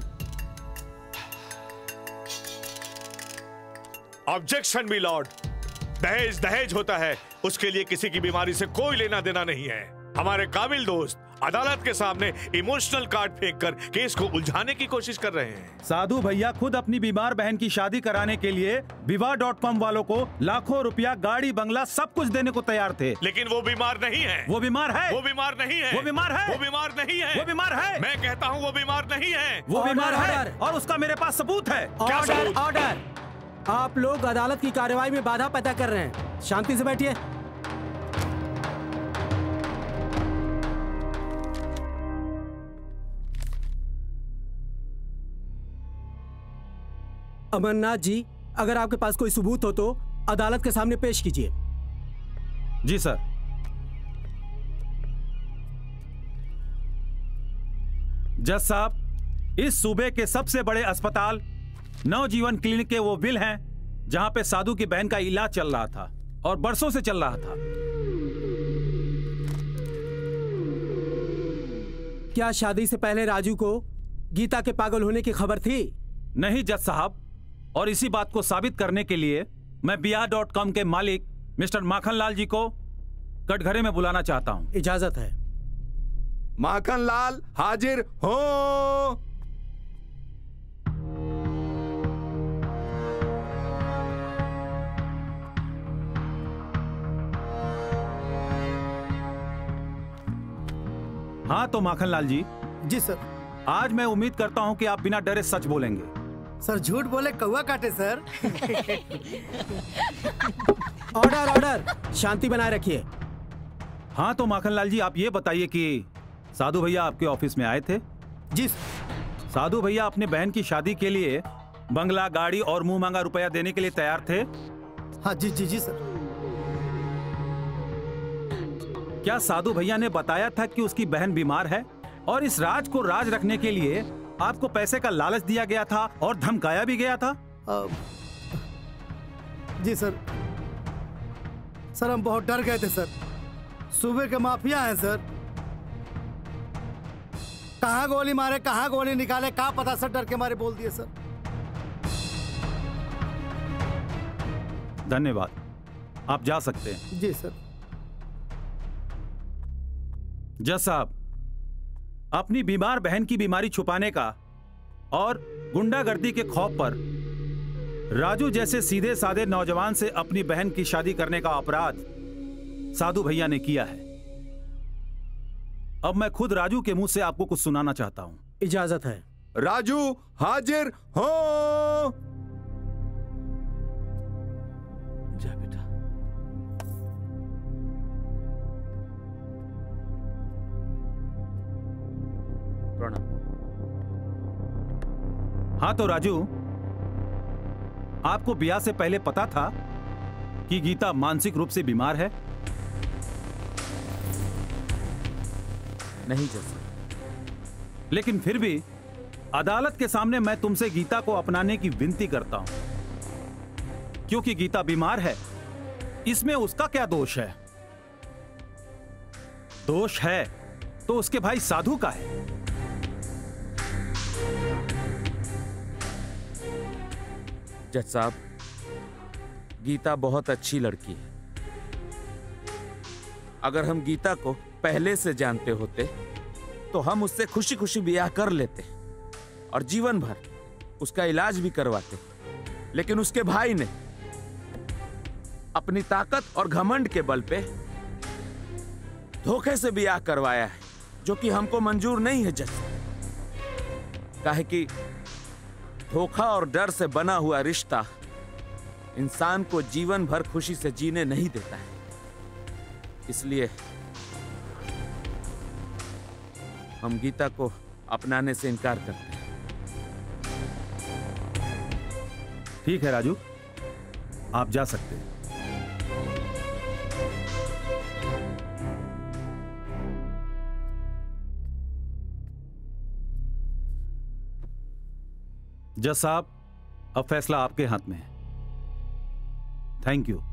ऑब्जेक्शन मी लॉर्ड दहेज दहेज होता है उसके लिए किसी की बीमारी से कोई लेना देना नहीं है हमारे काबिल दोस्त अदालत के सामने इमोशनल कार्ड फेंक कर केस को उलझाने की कोशिश कर रहे हैं साधु भैया खुद अपनी बीमार बहन की शादी कराने के लिए विवाह डॉट कॉम वालों को लाखों रुपया गाड़ी बंगला सब कुछ देने को तैयार थे लेकिन वो बीमार नहीं है वो बीमार है वो बीमार नहीं है वो बीमार है वो बीमार नहीं है वो बीमार है मैं कहता हूँ वो बीमार नहीं है वो बीमार है और उसका मेरे पास सबूत है ऑर्डर ऑर्डर आप लोग अदालत की कार्यवाही में बाधा पैदा कर रहे हैं शांति से बैठिए अमरनाथ जी अगर आपके पास कोई सबूत हो तो अदालत के सामने पेश कीजिए जी सर जज साहब इस सूबे के सबसे बड़े अस्पताल नवजीवन क्लिनिक के वो बिल हैं जहां पे साधु की बहन का इलाज चल रहा था और बरसों से चल रहा था क्या शादी से पहले राजू को गीता के पागल होने की खबर थी नहीं जज साहब और इसी बात को साबित करने के लिए मैं बिहार डॉट कॉम के मालिक मिस्टर माखन लाल जी को कटघरे में बुलाना चाहता हूँ इजाजत है माखन लाल हाजिर हो हाँ तो माखन लाल जी जी सर आज मैं उम्मीद करता हूँ कि आप बिना डरे सच बोलेंगे सर झूठ बोले कौवा काटे सर ऑर्डर ऑर्डर शांति बनाए रखिए हाँ तो माखन लाल जी आप ये बताइए कि साधु भैया आपके ऑफिस में आए थे जी साधु भैया अपने बहन की शादी के लिए बंगला गाड़ी और मुंह मांगा रुपया देने के लिए तैयार थे हाँ जी जी जी सर क्या साधु भैया ने बताया था कि उसकी बहन बीमार है और इस राज को राज रखने के लिए आपको पैसे का लालच दिया गया था और धमकाया भी गया था अ, जी सर सर हम बहुत डर गए थे सर सुबह के माफिया हैं सर कहाँ गोली मारे कहाँ गोली निकाले कहाँ पता सर डर के मारे बोल दिए सर धन्यवाद आप जा सकते हैं जी सर जज साहब अपनी बीमार बहन की बीमारी छुपाने का और गुंडागर्दी के खौफ पर राजू जैसे सीधे साधे नौजवान से अपनी बहन की शादी करने का अपराध साधु भैया ने किया है अब मैं खुद राजू के मुंह से आपको कुछ सुनाना चाहता हूं इजाजत है राजू हाजिर हो जा बेटा प्रणाम हाँ तो राजू आपको ब्याह से पहले पता था कि गीता मानसिक रूप से बीमार है नहीं जैसा लेकिन फिर भी अदालत के सामने मैं तुमसे गीता को अपनाने की विनती करता हूं क्योंकि गीता बीमार है इसमें उसका क्या दोष है दोष है तो उसके भाई साधु का है जज साहब गीता बहुत अच्छी लड़की है अगर हम गीता को पहले से जानते होते तो हम उससे खुशी खुशी ब्याह कर लेते और जीवन भर उसका इलाज भी करवाते लेकिन उसके भाई ने अपनी ताकत और घमंड के बल पे धोखे से ब्याह करवाया है जो कि हमको मंजूर नहीं है जज काहे कि धोखा और डर से बना हुआ रिश्ता इंसान को जीवन भर खुशी से जीने नहीं देता है इसलिए हम गीता को अपनाने से इनकार करते हैं ठीक है राजू आप जा सकते हैं जज साहब अब फैसला आपके हाथ में है थैंक यू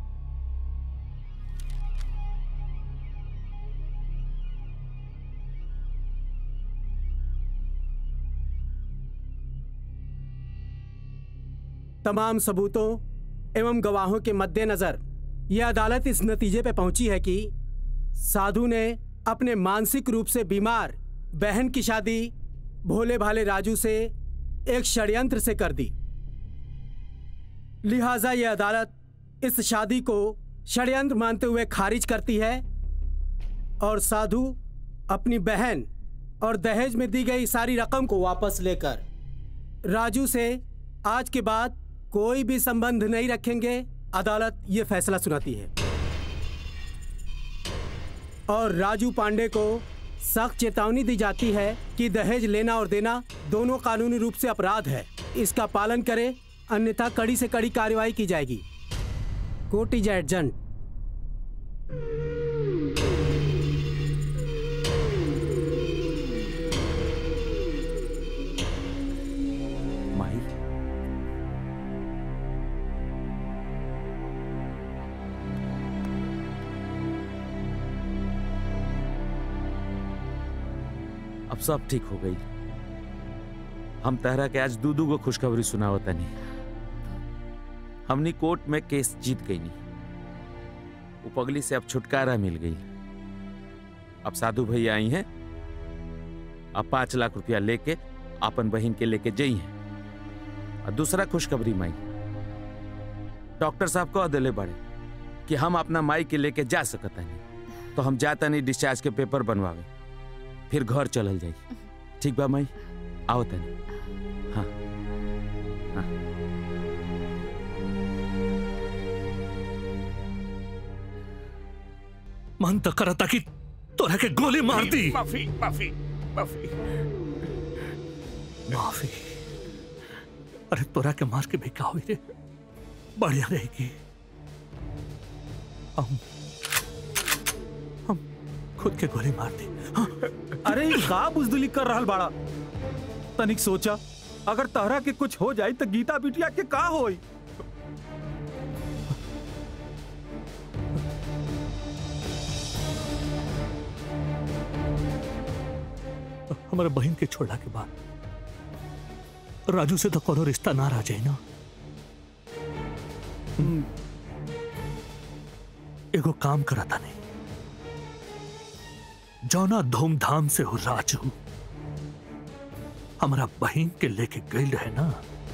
तमाम सबूतों एवं गवाहों के मद्देनजर यह अदालत इस नतीजे पर पहुंची है कि साधु ने अपने मानसिक रूप से बीमार बहन की शादी भोले भाले राजू से एक षड्यंत्र से कर दी लिहाजा यह अदालत इस शादी को षड्यंत्र मानते हुए खारिज करती है और साधु अपनी बहन और दहेज में दी गई सारी रकम को वापस लेकर राजू से आज के बाद कोई भी संबंध नहीं रखेंगे अदालत ये फैसला सुनाती है और राजू पांडे को सख्त चेतावनी दी जाती है कि दहेज लेना और देना दोनों कानूनी रूप से अपराध है इसका पालन करें अन्यथा कड़ी से कड़ी कार्रवाई की जाएगी कोर्ट इज एडजंट माई अब सब ठीक हो गई हम तहरा के आज दू दू गो खुशखबरी सुनावता नहीं हमनी कोर्ट में केस जीत गई नहीं उपगली से अब छुटकारा मिल गई अब साधु भैया आई हैं अब पांच लाख रुपया लेके अपन बहन के लेके जई हैं और दूसरा खुशखबरी माई डॉक्टर साहब कह दिले बड़े कि हम अपना माई के लेके जा सकता नहीं तो हम जाता नहीं डिस्चार्ज के पेपर बनवावे फिर घर चलल जाई ठीक बा माई आओ तनी हाँ हाँ मन तो करता कि तोरा के गोली मार दी माफी माफी माफी माफी अरे तोरा के मार के भी का हुई रे बढ़िया रहेगी हम हम खुद के गोली मार दी अरे ई का बुजदिली कर रहल बाड़ा तनिक सोचा अगर तहरा के कुछ हो जाई तो गीता बिटिया के का होई हमारे बहन के छोड़ला के बाद राजू से तो कोनो रिश्ता ना रह जाए ना एगो काम करता नहीं जौना धूमधाम से हो राजू हमारा बहन के लेके गई रहे ना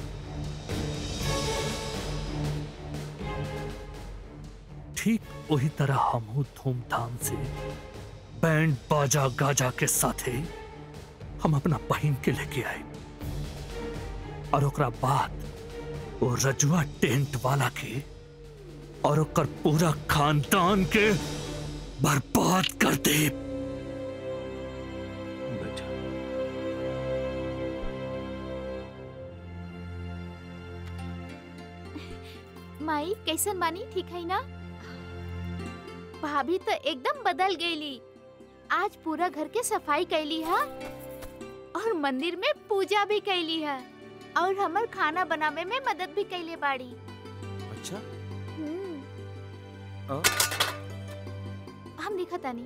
ठीक वही तरह हम धूमधाम से बैंड बाजा गाजा के साथे हम अपना बहन के लेके आए और ओकरा बाद वो रजुआ टेंट वाला के और ओकर पूरा खानदान के बर्बाद कर दे माई कैसन बानी ठीक है ना भाभी तो एकदम बदल गईली आज पूरा घर के सफाई कैली है और मंदिर में पूजा भी कैली है और हमर खाना बनावे में मदद भी कैले बाड़ी अच्छा हम्म, अ? हम दिखा तानी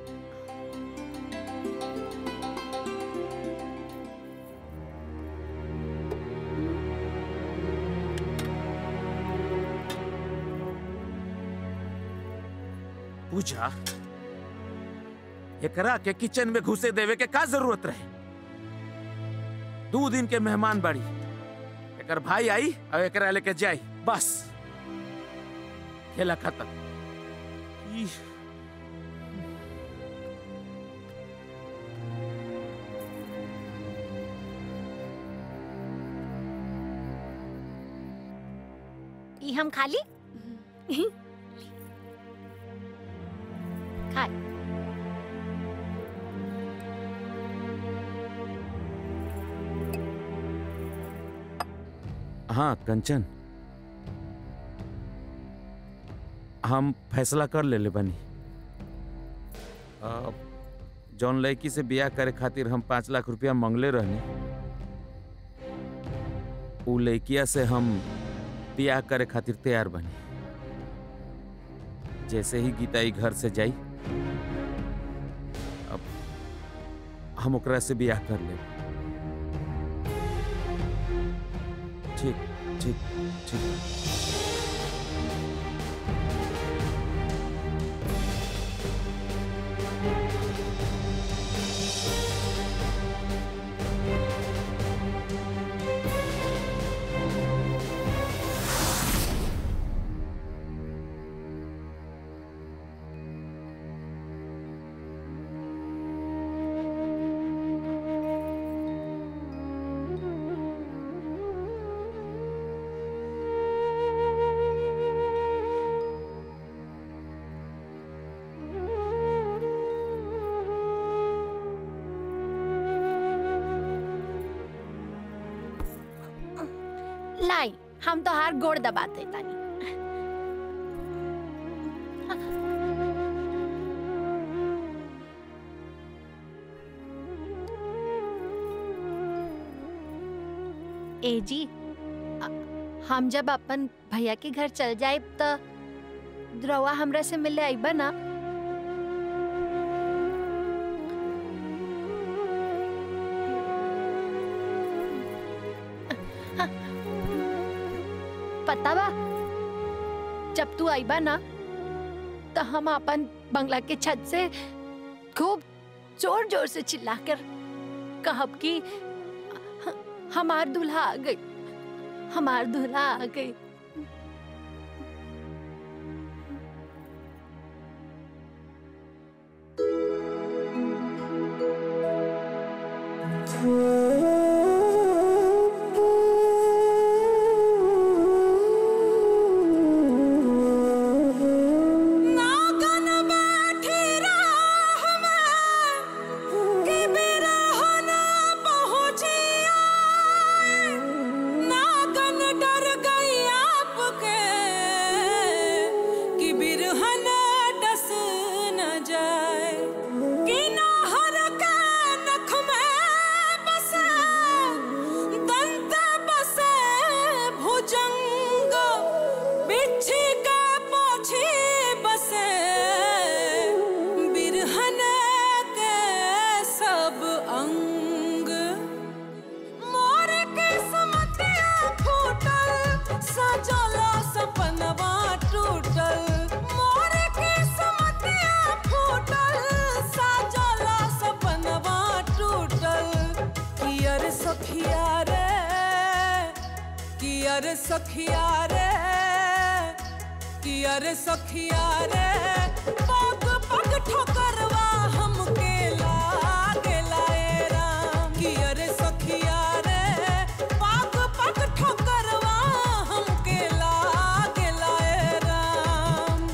पूछा एकरा के किचन में घुसे देवे के का जरूरत रहे दो दिन के मेहमान बाड़ी एकर भाई आई और एकरा लेके जाई बस खेला खत्म ई, ई हम खाली खा हाँ कंचन हम फैसला कर ले ले बनी अ, जौन लड़की से बियाह करे खातिर हम पाँच लाख रुपया मंगले रहनी उ लड़किया से हम बियाह करे खातिर तैयार बनी जैसे ही गीता ई घर से जाई अब हम ओकरा से बियाह कर ले ठीक ठीक ठीक हम तो हार गोड़ दबाते तानी ए जी अ- हम जब अपन भैया के घर चल जाए तो द्रवा हमरा से मिले आइबा ना पता बा जब तू आइबा ना तो हम अपन बंगला के छत से खूब जोर जोर से चिल्लाकर कहब कि "ह- हमार दूल्हा आ गई हमार दूल्हा आ गई नागन बैठी राह में, कि बिरह न पहुँची आए। नागन डर गई आपके, कि बिरहन डस न जाए। कि नाहर के नख में बसे, दंत बसे भुजंग बिच्छी के पोछी बसे बिरहन के सब अंग मोर के समतिया फूटल सजला सपनवा टूटल मोर के समतिया फूटल सजला सपनवा टूटल कियर सखिया रे कियर सखिया रे कियर सखिया रे पग पग ठोकरवा हमके लागे लाए राम कियर सखिया रे पग पग ठोकरवा हमके लागे लाए राम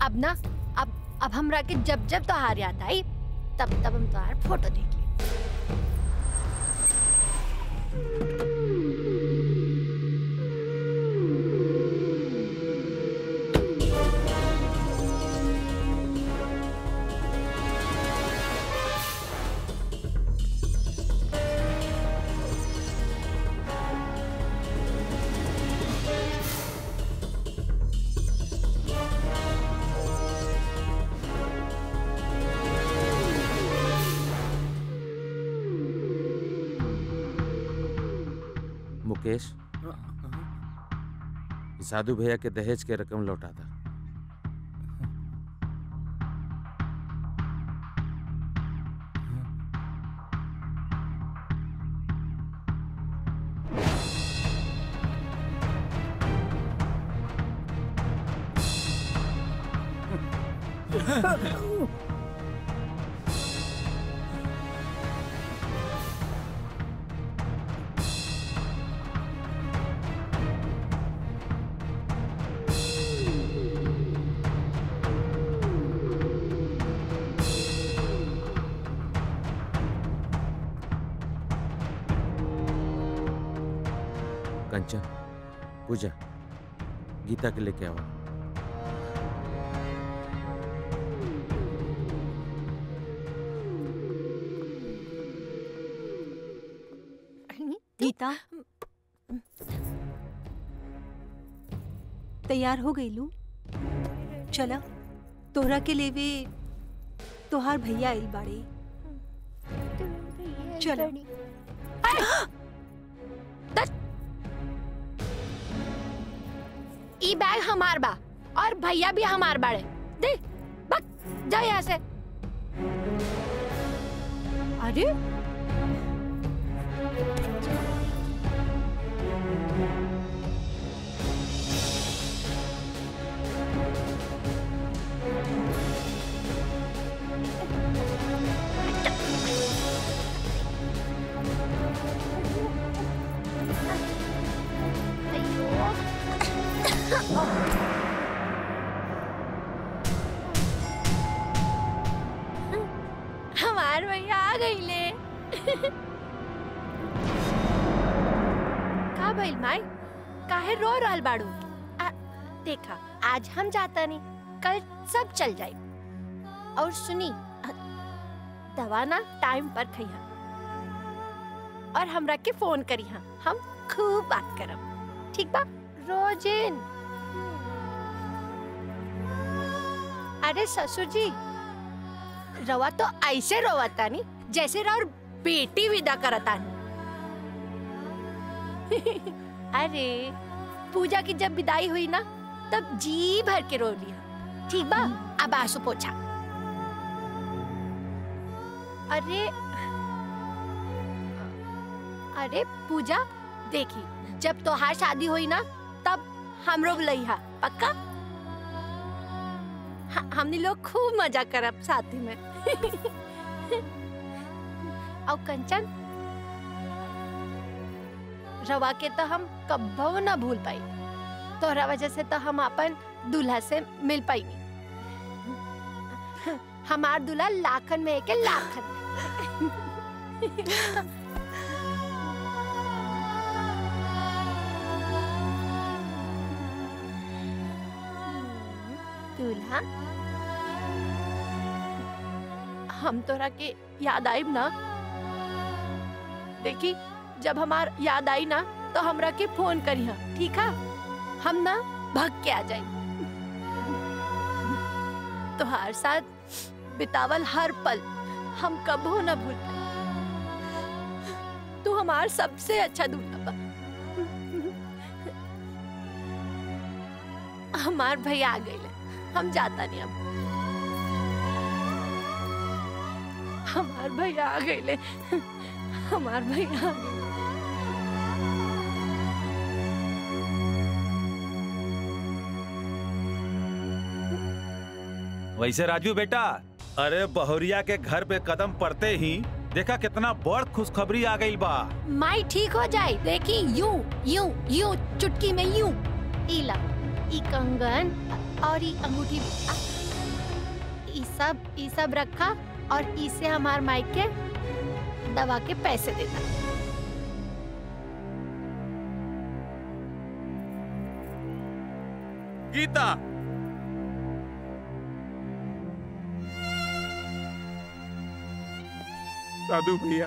अब ना अब अब हमरा के जब जब त्योहार याद आई तब तब हम त्योहार फोटो देख लिए मुकेश साधु भैया के दहेज के रकम लौटा था कंचन पूजा गीता के लेके आओ गीता तैयार हो गई लू चला तोहरा के लेवे तोहार भैया आइल बाड़े चलो ई बैग हमार बा और भैया भी हमार बाड़े दे बक जा यहाँ से अरे हमार भैया आ गई ले का भइल माई काहे रो रहल बाड़ू आ, देखा आज हम जाता नहीं कल सब चल जाए और सुनी अ, दवा ना टाइम पर खइहा और हमरा के फोन करिहा हम खूब बात करब ठीक बा रोजिन अरे ससुर जी रवा तो ऐसे रोवता नी जैसे राउर बेटी विदा करता नी अरे पूजा की जब विदाई हुई ना तब जी भर के रो लिया ठीक बा अब आंसू पोछा अरे अरे पूजा देखी जब तोहार शादी हुई ना तब हमरो बुलैहा पक्का ह- हमनी लोग खूब मजा करब साथी में और कंचन रवा के तो हम कब्बो ना भूल पाई तोहरा वजह से तो हम अपन दूल्हा से मिल पाई हमार दूल्हा लाखन में एक है, लाखन में दूल्हा हम तोरा के याद आइब ना देखी जब हमार याद आई ना तो हमरा के फोन करिहा ठीक है हम ना भग के आ जाए तोहार साथ बितावल हर पल हम कबो ना भूल पाए तू हमार सबसे अच्छा दूल्हा बा हमार भैया आ गए हम जाता नहीं अब हमार भैया आ गए हमार भैया आ गइले। वैसे राजू बेटा अरे बहुरिया के घर पे कदम पड़ते ही देखा कितना बड़ खुशखबरी आ गई बा माई ठीक हो जाए देखी यूं यूं यूं चुटकी में यूं ई ला ई कंगन और ई अंगूठी आ, ई सब ई सब रखा और इसे हमार माइक के दवा के पैसे देता गीता साधु भैया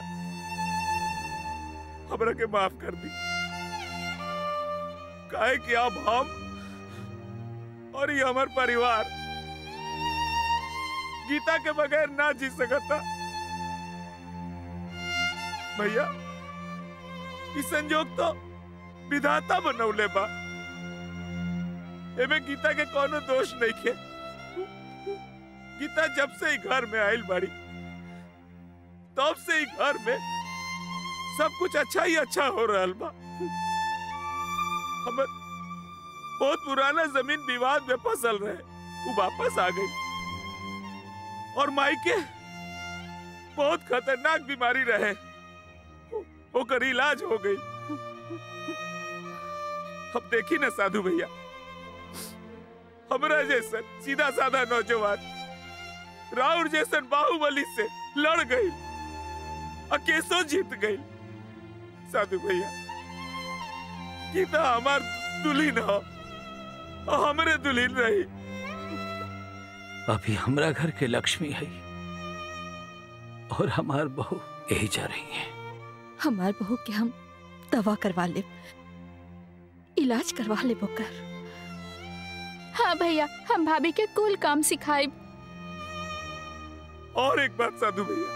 हमरा के माफ कर दी काहे कि अब हम और ये हमार परिवार गीता के बगैर ना जी सकता भैया ई संजोग तो विधाता बनौले बा एमे गीता के कोनो दोष नहीं खे गीता जब से ही घर में आयल बाड़ी तब से ही घर में सब कुछ अच्छा ही अच्छा हो रहा बा हम बहुत पुराना जमीन विवाद में फसल रहे वो वापस आ गई और मायके बहुत खतरनाक बीमारी रहे ओकर इलाज हो गई अब देखी ना साधु भैया हमरा जैसन सीधा साधा नौजवान राउर जैसन बाहुबली से लड़ गई अकेसो जीत गई साधु भैया गीता हमार दुल्हन हो और हमरे दुल्हन रही अभी हमरा घर के लक्ष्मी है और हमार बहू यही जा रही है हमार बहू के हम दवा करवा ले इलाज करवा ले बोकर हाँ भैया हम भाभी के कुल काम सिखाए और एक बात साधु भैया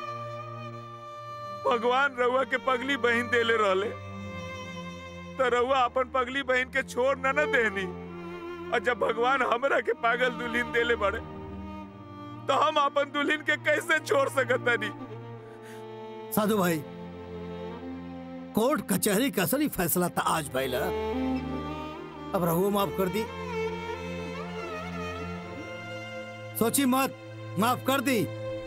भगवान रउआ के पगली बहन देले रहले तो रउआ अपन पगली बहन के छोड़ न न देनी और जब भगवान हमरा के पागल दुल्हन देले बड़े तो हम अपन दुल्हन के कैसे छोड़ सकता नहीं साधु भाई कोर्ट कचहरी का असली फैसला था आज भैला अब रघु माफ कर दी सोची मत माफ कर दी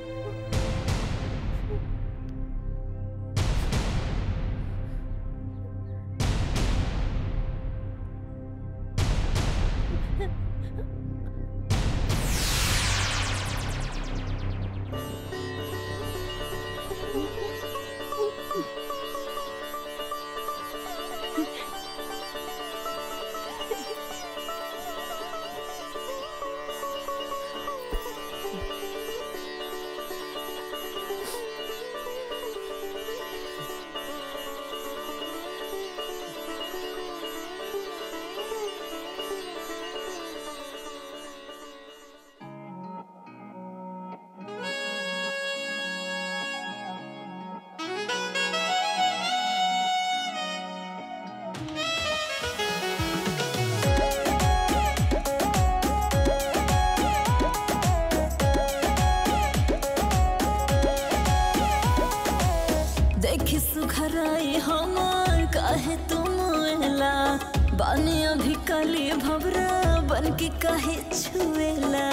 देखी सुखराई हमार काहे तुम एला बानी अभी कली भवरा बन के काहे छुएला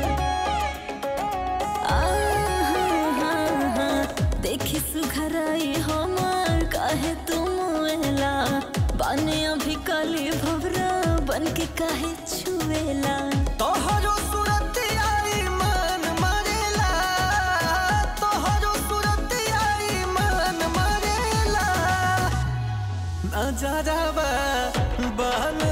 आ, हाँ, हाँ, हाँ, देखी सुखराई हमार काहे तुम एला बानी अभी कली भवरा बन के काहे छुएला तोहरो सूरत आई मन मरेला तोहरो सूरत आई मन मरेला नजरवा बन